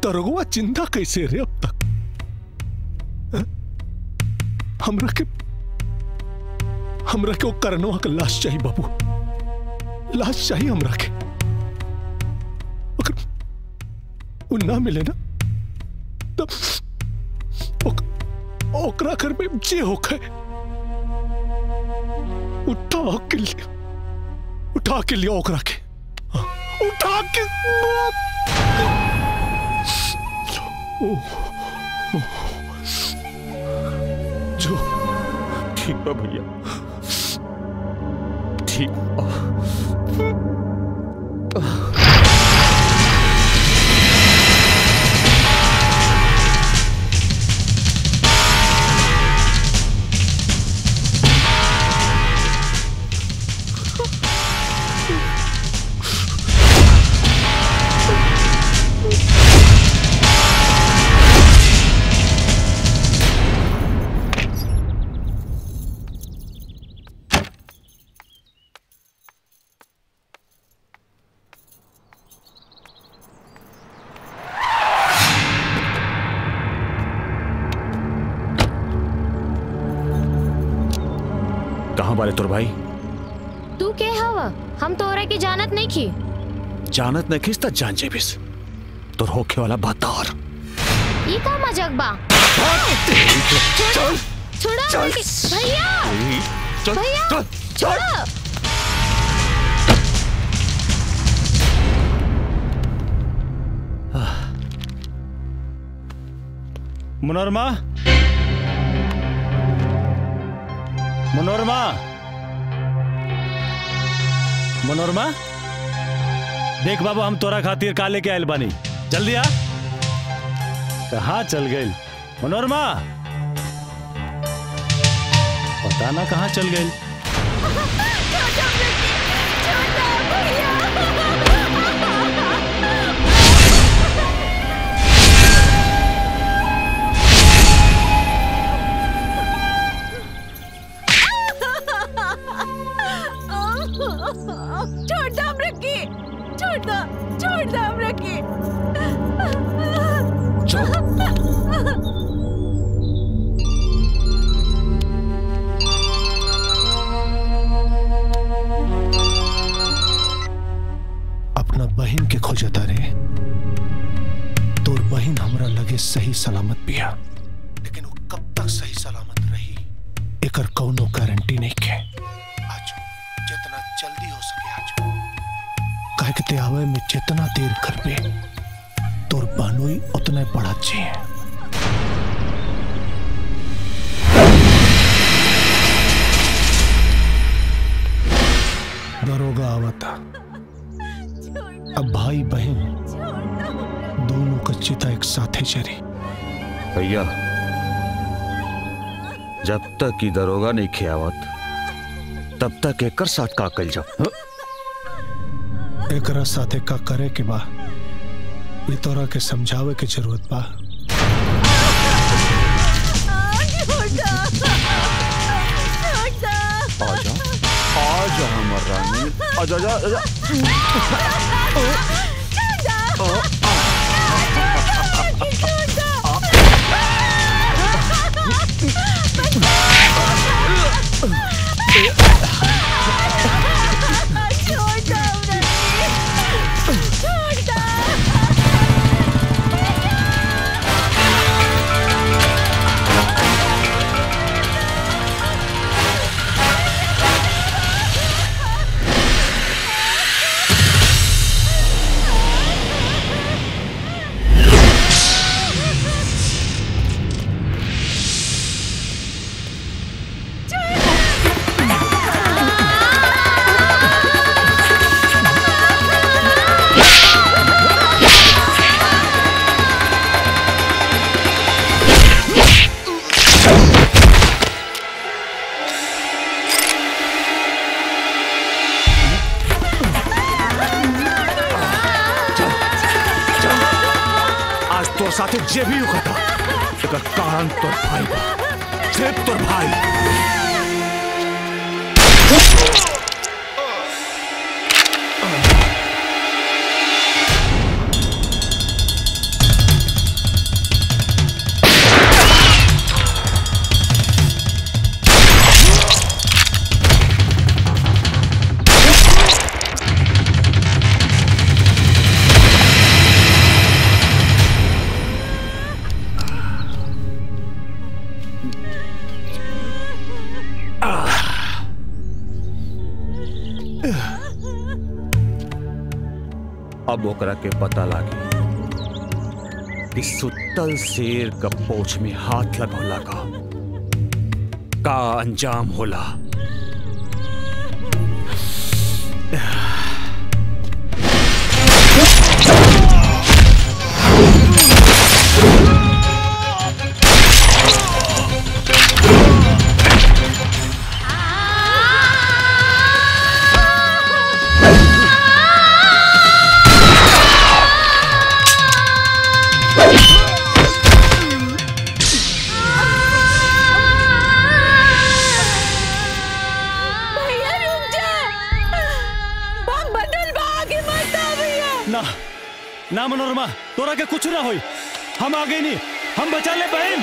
[SPEAKER 9] दरोगवा चिंता कैसे रे अब तक हैं? हमरा के हमरा के वो करनवा का लाश चाहिए बाबू लाश चाहिए हमरा के अगर वो ना मिले ना तब ओक- ओकरा घर में जे होखे उठा के लिए उठा के लिए ओकरा के हाँ, उठा के ओ, ओ, जो
[SPEAKER 4] ठीक बा भैया ठीक कहाँ बारे तोर भाई
[SPEAKER 8] तू के हवा हम तोरा के जानत नहीं की
[SPEAKER 4] जानत नहीं खिसता जान जेबिस तोर होखे वाला बात और
[SPEAKER 8] ई का मजाक बा छोड़ा
[SPEAKER 4] चल।
[SPEAKER 8] भैया
[SPEAKER 4] चल,
[SPEAKER 8] भैया
[SPEAKER 4] चल,
[SPEAKER 8] छोड़ो
[SPEAKER 2] मनोरमा मनोरमा मनोरमा देख बाबू हम तोरा खातिर का लेके आयल बानी जल्दी आ कहाँ चल गई मनोरमा पता ना कहाँ चल गई
[SPEAKER 19] छोड़ दो अमरकी छोड़ दो छोड़ दो अमरकी
[SPEAKER 9] अपना बहन के खोजता रे तोर बहन हमरा लगे सही सलामत बिया लेकिन वो कब तक सही सलामत रही एकर कौनो गारंटी नहीं के आज जितना जल्दी हो सके आज कहे के ते आवे में जितना देर करबे तोर बानोई उतना बड़ा चाहिए दरोगा आवता अब भाई बहन दोनों का चिता एक साथ चरी
[SPEAKER 4] भैया जब तक की दरोगा नहीं खियावत तब तक एकर साथ का कल जाओ
[SPEAKER 9] एकरा साथे का करे के बा ये तोरा के समझावे के जरूरत बा
[SPEAKER 4] आजा आजा हमर रानी आजा आजा आजा आज तोर साथे जे भी उखता एकर कारण तोर भाई बा सिर्फ तोर भाई अब ओकरा के पता लागी कि सुतल शेर का पोछ में हाथ लगौला का का अंजाम होला
[SPEAKER 19] भैया रुक जा बम बदल बा आगे मत आ भैया
[SPEAKER 2] ना ना मनोरमा तोरा के कुछ ना होई हम आगे नहीं हम बचा ले बहन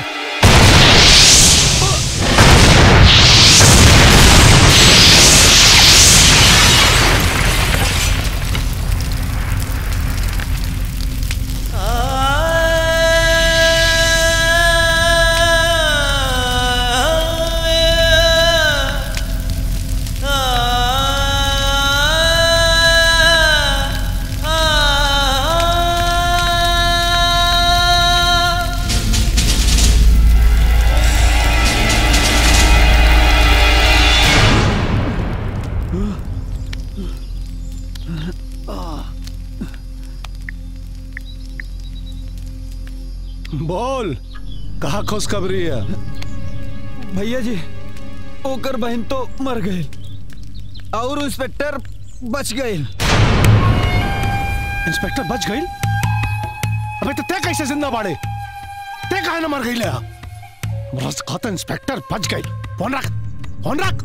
[SPEAKER 9] बोल कहा खुशखबरी है
[SPEAKER 3] भैया जी ओकर बहन तो मर गई और इंस्पेक्टर बच गए
[SPEAKER 9] इंस्पेक्टर बच गई अबे तो ते कैसे जिंदा बाड़े ते काहे ना मर गई ले बस कहता इंस्पेक्टर बच गई फोन रख फोन रख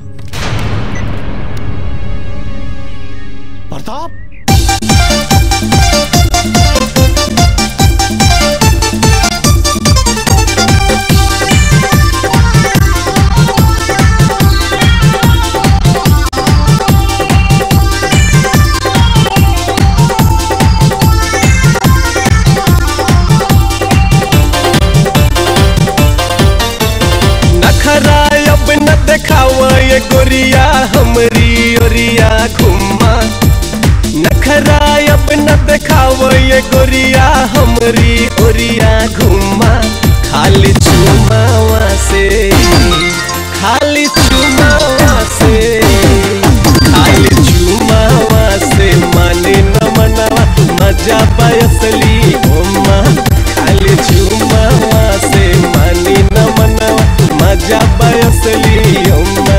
[SPEAKER 9] प्रताप
[SPEAKER 16] नखरा अब न देखावा ये गोरिया हमरी ओरिया घुमा नखरा अब न देखावा ये गोरिया हमरी ओरिया घुमा खाली चुमावा से खाली चुमावा से खाली चुमावा से माने न मनवा मजा बयसली घुमा खाली चुमावा से मानी न मनवा मजा बयसली अम्मा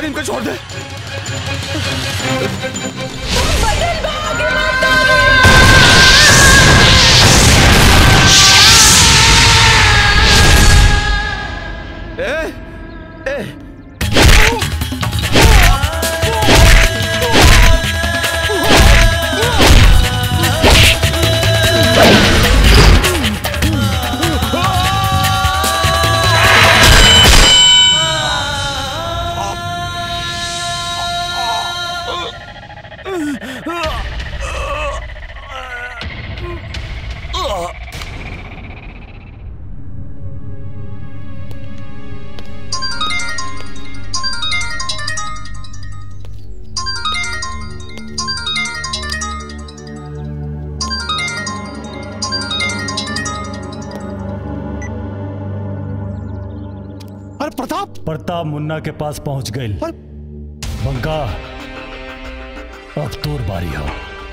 [SPEAKER 21] इनको छोड़ दे
[SPEAKER 3] ए, ए,
[SPEAKER 9] अरे प्रताप
[SPEAKER 2] प्रताप मुन्ना के पास पहुंच गई बंका अब तोर बारी हो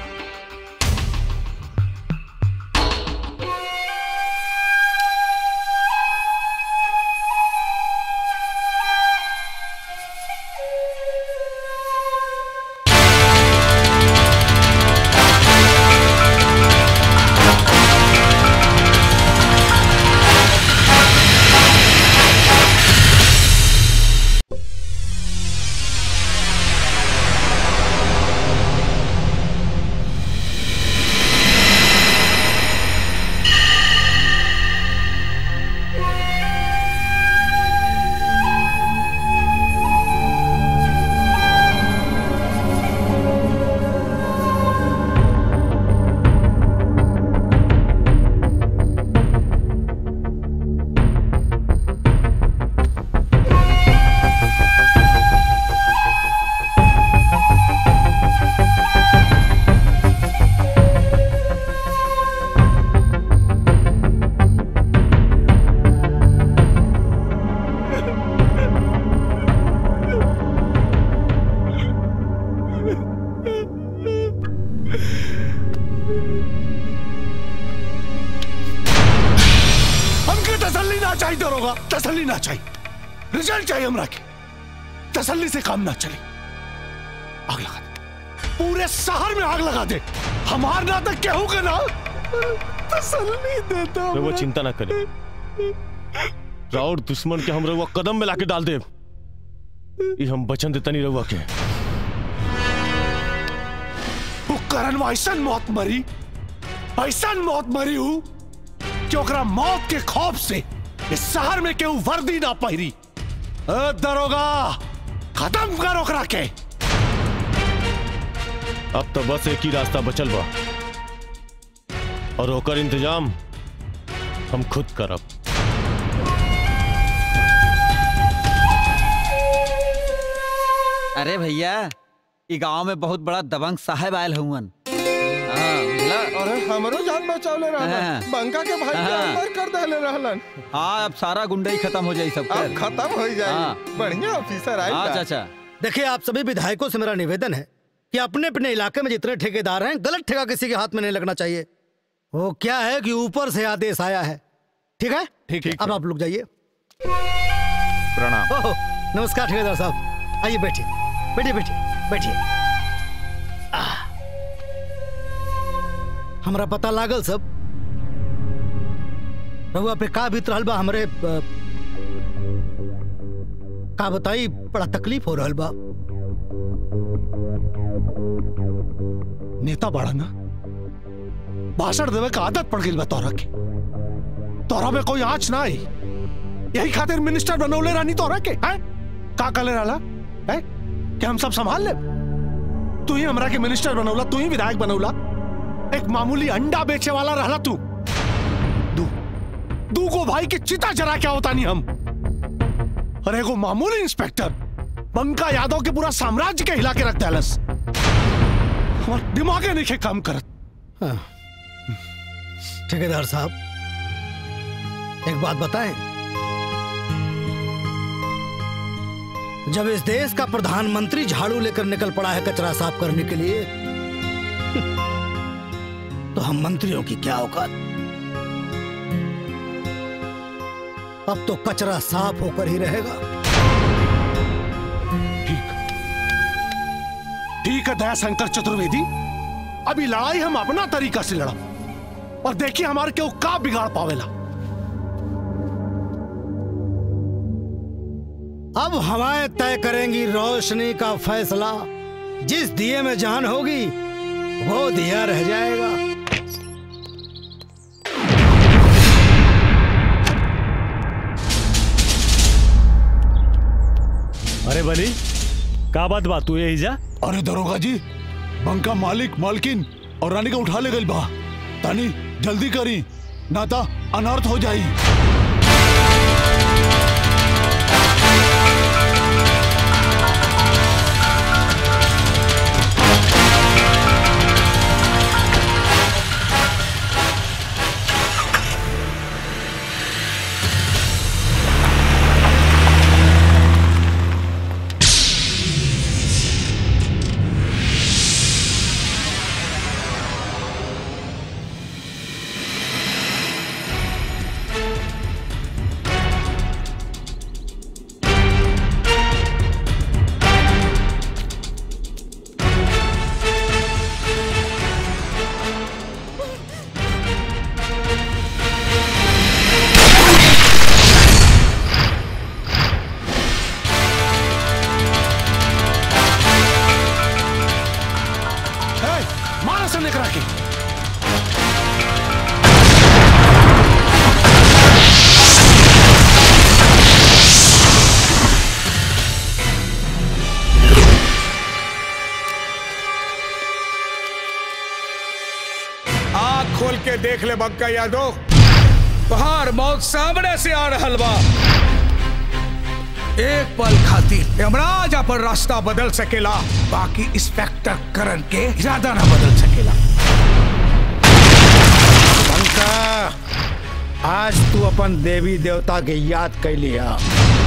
[SPEAKER 9] हमके तसल्ली ना चाहिए दरोगा तसल्ली ना चाहिए रिजल्ट चाहिए हमरा के तसल्ली से काम ना चले आग लगा दे पूरे शहर में आग लगा दे हमार ना तक केहू के ना तसल्ली देता
[SPEAKER 6] रउआ
[SPEAKER 9] हमरा।
[SPEAKER 6] चिंता ना करे राउर दुश्मन के हम रउआ कदम में लाके डाल दे ई हम बचन देता नहीं रउआ के
[SPEAKER 9] वो करण में ऐसा मौत मरी ऐसा मौत मरी हूँ कि ओकरा मौत के खौफ से इस शहर में केहू वर्दी ना पहिरी ए, दरोगा खत्म कर ओकरा के
[SPEAKER 6] अब तो बस एक ही रास्ता बचल बा और ओकर इंतजाम हम खुद करब
[SPEAKER 3] अरे भैया ई गांव में बहुत बड़ा दबंग साहब आयल हुवन हाँ, बुझला?
[SPEAKER 21] अरे हमरो जान बचावले
[SPEAKER 3] हाँ।
[SPEAKER 21] रहलन बंका के भाई के
[SPEAKER 3] हाँ।
[SPEAKER 21] अंदर कर देले रहलन
[SPEAKER 3] हाँ अब सारा गुंडई खत्म हो जाई सब
[SPEAKER 21] अब खत्म हो
[SPEAKER 3] हाँ।
[SPEAKER 21] जाई बढ़िया ऑफिसर आई
[SPEAKER 3] हाँ चाचा
[SPEAKER 12] देखिए आप सभी विधायकों से मेरा निवेदन है कि अपने अपने इलाके में जितने ठेकेदार हैं गलत ठेका किसी के हाथ में नहीं लगना चाहिए वो क्या है कि ऊपर से आदेश आया है ठीक है
[SPEAKER 21] ठीक
[SPEAKER 12] अब आप लोग जाइए
[SPEAKER 21] प्रणाम
[SPEAKER 12] ओहो, नमस्कार ठेकेदार साहब आइए बैठिए बैठिए बैठिए बैठिए आह। हमरा पता लागल सब रहुआ पे का बीत रहल बा हमरे अ, का बताई बड़ा तकलीफ हो रहल बा
[SPEAKER 9] नेता बड़ा ना भाषण देवे का आदत पड़ गई बा तोरा के तोरा में कोई आँच ना आई यही खातिर मिनिस्टर बनौले रानी तोरा के हैं का कले रहला है कि हम सब संभाल ले तू ही हमरा के मिनिस्टर बनौला तू ही विधायक बनौला एक मामूली अंडा बेचे वाला रहला तू दू दू को भाई के चिता जरा क्या होता नहीं हम और एगो मामूली इंस्पेक्टर बंका यादव के पूरा साम्राज्य के हिला के रख देलस हमार दिमागे नहीं के काम करत
[SPEAKER 12] हाँ। ठेकेदार साहब एक बात बताएं जब इस देश का प्रधानमंत्री झाड़ू लेकर निकल पड़ा है कचरा साफ करने के लिए तो हम मंत्रियों की क्या औकात अब तो कचरा साफ होकर ही रहेगा
[SPEAKER 9] ठीक ठीक है दया शंकर चतुर्वेदी अभी लड़ाई हम अपना तरीका से लड़ा और देखिए हमारे क्यों का बिगाड़ पावेला
[SPEAKER 12] अब हवाएं तय करेंगी रोशनी का फैसला जिस दिए में जान होगी वो दिया रह जाएगा
[SPEAKER 2] अरे बली का बात बात तू यही जा
[SPEAKER 21] अरे दरोगा जी बंका मालिक मालकिन और रानी का उठा ले गई बा तानी जल्दी करी ना ता अनर्थ हो जाई
[SPEAKER 9] ए, मारा से लेकर आके
[SPEAKER 1] आँख खोल के देख ले बंका यादव बाहर मौत सामने से आ रहल बा एक पल खातिर यमराज अपन रास्ता बदल सकेला बाकी इंस्पेक्टर करण के इरादा ना बदल सकेला
[SPEAKER 20] बंका आज तू अपन देवी देवता के याद कर लिया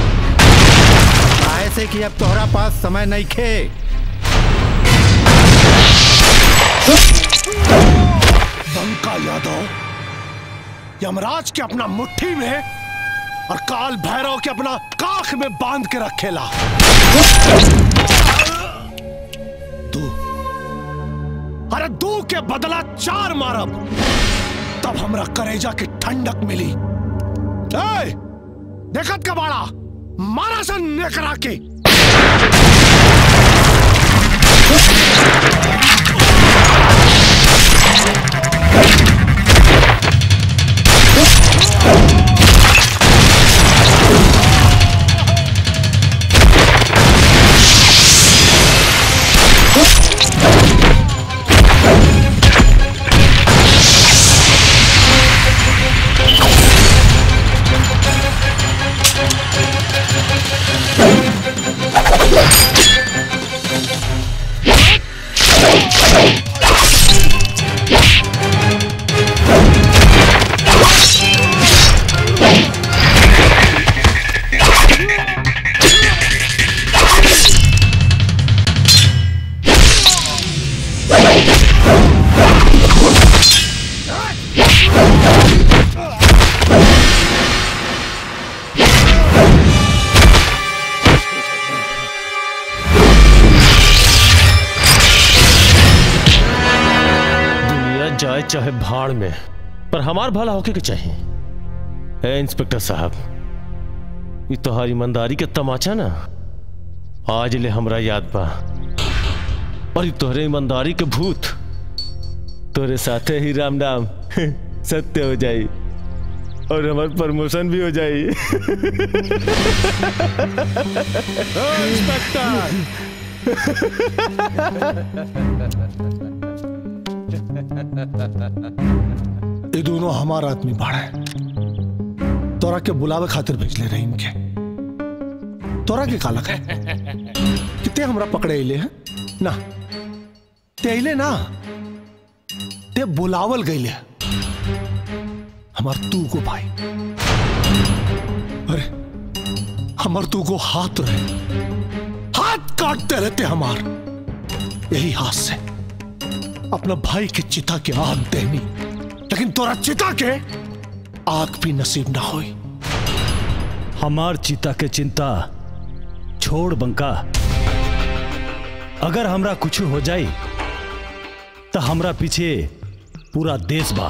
[SPEAKER 20] ऐसे कि अब तोहरा पास समय नहीं खे
[SPEAKER 9] बंका यादव यमराज के अपना मुट्ठी में और काल भैरव के अपना काख में बांध के रखेला तू अरे दू के बदला चार मारब तब हमरा करेजा की ठंडक मिली ए, देखत का बाड़ा मारा सन नेकरा के
[SPEAKER 6] दुनिया जाए चाहे भाड़ में पर हमार भला होके के चाहिए ए इंस्पेक्टर साहब ये तोहार ईमानदारी के तमाचा ना आज ले हमरा याद बा और ये तोहरे ईमानदारी के भूत तोरे साथे ही राम नाम सत्य हो जाई और हमार प्रमोशन भी हो जाई
[SPEAKER 9] ये दोनों हमारा आदमी बाड़ा है तोरा के बुलावे खातिर भेज ले रहे इनके तोरा के कालक है कितने हमरा पकड़े अले हैं ना ते अले ना ते बुलावल गईले हमार तू को भाई अरे हमार तू को हाथ रहे हाथ काटते रहते हमार यही हाथ से अपना भाई की चिता के आग देनी लेकिन तोरा चिता के आग भी नसीब ना हुई
[SPEAKER 2] हमार चिता के चिंता छोड़ बंका अगर हमरा कुछ हो जाई तो हमरा पीछे पूरा देश बा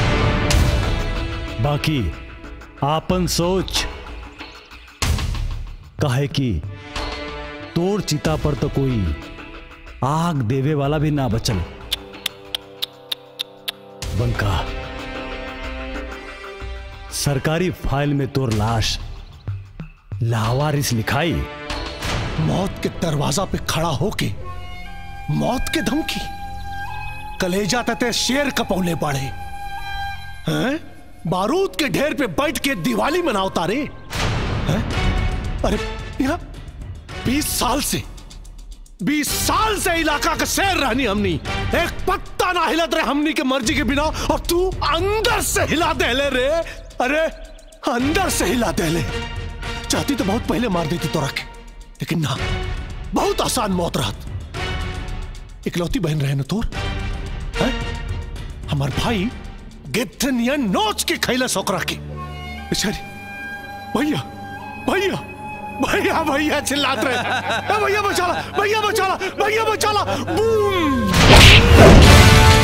[SPEAKER 2] बाकी आपन सोच काहे कि तोर चिता पर तो कोई आग देवे वाला भी ना बचल बंका सरकारी फाइल में तोर लाश लावारिस लिखाई
[SPEAKER 9] मौत के दरवाजा पे खड़ा होके मौत के धमकी कलेजा तते शेर कपौले पड़े हैं बारूद के ढेर पे बैठ के दिवाली मनाओ रे हैं अरे यहाँ बीस साल से बीस साल से इलाका का शेर रहनी हमनी एक पत्ता ना हिलत रहे हमनी के मर्जी के बिना और तू अंदर से हिला दे ले रे अरे अंदर से हिला दे ले चाहती तो बहुत पहले मार देती तो रखे लेकिन ना बहुत आसान मौत रहत इकलौती बहन रहे न तोर हैं? हमार भाई गिद्धनिया नोच के खैला सोकरा के बेचारी भैया भैया भैया भैया चिल्लात रहे ए भैया बचाला भैया बचाला भैया बचाला बूम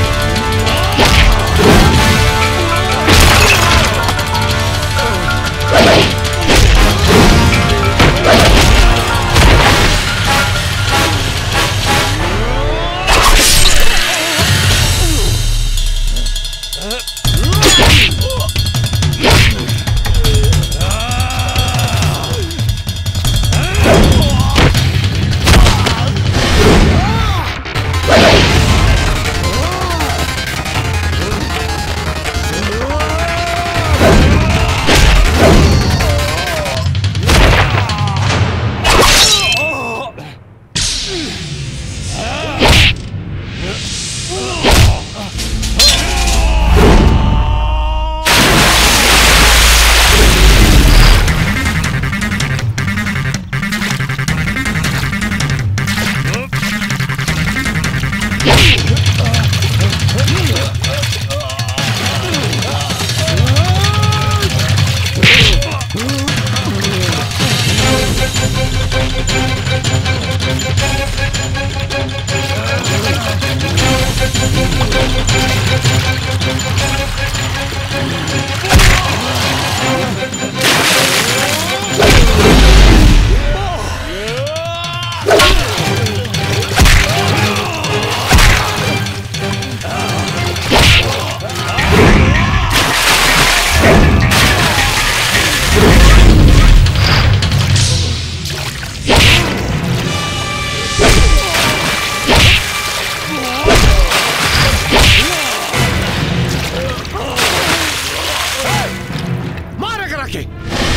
[SPEAKER 9] मारे करा के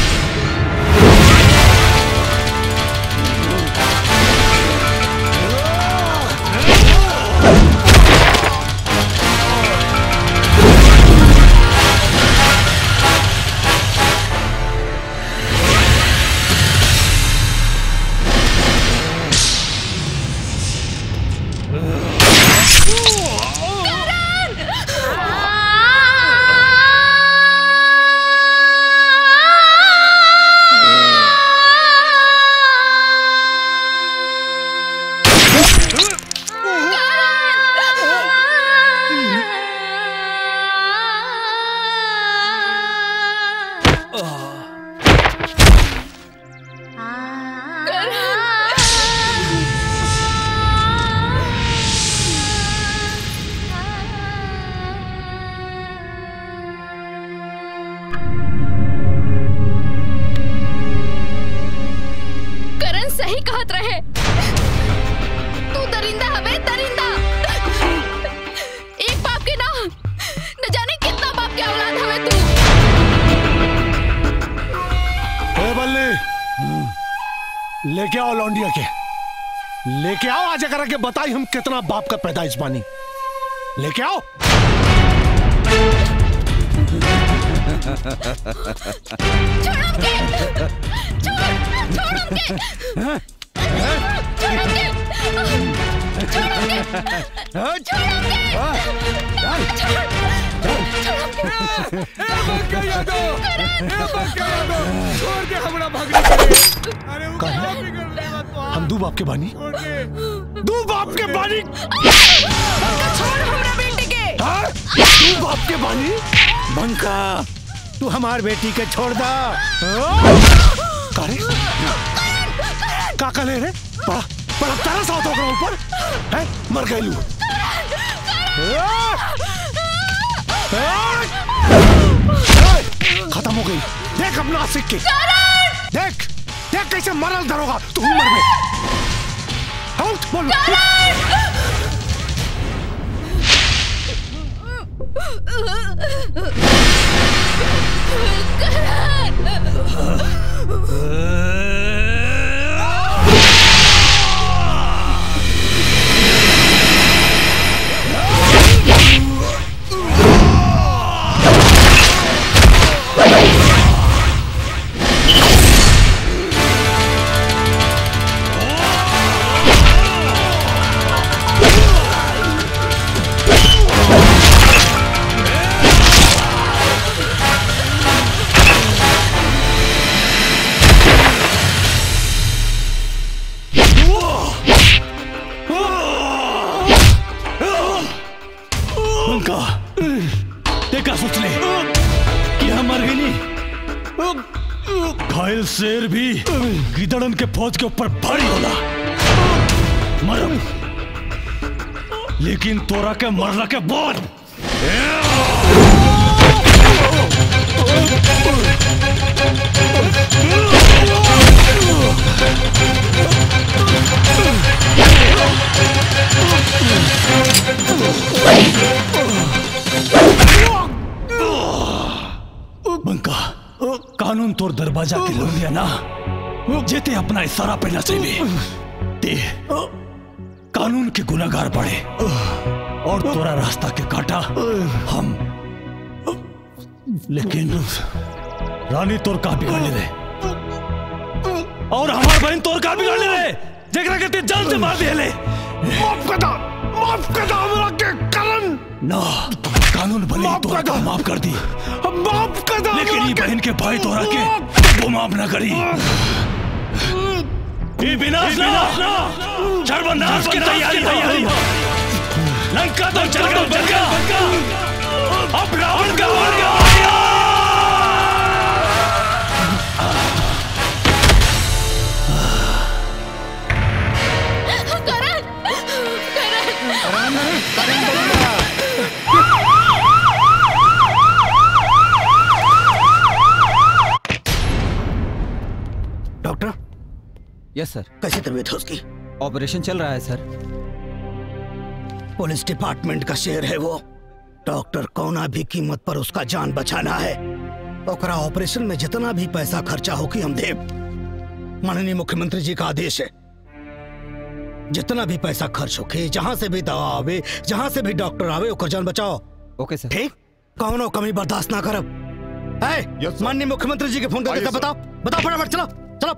[SPEAKER 13] करण सही कहत रहे तू दरिंदा हवे दरिंदा एक बाप के ना न जाने कितना बाप के औलाद हवे तू
[SPEAKER 9] ए बल्ले लेके आओ लौंडिया के लेके आओ आज करा के बताई हम कितना बाप का पैदाइश बानी लेके आओ हम दू बाप के बानी दू बाप के बानी
[SPEAKER 19] छोड़ हमरा बेटी के
[SPEAKER 9] दू बाप के बानी
[SPEAKER 12] बंका तू हमार बेटी के छोड़ दा
[SPEAKER 9] कारे का का ले रे बड़ा बड़ा तारा सा होता ओकरा ऊपर है मर गए लू खत्म हो गई देख अपना आशिक के देख देख कैसे मरल धरोगा तू मर में आउट बोल
[SPEAKER 2] उनका देखा सोच ले कि हम मर गई नहीं घायल शेर भी गिदड़न के फौज के ऊपर भारी होला मरम लेकिन तोरा के मरला के बाद बंका कानून तोर दरवाजा के लो लिया ना जेते अपना इशारा पे ना चाहिए ते कानून के गुनागार पड़े और तोरा रास्ता के काटा हम लेकिन रानी तोर का बिगाड़ ले और हमार बहन तोर का बिगाड़ ले जगरा के ते जान से मार दिए ले
[SPEAKER 9] माफ कर दा माफ कर दा हमरा के करण
[SPEAKER 2] ना कानून भले ही तोरा का माफ कर दी
[SPEAKER 9] माफ कर दा
[SPEAKER 2] लेकिन ये बहन के भाई तोरा के वो माफ ना करी ये विनाश ना सर्वनाश की तैयारी तैयारी लंका तो चल गया बंका अब रावण का मर गया
[SPEAKER 12] डॉक्टर
[SPEAKER 3] यस सर
[SPEAKER 12] कैसी तबीयत है उसकी
[SPEAKER 3] ऑपरेशन चल रहा है सर
[SPEAKER 12] पुलिस डिपार्टमेंट का शेर है वो डॉक्टर कौना भी कीमत पर उसका जान बचाना है ओकरा ऑपरेशन में जितना भी पैसा खर्चा होगी हम देव माननीय मुख्यमंत्री जी का आदेश है जितना भी पैसा खर्च होके जहां से भी दवा आवे जहां से भी डॉक्टर आवे ओकर जान बचाओ
[SPEAKER 3] ओके सर
[SPEAKER 12] ठीक कौनो कमी बर्दाश्त ना करब है माननीय मुख्यमंत्री जी के फोन करके सब बताओ बताओ फटाफट चलो चलो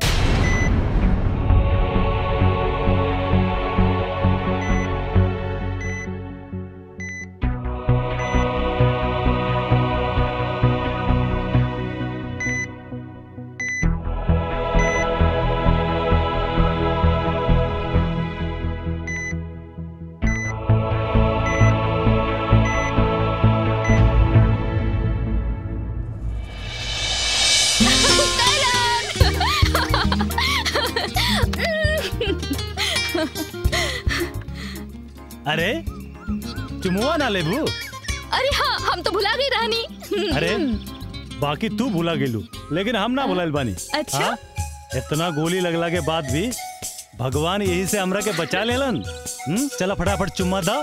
[SPEAKER 2] अरे चुमुआ ना लेबू
[SPEAKER 13] अरे हाँ हम तो भुला गई रानी
[SPEAKER 2] अरे बाकी तू भूला गेलू लेकिन हम ना भुलाइल बानी
[SPEAKER 13] अच्छा?
[SPEAKER 2] हाँ? इतना गोली लगला के बाद भी भगवान यही से हमरा के बचा लेलन हम्म चला फटाफट चुम्मा दा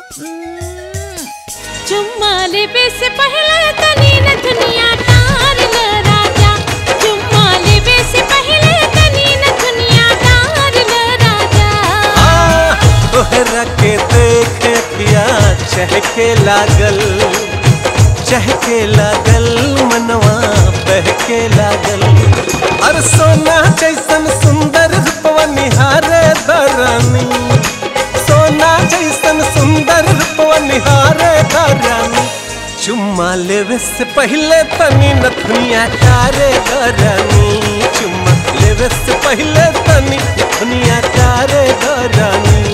[SPEAKER 7] चुम्मा लेबे से पहले तनी न दुनिया तार ल राजा चुम्मा लेबे से पहले तनी न दुनिया तार ल राजा
[SPEAKER 16] तोहरा के देख पिया चहके लागल चहके लागल मनवा बहके लागल और सोना जैसन सुंदर रूपवा निहारे दरानी सोना जैसन सुंदर रूपवा निहारे दरानी चुम्मा लेवे से पहले तनी न दुनिया तारे दरानी चुम्मा लेवे करे से पहले तनी दुनिया कारे दो रानी